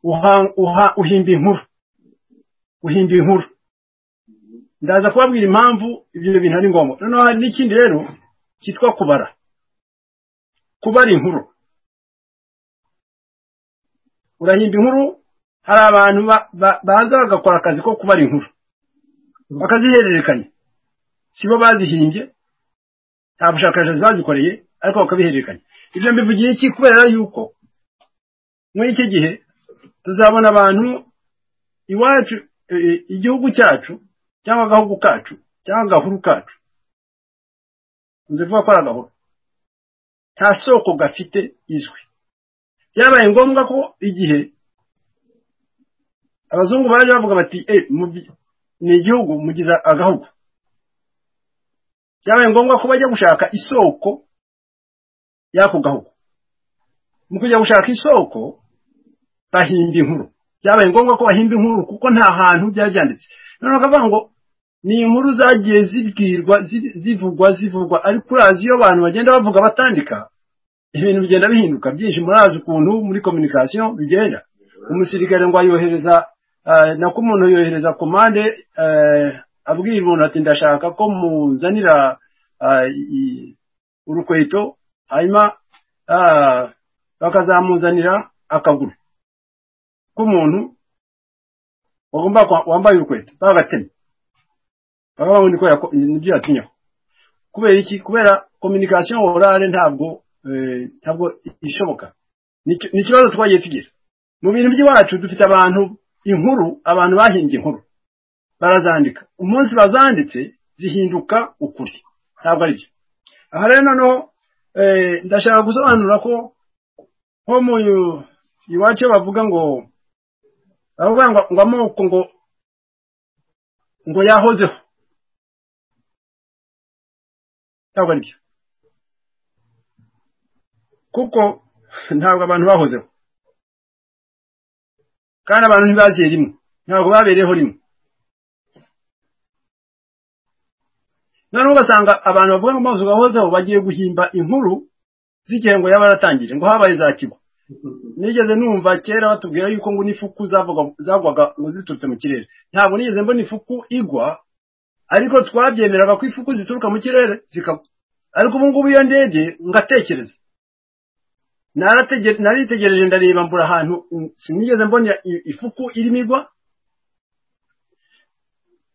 Uha- uha- uhimba inkuru uhimba inkuru ndaza kubabwira impamvu ibyo bintu ari ngombwa noneho hari n'ikindi rero cyitwa kubara kubara inkuru urahimba inkuru hari abantu ba- ba- baza bagakora akazi ko kubara inkuru bakazihererekanya si bo bazihimbye nta bushakashatsi bazikoreye ariko bakabihererekanya ibyo mbivugiye iki kubera yuko muri iki gihe tuzabona abantu iwacu eh, igihugu cyacu cyangwa agahugu kacu cyangwa agahuru kacu nzivuga ko ari agahuru nta soko gafite izwi byabaye ngombwa ko igihe abazungu baje bavuga bati e ni igihugu mugize agahugu byabaye ngombwa ko bajya gushaka isoko y'ako gahugu mu kujya gushaka isoko bahimba inkuru byabaye ngombwa ko bahimba inkuru kuko nta hantu byari byanditse noneho bakavuga ngo ni inkuru zagiye zibwirwa zi- zivugwa zivugwa ariko urazi iyo abantu bagenda bavuga batandika ibintu bigenda bihinduka byinshi murazi ukuntu muri communication bigenda umusirikare ngo ayohereza eh, nako umuntu yohereza komande eh, abwira umuntu ati ndashaka ko muzanira eh, i- urukweto hanyuma ah, bakazamuzanira akaguru k'umuntu wagomba kwa- wambaye urukweto bagatemye baba babona ko yako- nibyo yatinyaho kubera iki kubera communication orale ntabwo eh, ntabwo ishoboka Ni- ni ikibazo twagiye tugira mu bintu by'iwacu dufite abantu inkuru abantu bahimbye inkuru barazandika umunsi bazanditse zihinduka ukuri ntabwo ari byo aha rero noneho eh, ndashaka gusobanura ko nko mu iwacu iyo bavuga ngo baravuga ngo ngo amoko ngo ngo yahozeho ntabwo ari byo kuko ntabwo abantu bahozeho kandi abantu ntibagiye rimwe ntabwo babereyeho rimwe noneho ugasanga abantu bavuga ngo amazu gahozeho bagiye guhimba inkuru zigihe ngo yaba yaratangiye ngo habaye za kigwa nigeze numva kera batubwira yuko ngo n'ifuku zavaga- zagwaga ngo ziturutse mu kirere ntabwo nigeze mbona ifuku igwa ariko twabyemeraga ko ifuku zituruka mu kirere zikagwa ariko ubu ngubu iyo ndege ngatekereza Narate- naritegereje ndareba mbura ahantu mm, sinigeze mbona i- ifuku irimo igwa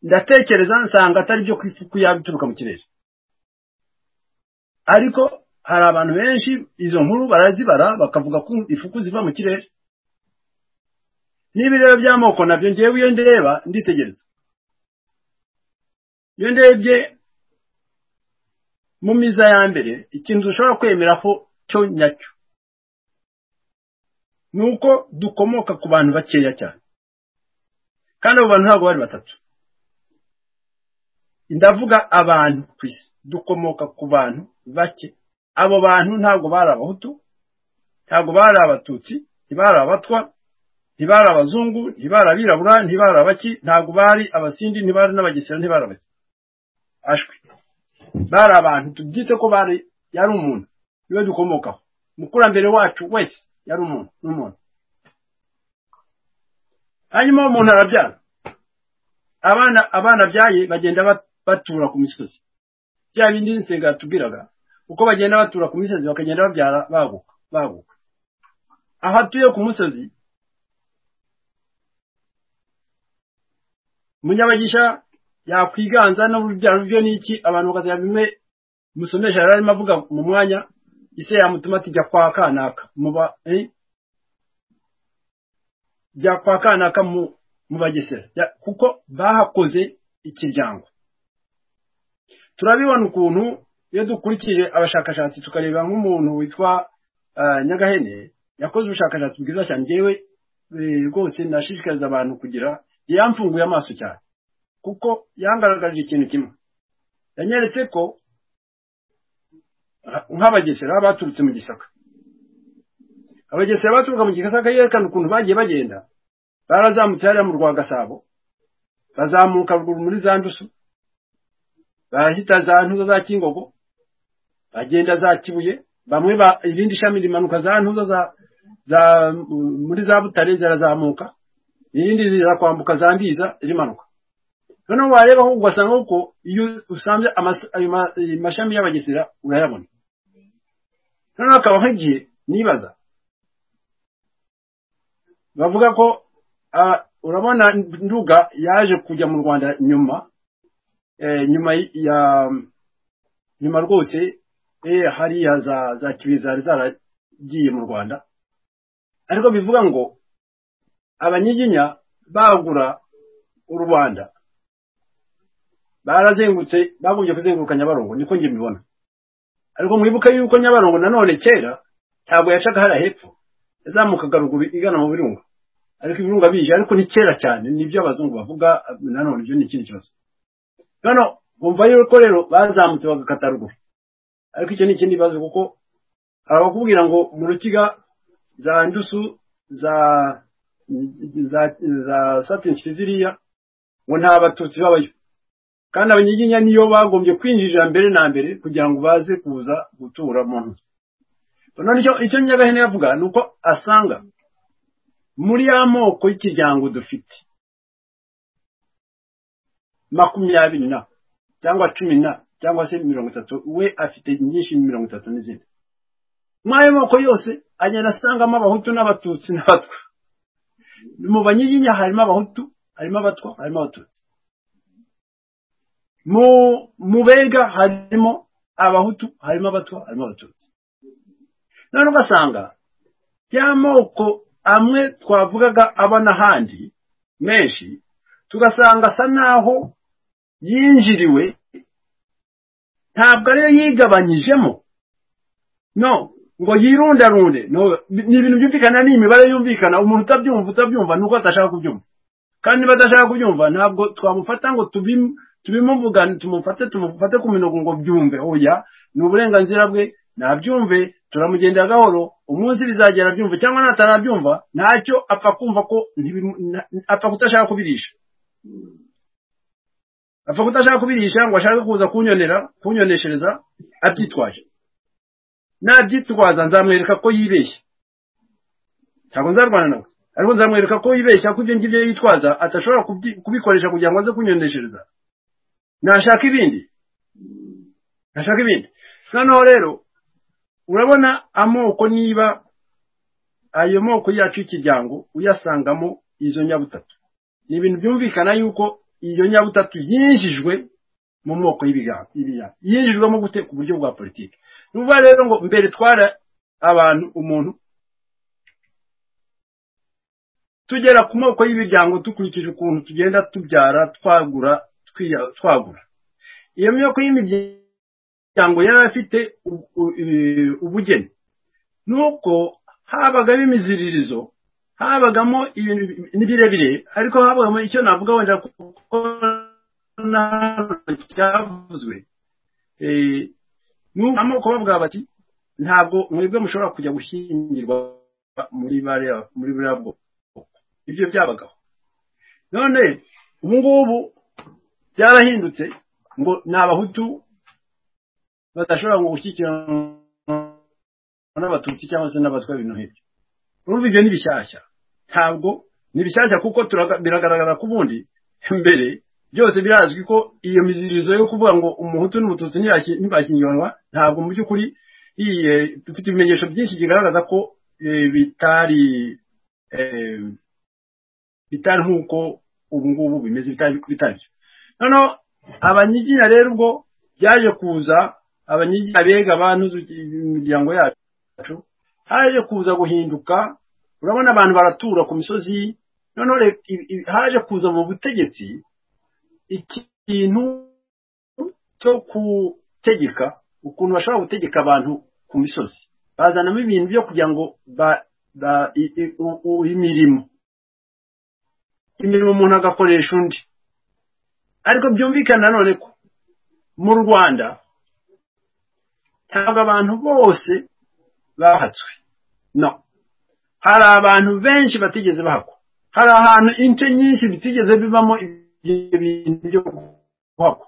ndatekereza nsanga atari byo ku ifuku yaba ituruka mu kirere ariko hari abantu benshi izo nkuru barazibara bakavuga ko ifuku ziva mu kirere niba rero by'amoko nabyo ngewe iyo ndeba nditegereza iyo ndebye mu miza ya mbere ikintu dushobora kwemera ko cyo nyacyo ni uko dukomoka ku bantu bakeya cyane kandi abo bantu ntabwo bari batatu ndavuga abantu ku isi dukomoka ku bantu bake abo bantu ntabwo bari abahutu ntabwo bari abatutsi ntibari abatwa ntibari abazungu ntibari abirabura ntibari abaki ntabwo bari abasindi ntibari n'abagesera ntibari abaki ashwi bari abantu tubyite ko bari yari umuntu niwe dukomokaho umukurambere wacu wese yari umuntu ni umuntu hanyuma uwo muntu arabyara abana abana byaye bagenda bat- batura ku misozi bya bindi nsenga yatubwiraga uko bagenda batura ku misozi bakagenda babyara baguka baguka aho atuye ku musozi munyabagisha yakwiganza n'urubyaro byo n'iki abantu bakazaba bimwe musomesha yari arimo avuga mu mwanya ise yamutuma ati jya kwa kanaka muba eh? jya kwa kanaka mu mu bagesera Ya- kuko bahakoze ikiryango turabibona ukuntu iyo dukurikije abashakashatsi tukareba nk'umuntu witwa ah, nyagahene yakoze ubushakashatsi bwiza cyane ngewe eh, rwose nashishikariza abantu kugira yamfunguye amaso cyane kuko yangaragarije ikintu kimwe yanyeretse ko ah, nk'abagesera baturutse mu gisaka abagesera baturuka mu gisaka yerekana ukuntu bagiye bagenda barazamutse hariya mu rwa gasabo bazamuka ruguru muri za ndusu bahita za ntuza za kingogo bagenda za kibuye bamwe ba irindi shami rimanuka za ntuza za za muri za butare zirazamuka irindi riza kwambuka za mbiza rimanuka noneho wareba aho ugasanga uko iyo usanze amas- ayo ma- ayo mashami y'abagesera urayabona noneho hakaba nk'igihe nibaza bavuga ko ah, urabona nduga yaje kujya mu rwanda nyuma eh, nyuma y- ya nyuma rwose eh, hariya za za kibuye zari zaragiye mu rwanda ariko bivuga ngo abanyiginya bagura u rwanda barazengutse bagombye kuzenguruka nyabarongo niko njye mbibona ariko mwibuke yuko nyabarongo nanone kera ntabwo yacaga hariya hepfo yazamukaga ruguru igana mu birunga ariko ibirunga bije ariko ni kera cyane nibyo abazungu bavuga nanone ibyo ni ikindi kibazo noneho bumva yuko rero bazamutse bagakata ruguru ariko icyo ni ikindi kibazo kuko hari abakubwira ngo mu rukiga za ndusu za za za satinsi ziriya ngo nta batutsi babayo kandi abanyiginya niyo bagombye kwinjirira mbere na mbere kugira ngo baze kuza gutura mu nzu none icyo icyo nyagahene yavuga ni uko asanga muri ya moko y'ikiryango dufite makumyabiri na cyangwa cumi na cyangwa se mirongo itatu we afite nyinshi mirongo itatu n'izindi mw'ayo moko yose agenda asangamo abahutu n'abatutsi n'abatwa mu banyiginya harimo abahutu harimo abatwa harimo abatutsi mu mu bega harimo abahutu harimo abatwa harimo abatutsi none ugasanga ya moko amwe twavugaga aba n'ahandi menshi tugasanga asa n'aho yinjiriwe ntabwo ariyo yigabanyijemo no ngo yirundarunde no ni ibintu byumvikana ni imibare yumvikana umuntu utabyumva utabyumva ni uko atashaka kubyumva kandi niba adashaka kubyumva ntabwo twamufata ngo tubim- tubimuvugane tumufate tumufate ku minogo ngo byumve oya ni uburenganzira bwe nabyumve turamugendera gahoro umunsi bizagera abyumve cyangwa natarabyumva ntacyo apfa kumva ko ntibimu- na- apfa kutashaka kubirisha apfa kutashaka kubirisha ngo ashake kuza kunyonera kunyoneshereza abyitwaje nabyitwaza nzamwereka ko yibeshya ntabwo nzarwana nawe ariko nzamwereka ko yibeshya ko ibyo ngibyo yitwaza atashobora kubyi- kubikoresha kugira ngo aze kunyoneshereza nashaka ibindi nashaka ibindi noneho rero urabona amoko niba ayo moko yacu y'ikiryango uyasangamo izo nyabutatu ni ibintu byumvikana yuko iyo nyabutatu yinjijwe mu moko y'ibiganza yinjijwemo gute ku buryo bwa politiki ni ukuvuga rero ngo mbere twara abantu umuntu tugera ku moko y'imiryango dukurikije ukuntu tugenda tubyara twagura twiya- twagura iyo moko y'imiryango yari afite u- u- eh, ubugeni nuko habagamo imiziririzo habagamo ibintu bi- ni birebire ariko habagamo icyo navuga wenda kuko ntabwo cyavuzwe Eh, nuko amoko bavuga bati ntabwo mwebwe mushobora kujya gushyingirwa muri bariya muri buriya bwoko ibyo byabagaho none ubu ngubu byarahindutse ngo ni abahutu badashobora ngo gushyikiranwa n'abatutsi cyangwa se n'abatwa ibintu nk'ibyo urumva ibyo ni bishyashya ntabwo ni bishyashya kuko turaga- biragaragara ko ubundi mbere byose birazwi ko iyo mizirizo yo kuvuga ngo umuhutu n'umututsi ntiyashyi- ntibashyingiranwa ntabwo mu by'ukuri iye, dufite ibimenyetso byinshi bigaragaza ko eh, bitari eh, bitari nk'uko ubu ngubu bimeze bitari bitari byo noneho abanyiginya rero ubwo byaje kuza abanyiginya bega abantuza imiryango yacu haje kuza guhinduka urabona abantu baratura ku misozi noneho re- i- i- haje kuza mu butegetsi ikintu cyo gutegeka ukuntu bashobora gutegeka abantu ku misozi bazanamo ibintu byo kugira ngo ba- ba- i- i- u- u- imirimo imirimo umuntu agakoresha undi ariko byumvikana nanone ko mu rwanda ntabwo abantu bose bahatswe no hari abantu benshi batigeze bahakwa hari ahantu ince nyinshi bitigeze bibamo ibyo bintu byo kuhakwa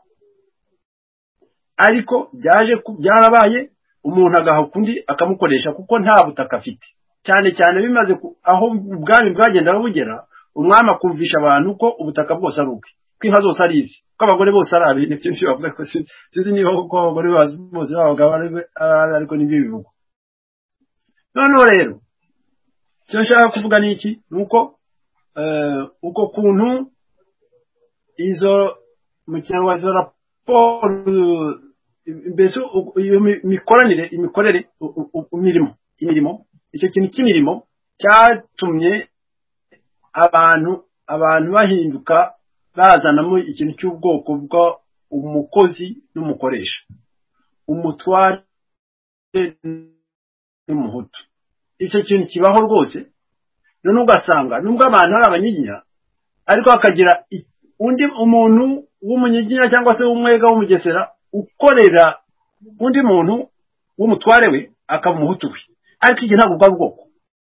ariko byaje ku- byarabaye umuntu agahaka undi akamukoresha kuko nta butaka afite cyane cyane bimaze ku- aho ubwami bwagendaga bugera umwami akumvisha abantu ko ubutaka bwose ari ubwe ko inka zose ari izi ko abagore bose ari abintu ibyo nibyo bavuga ko si- sinzi niba kuko abagore bas- bose b'abagabo ari be- ari abe, ariko nibyo bivugwa noneho rero icyo nshaka kuvuga ni iki ni uko eh, uko kuntu izo mu kinyarwanda izo raporo eh, mbese u- iyo mi- mikoranire imikorere u- u- u- imirimo imirimo icyo kintu cy'imirimo cyatumye abantu abantu bahinduka bazanamo ikintu cy'ubwoko bwa umukozi n'umukoresha umutware n'umuhutu icyo kintu kibaho rwose none ugasanga nubwo abantu ari abanyiginya ariko hakagira i- undi umuntu w'umunyiginya cyangwa se w'umwega w'umugesera ukorera undi muntu w'umutware we akaba umuhutu we ariko ibyo ntabwo bwari ubwoko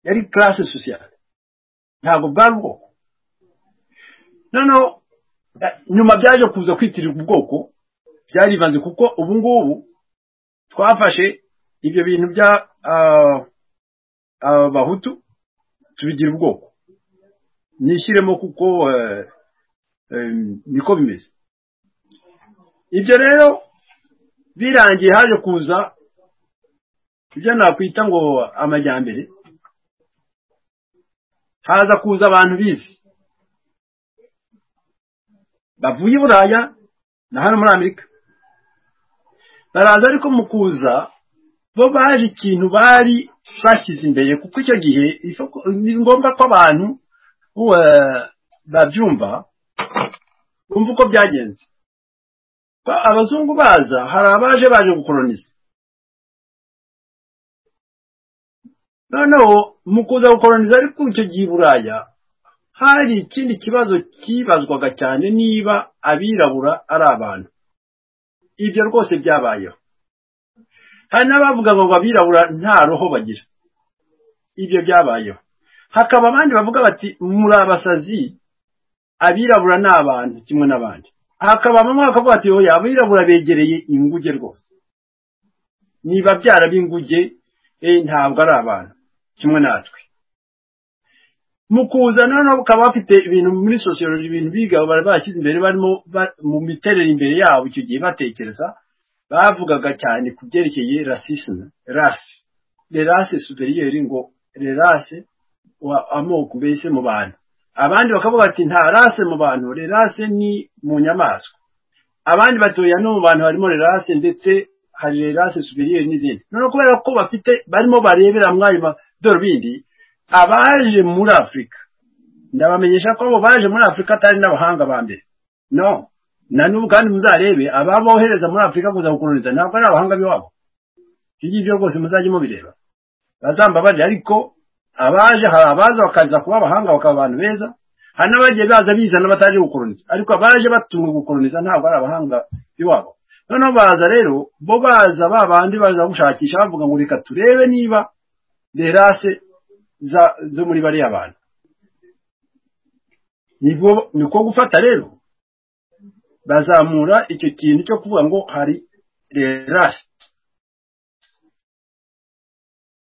yari karase sosiyete ntabwo bwari ubwoko noneho eh, nyuma byaje kuza kwitirirwa ubwoko byarivanze kuko ubu ngubu twafashe ibyo bintu bya ah, abahutu tubigira ubwoko nishyiremo kuko eh, eh, niko bimeze ibyo rero birangiye haje kuza ibyo nakwita ngo amajyambere haza kuza abantu bize bavuye i buraya na hano muri amerika baraza ariko mu kuza bo baje ikintu bari bashyize imbere kuko icyo gihe isoko- ni ngombwa ko abantu eh, babyumva bumva uko byagenze Ba- abazungu baza hari abaje baje gukoroniza noneho mu kuza gukoroniza ariko icyo gihe i buraya hari ikindi kibazo cyibazwaga cyane niba abirabura ari abantu ibyo rwose byabayeho hari n'abavuga ngo abirabura nta roho bagira ibyo byabayeho hakaba abandi bavuga bati muri abasazi abirabura ni abantu kimwe n'abandi hakaba bamwe bakavuga ati oya abirabura begereye inguge rwose ni babyara b'inguge eh, ntabwo ari abantu kimwe natwe mu kuza noneho bakaba bafite ibintu muri sosiyoloji ibintu biga bari bashyize imbere barimo ba- mu miterere imbere yabo icyo gihe batekereza bavugaga cyane ku byerekeye rasisime rasi rerase superiyeri ngo rerase wa amoko mbese mu bantu abandi bakavuga bati nta rase mu bantu rerase ni mu nyamaswa abandi batoya no mu bantu harimo rerase ndetse hari rerase superiyeri n'izindi noneho kubera ko bafite barimo barebera mwayo madorubindi abaje muri afurika ndabamenyesha ko abo baje muri afurika atari n'abahanga ba mbere no na n'ubu kandi muzarebe ababohereza muri afurika kuza gukoloniza ntabwo ari abahanga b'iwabo ibyo ngibyo rwose muzajye mubireba bazambabarira ariko abaje hari abaza bakaza kuba abahanga bakaba abantu beza hari n'abagiye baza bizana bataje gukoloniza ariko abaje batumwe gukoloniza ntabwo ari abahanga b'iwabo noneho baza rero bo baza ba bandi baza gushakisha bavuga ngo reka turebe niba derase za- zo muri bariya bantu nibwo niko gufata rero bazamura icyo kintu cyo kuvuga ngo hari rasi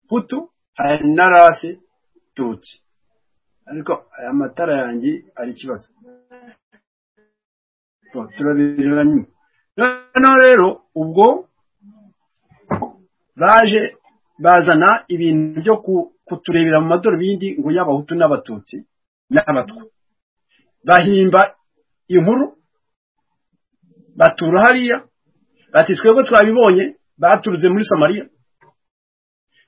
putu hari na rasi tutsi ariko aya matara yanjye ari ikibazo Tu- turabireba nyuma noneho rero ubwo baje bazana ibintu byo ku- kuturebera mu madorobindi ngo y'abahutu n'abatutsi n'abatwa bahimba inkuru batura hariya bati twebwe twabibonye baturutse muri samariya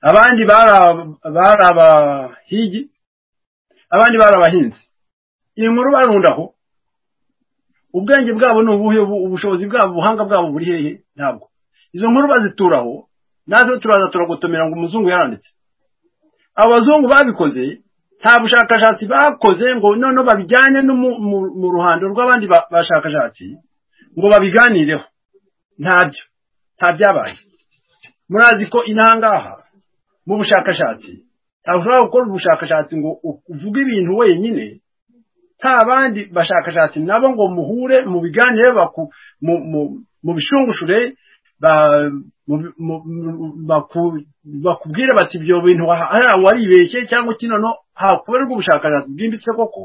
abandi bari aba- bari abahigi abandi bari abahinzi iyi nkuru barundaho ubwenge bwabo ni ubuhe ubu- ubushobozi bwabo ubuhanga bwabo buri hehe ntabwo izo nkuru bazituraho natwe turaza turagotomera ngo umuzungu yaranditse abazungu babikoze nta bushakashatsi bakoze ngo noneho babijyane no mu, mu, mu ruhando rw'abandi ba- bashakashatsi ngo babiganireho ntabyo nta byabaye murazi ko inahangaha mu bushakashatsi ntabwo ushobora gukora ubushakashatsi ngo u- uvuge ibintu wenyine nta bandi bashakashatsi nabo ngo muhure mu biganiro baku- mu- mu- mu bishungushure ba- mu- mu- mu- baku- bakubwire bati ibyo bintu waha- hariya waribeshye cyangwa iki noneho hakorerwa ubushakashatsi bwimbitse koko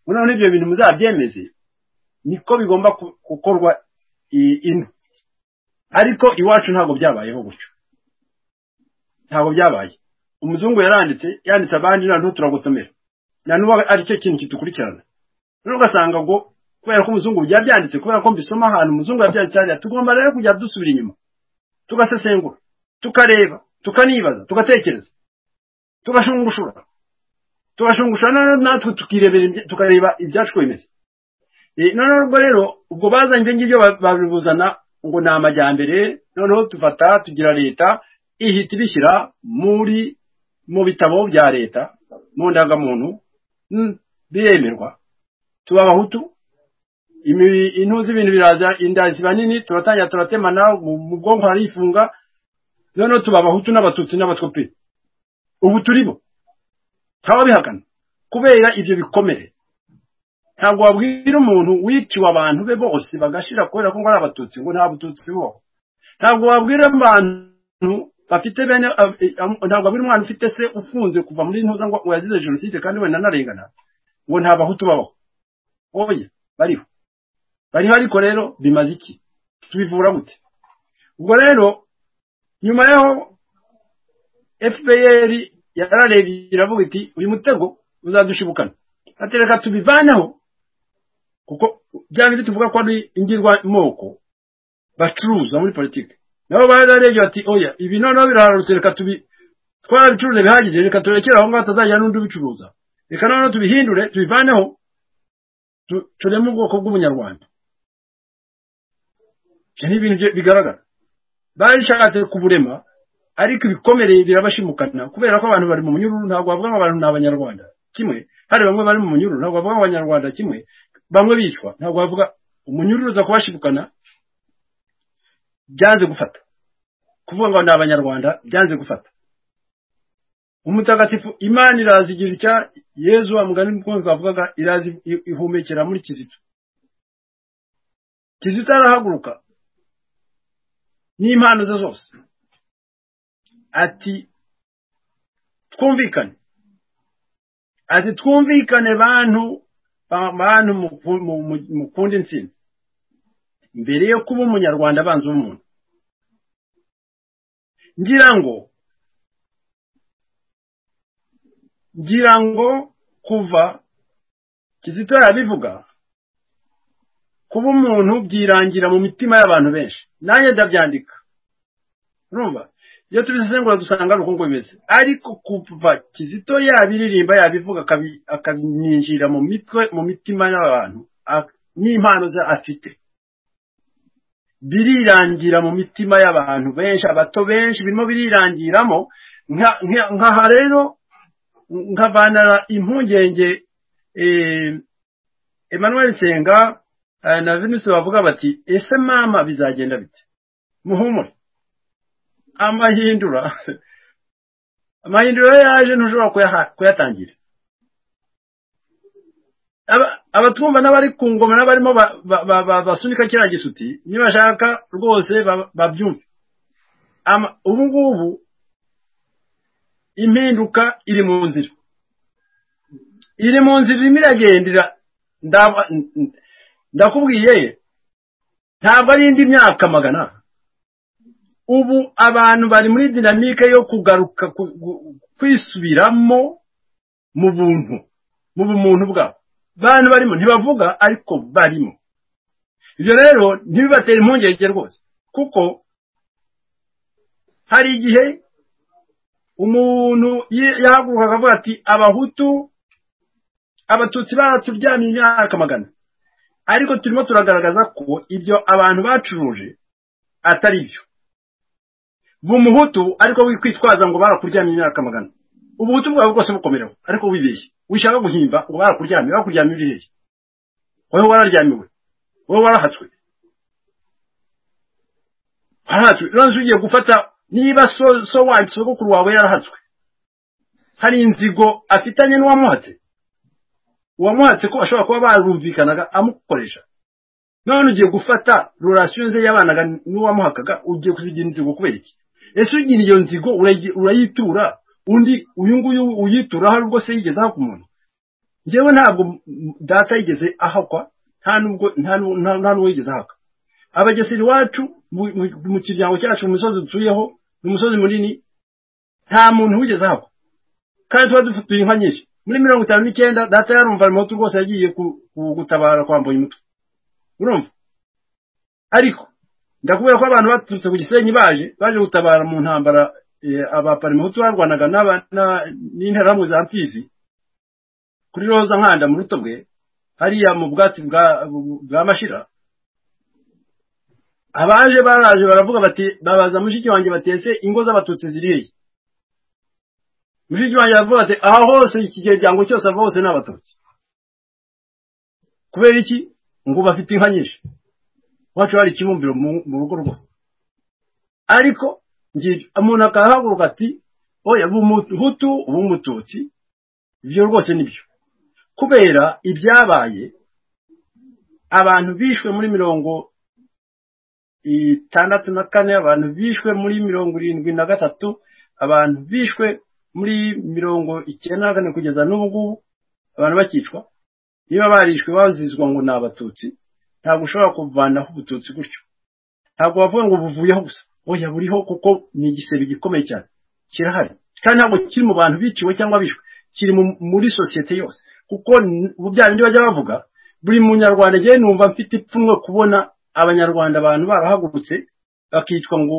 noneho ibyo bintu muzabyemeze niko bigomba ku- gukorwa i- ino ariko iwacu ntabwo byabayeho gutyo ntabwo byabaye umuzungu yaranditse yanditse abandi noneho turagotomera na n'ubu aricyo kintu kitukurikirana rero ugasanga ngo kubera ko umuzungu byaba byanditse kubera ko mbisoma ahantu umuzungu yabyanditse hariya tugomba rero kujya dusubira inyuma tugasesengura tukareba tukanibaza tugatekereza tugashungushura tugashungushura noneho natwe tukirebera ibya- tukareba ibyacu uko bimeze Eh, noneho ubwo rero ubwo bazanye ibyo ngibyo ba- babibuzana ngo ni amajyambere noneho tufata tugira leta ihita ibishyira muri mu bitabo bya leta mu ndangamuntu mm, biremerwa tuba abahutu imi- intuzi ibintu biraza inda ziba nini turatangira turatemana mu mu bwonko harifunga noneho tuba abahutu n'abatutsi n'abatwope ubu turibo nta wabihakana kubera ibyo bikomere ntabwo wabwira umuntu wiciwe abantu be bose bagashira kubera ko ngo ari abatutsi ngo nta bututsi bubaho ntabwo wabwira abantu bafite bene ab- am- ntabwo wabwira umwana ufite se ufunze kuva muri ntuza ngo ngo yazize jenoside kandi wenda anarengana ngo nta bahutu babaho oya bariho bariho ariko rero bimaze iki tubivura gute ubwo rero nyuma yaho fpr yararebye iravuga iti uyu mutego uzadushibukana ati reka tubivaneho kuko bya bindi tuvuga ko ari ingirwamoko bacuruza muri politiki nabo bararebye bati oya ibi noneho biraharutse reka tubi twarabicuruza bihagije reka turekere aho ngaho hatazajya n'undi ubicuruza reka noneho tubihindure tubivaneho tu- tureme ubwoko bw'ubunyarwanda ibyo ni ibintu bye- bigaragara barishatse kuburema ariko ibikomereye birabashimukana kubera ko abantu bari mu munyururu ntabwo bavuga ngo abantu ni abanyarwanda kimwe hari bamwe bari mu munyururu ntabwo bavuga ngo abanyarwanda kimwe bamwe bicwa ntabwo bavuga umunyururu uza kubashimukana byanze gufata kuvuga ngo ni abanyarwanda byanze gufata umutagatifu imana iraza igira icya yezu wa mugani mukunzi bavugaga iraza i- ihumekera muri kizito kizito arahaguruka n'impano ze zose ati twumvikane ati twumvikane bantu ba- bantu muku- mu- mu- mukunda intsinzi mbere yo kuba umunyarwanda abanza umuntu ngira ngo ngira ngo kuva kizito yarabivuga kuba umuntu byirangira mu mitima y'abantu benshi nanjye ndabyandika urumva iyo tubisesengura dusanga ari uko nguko bimeze ariko kuva kizito yabiririmba yabivuga akabi- akabininjira mu mitwe mu mitima y'abantu a- n'impano ze afite birirangira mu mitima y'abantu benshi abato benshi birimo birirangiramo nka- nka- nk'aha rero nkavana impungenge eh, Emmanuel Nsenga eh, na Venus bavuga bati ese mama bizagenda bite muhumure amahindura amahindura yaje ntushobora kuyaha- kuyatangira Aba- abatwumva n'abari ku ngoma n'abarimo ba- ba- ba- ba- basunika kiriya gisuti nibashaka rwose ba- babyumve Ama- ubu ngubu impinduka iri mu nzira iri mu nzira irimo iragendera ndaba- n- n- ndakubwiye ntabwo ari indi myaka magana ubu abantu bari muri dinamike yo kugaruka ku- gu- kwisubiramo mu buntu mu bumuntu bwabo abantu barimo ntibavuga ariko barimo ibyo rero ntibibatera impungenge rwose kuko hari igihe umuntu yi- yahaguruka akavuga ati abahutu abatutsi baraturyamye imyaka magana ariko turimo turagaragaza ko ibyo abantu bacuruje atari byo bumuhutu ariko wikwitwaza ngo barakuryamye imyaka magana ubuhutu bwawe bwose bukomereho ariko wibeshye wishaka guhimba ngo barakuryamye barakuryamye ibihe wowe wararyamiwe wowe warahatswe warahatswe none se ugiye gufata niba so so wanyu sogokuru wawe yarahatswe hari inzigo afitanye n'uwamuhatse uwamuhatse ko ashobora kuba barumvikanaga amukoresha none ugiye gufata rurasiyo ze yabanaga n'uwamuhakaga ugiye kuzigira inzigo kubera iki ese ugira iyo nzigo urayi- urayitura undi uyu nguyu uyitura hari ubwo se yigeze ahaka umuntu njyewe ntabwo m- m- data yigeze ahakwa nta nubwo nta nu- nta- nta n'uwo yigeze ahaka abagesera iwacu mu- mu- mu kiryango cyacu mu misozi dutuyeho ni umusozi munini nta muntu wigeze ahakwa kandi tuba dufite inka nyinshi muri mirongo itanu n'icyenda data yarumva moto rwose yagiye ku- ku- gutabara kwambuye umutwe urumva ariko ndakubwira ko abantu baturutse ku gisenyi baje baje gutabara mu ntambara eh, abaparimuhutu barwanaga n'aba- na- n'interahamwe za mfizi kuri roza nkanda mu ruto bwe hariya mu bwatsi bwa bwa mashira abaje baraje baravuga bati babaza mushiki wanjye batese ingo z'abatutsi ziri hehe mushiki wanjye aravuga ati aha hose iki kiryango cyose ava hose ni abatutsi kubera iki ngo bafite inka nyinshi iwacu hari ikibumbiro mu mu rugo rwose ariko ngi- umuntu akahaguruka ati oya bumuhutu ubumututsi ibyo rwose nibyo kubera ibyabaye abantu bishwe muri mirongo itandatu na kane abantu bishwe muri mirongo irindwi na gatatu abantu bishwe muri mirongo icyenda na kane kugeza n'ubu ngubu abantu bakicwa niba barishwe bazizwa ngo ni abatutsi ntabwo ushobora kuvanaho ubututsi gutyo ntabwo bavuga ngo buvuyeho gusa oya buriho kuko ni igisebe gikomeye cyane kirahari kandi ntabwo kiri mu bantu biciwe cyangwa bishwe kiri mu- muri sosiyete yose kuko n- ubu bya bindi bajya bavuga buri munyarwanda njyewe numva mfite ipfunwe kubona abanyarwanda abantu barahagurutse bakicwa ngo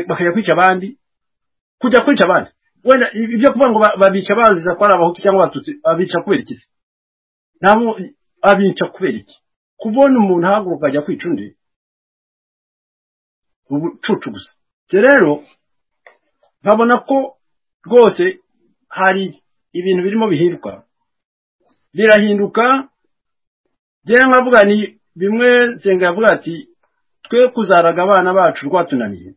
bakajya kwica abandi kujya kwica abandi wenda ibyo kuvuga ngo ba- babica baziza ko ari abahutu cyangwa abatutsi babica kubera iki se ntabwo babica kubera iki kubona umuntu ahaguruka ajya kwica undi ni ubucucu gusa Njye rero nkabona ko rwose hari ibintu birimo bihirwa birahinduka njyewe nkavuga ni bimwe nsenga yavuga ati twe kuzaraga abana bacu rwatunaniye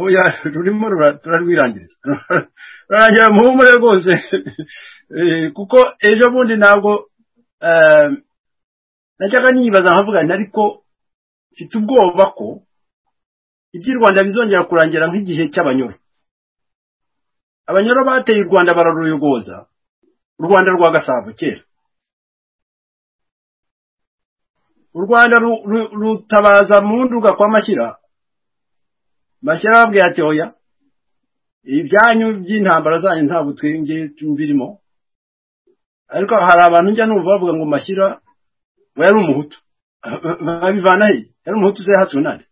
oya rurimo rura- turarwirangiriza rurarangira muhumure rwose Eh, kuko ejo bundi ntabwo eh, najyaga nibaza nkavuga nti ariko mfite ubwoba ko iby'i rwanda bizongera kurangira nk'igihe cy'abanyoro abanyoro bateye u rwanda bararuyogoza u rwanda rwa gasabo kera u rwanda ru- ru- rutabaza mu nduga kwa mashyira mashyira arababwira ati oya ibyanyu by'intambara zanyu ntabwo twenge tubirimo ariko hari abantu njya numva bavuga ngo mashyira we yari umuhutu babivana he yari umuhutu uze hasi unane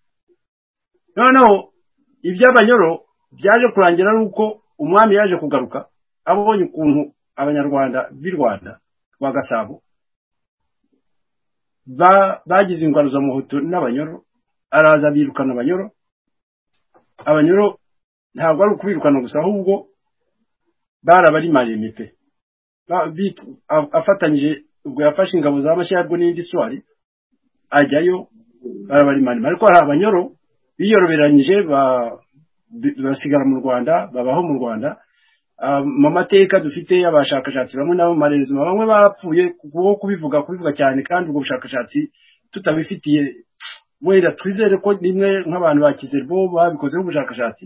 noneho iby'abanyoro byaje kurangira ari uko umwami yaje kugaruka abonye ukuntu abanyarwanda b'i rwanda rwa gasabo ba- bagize ingwaruzamuhutu n'abanyoro araza birukana abanyoro abanyoro ntabwo ari ukubirukana gusa ahubwo barabarimariye pe Ba- bi- a- afatanyije ubwo yafashe ingabo za mashyarwe n'indi swari ajyayo barabarimarima ariko hari abanyoro biyoroberanyije ba- bi- basigara mu rwanda babaho mu rwanda Ah, mu mateka dufite abashakashatsi bamwe nabo mu marerezima bamwe bapfuye kubwo kubivuga kubivuga cyane kandi ubwo bushakashatsi tutabifitiye wenda twizere ko rimwe nk'abantu bakize bo babikozeho ubushakashatsi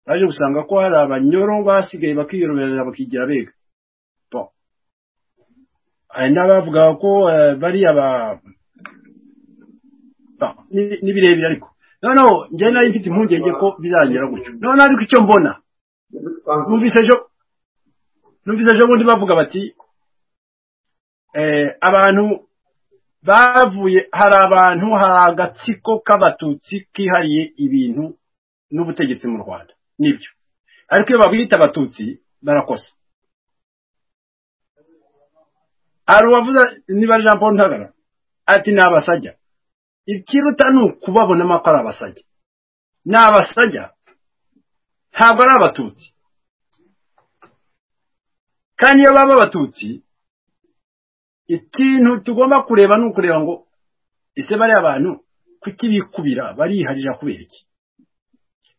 baje gusanga ko hari abanyoro basigaye bakiyoroberera bakigira bega Bon. hari n'abavuga ko eh, bari aba Bon, ni ni birebire ariko noneho njyewe nari mfite impungenge ko bizagera gutyo noneho ariko icyo mbona numvise ejo numvise ejo bundi bavuga bati eh, abantu bavuye hari abantu hari agatsiko k'abatutsi kihariye ibintu n'ubutegetsi mu rwanda nibyo ariko iyo babwita abatutsi barakosa hari uwavuze niba jean paul ntagara ati ni abasajya ikiruta ni ukubabonamo ko ari abasajya ni abasajya ntabwo ari abatutsi kandi iyo baba abatutsi ikintu tugomba kureba ni ukureba ngo ese bariya bantu kuki bikubira bariharira kubera iki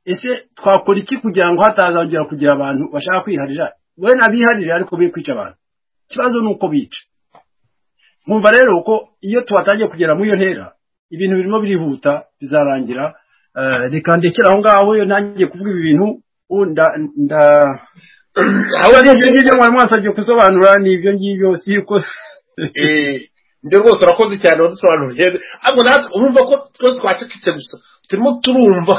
ese twakora iki kugira ngo hatazongera kugira abantu bashaka kwiharira wenda biharire ariko be kwica abantu ikibazo ni uko bica nkumva rero ko iyo tuhatangiye kugera muri iyo ntera ibintu birimo birihuta bizarangira eh, reka ndekere aho ngaho iyo ntangiye kuvuga ibi bintu ubu nda- nda- aho Ahubwo ngeze ibyo mwari mwasabye kusobanura ni ibyo ngibyo si uko nde rwose urakoze cyane wadusobanuriye ariko natwe urumva ko twese twacecetse gusa turimo turumva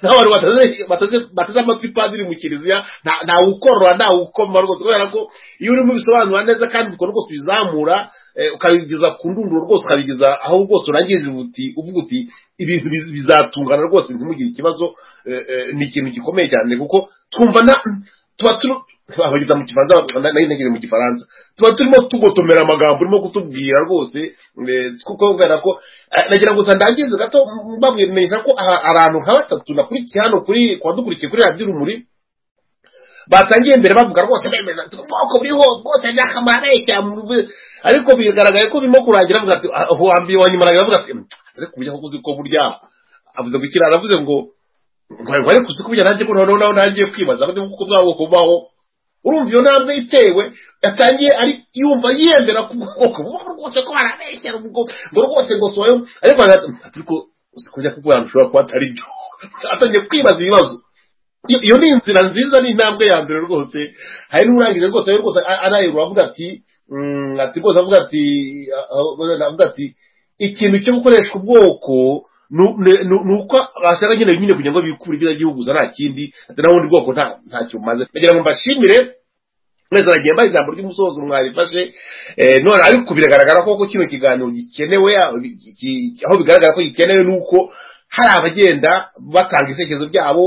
n'abantu bataze- bataze- bateze amatwi padiri mu kiliziya nta- ntawukorora ntawukoma rwose kubera ko iyo urimo ubisobanura neza kandi ubwo rwose ubizamura eh, ukabigeza ku ndunduro rwose ukabigeza aho rwose urangirira uti uvuga uti ibintu biz- bizatungana rwose ntimugire ikibazo eh, eh, ni ikintu gikomeye cyane kuko twumva na tuba turi abageza mu kifaransa bakunda nayo ntegere mu gifaransa tuba turimo tugotomera amagambo urimo kutubwira rwose eh, kuko kubera ko eh, nagira ngo gusa ndangize gato mbabwira ko aha- abantu nka batatu nakurikiye hano kuri kuwa dukurikiye kuri radiyo urumuri batangiye mbere bavuga rwose bemeza ubwoko buriho bwose nyakamara areshya mu rubu- ariko bigaragaye ko birimo kurangira avuga ati "Ah, uwa mbere wa nyuma aragira avuga ati "Mm, ariko uburyo aho uzi ko burya avuze ngo ikirara avuze ngo ngo ngo ariko uzi ko burya nanjye ko noneho nawe ntangiye kwibaza ngo kuko bwabo kubaho urumva iyo ntambwe itewe yatangiye ari yumva yiyemera ku bwoko bubaho rwose ko barabeshya ngo ngo rwose ngo soyo ariko aragira ati ariko uzi ko burya kuko ahantu ushobora kuba atari byo atangiye kwibaza ibibazo iyo iyo ni inzira nziza ni intambwe ya mbere rwose hari n'urangije rwose we rwose a- arayirura avuga ati mm, ati rwose avuga ati a- a- avuga ati ikintu cyo gukoresha ubwoko nu- ne- nu- ni uko bashaka nyine nyine kugira ngo bikure ibyiza by'igihugu gusa nta kindi ati nta bundi bwoko nta- ntacyo bumaze ndagira ngo mbashimire mwese mwagiye mbaha ijambo ry'umusozo mwarifashe Eh, none ariko biragaragara koko kino kiganiro gikenewe aho gi- aho bigaragara ko gikenewe ni uko hari abagenda batanga ibitekerezo byabo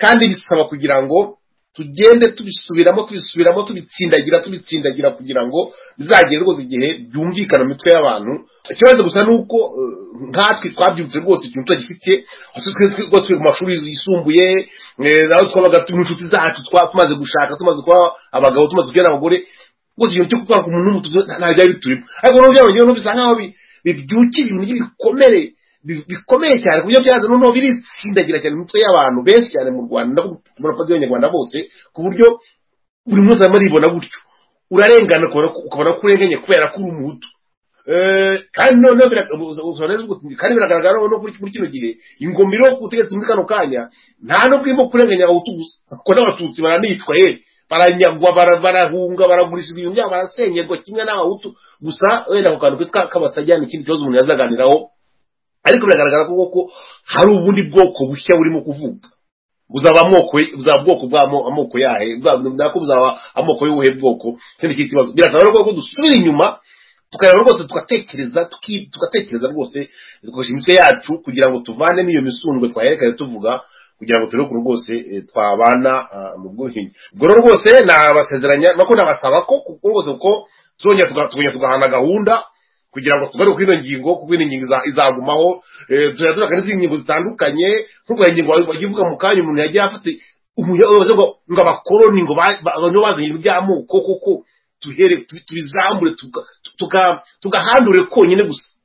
kandi bisaba kugira ngo tugende tubisubiramo tubisubiramo tubitsindagira tubitsindagira kugira ngo bizagere rwose igihe byumvikana mu mitwe y'abantu ikibazo gusa ni uko eh, nkatwe twabyutse rwose ikintu tutagifite hose twe twe twe mu mashuri yisumbuye eh, naho twabaga turi inshuti zacu twa- tumaze gushaka tumaze kuba abagabo tumaze kubyara abagore rwose ikintu cyo kuba ku muntu n'umutuzo nta byari biturimo ariko noneho byabonye noneho bisa nkaho bi- bibyukije ibintu by'ibikomere bi- bikomeye cyane ku buryo byaza noneho biritsindagira cyane mu mitwe y'abantu benshi cyane mu rwanda murakoze y'abanyarwanda bose ku buryo buri munsi arimo aribona gutyo urarengana ukabona ko- ukabona ko urenganye kubera ko uri umuhutu Eh, kandi noneho bira- ubu- ubu- ubu- ubu- kandi biragaragara noneho kuri muri kino gihe ingoma iriho ku butegetsi muri kano kanya nta n'ubwo irimo kurenganya abahutu gusa kuko n'abatutsi baranicwa ye baranyagwa bara- barahunga baragurisha ibintu byabo barasengerwa kimwe n'abahutu gusa wenda ku kantu kitwa kabasajya ni ikindi kibazo umuntu yazaganiraho ariko biragaragara ko koko hari ubundi bwoko bushya burimo kuvuka buzaba amoko buzaba ubwoko bw'amoko amoko yahe buzaba- nako buzaba amoko y'ubuhe bwoko ikindi kindi kibazo biragaragara rwose ko dusubira inyuma tukareba rwose tugatekereza tuki- tugatekereza rwose dukoresha imitwe yacu kugira ngo tuvane n'iyo misundwe twaherekanye tuvuga kugira ngo turebe ukuntu rwose eh, twabana ah, mu bwuhinyi ubwo rero rwose nabasezeranya nako nabasaba ko kuko rwose kuko tuzongera tuga- tukongera tugahana gahunda kugira ngo tugaruke ino ngingo kuko ino ngingo iza- izagumaho eh, tuzajya turaga n'izindi ngingo zitandukanye nk'uko iyo ngingo wajya uvuga mu kanya umuntu yagiye afata umuyobozi ngo ngo abakoroni ngo ba- ba- nibo bazanye ibintu by'amoko koko tuhere tu- tubizamure tuga- tuga- tugahandure konyine gusa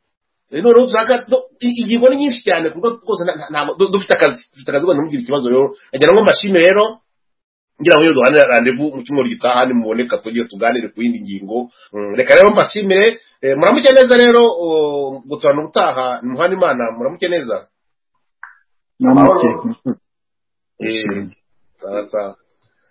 Eh, noneho tuzaga no- i- ingingo ni nyinshi cyane ku buryo rwose nta- nta- nta- du- dufite akazi dufite akazi rwanda mubwira ikibazo rero nagira ngo mbashime rero ngira ngo iyo duhanira randevu mu cyumweru gitaha nimuboneka tugiye tuganire ku yindi ngingo Mm, reka rero mbashimire Eh, muramuke neza rero oh, guturana ubutaha nimuhana imana muramuke neza namuke Eh, sawa sawa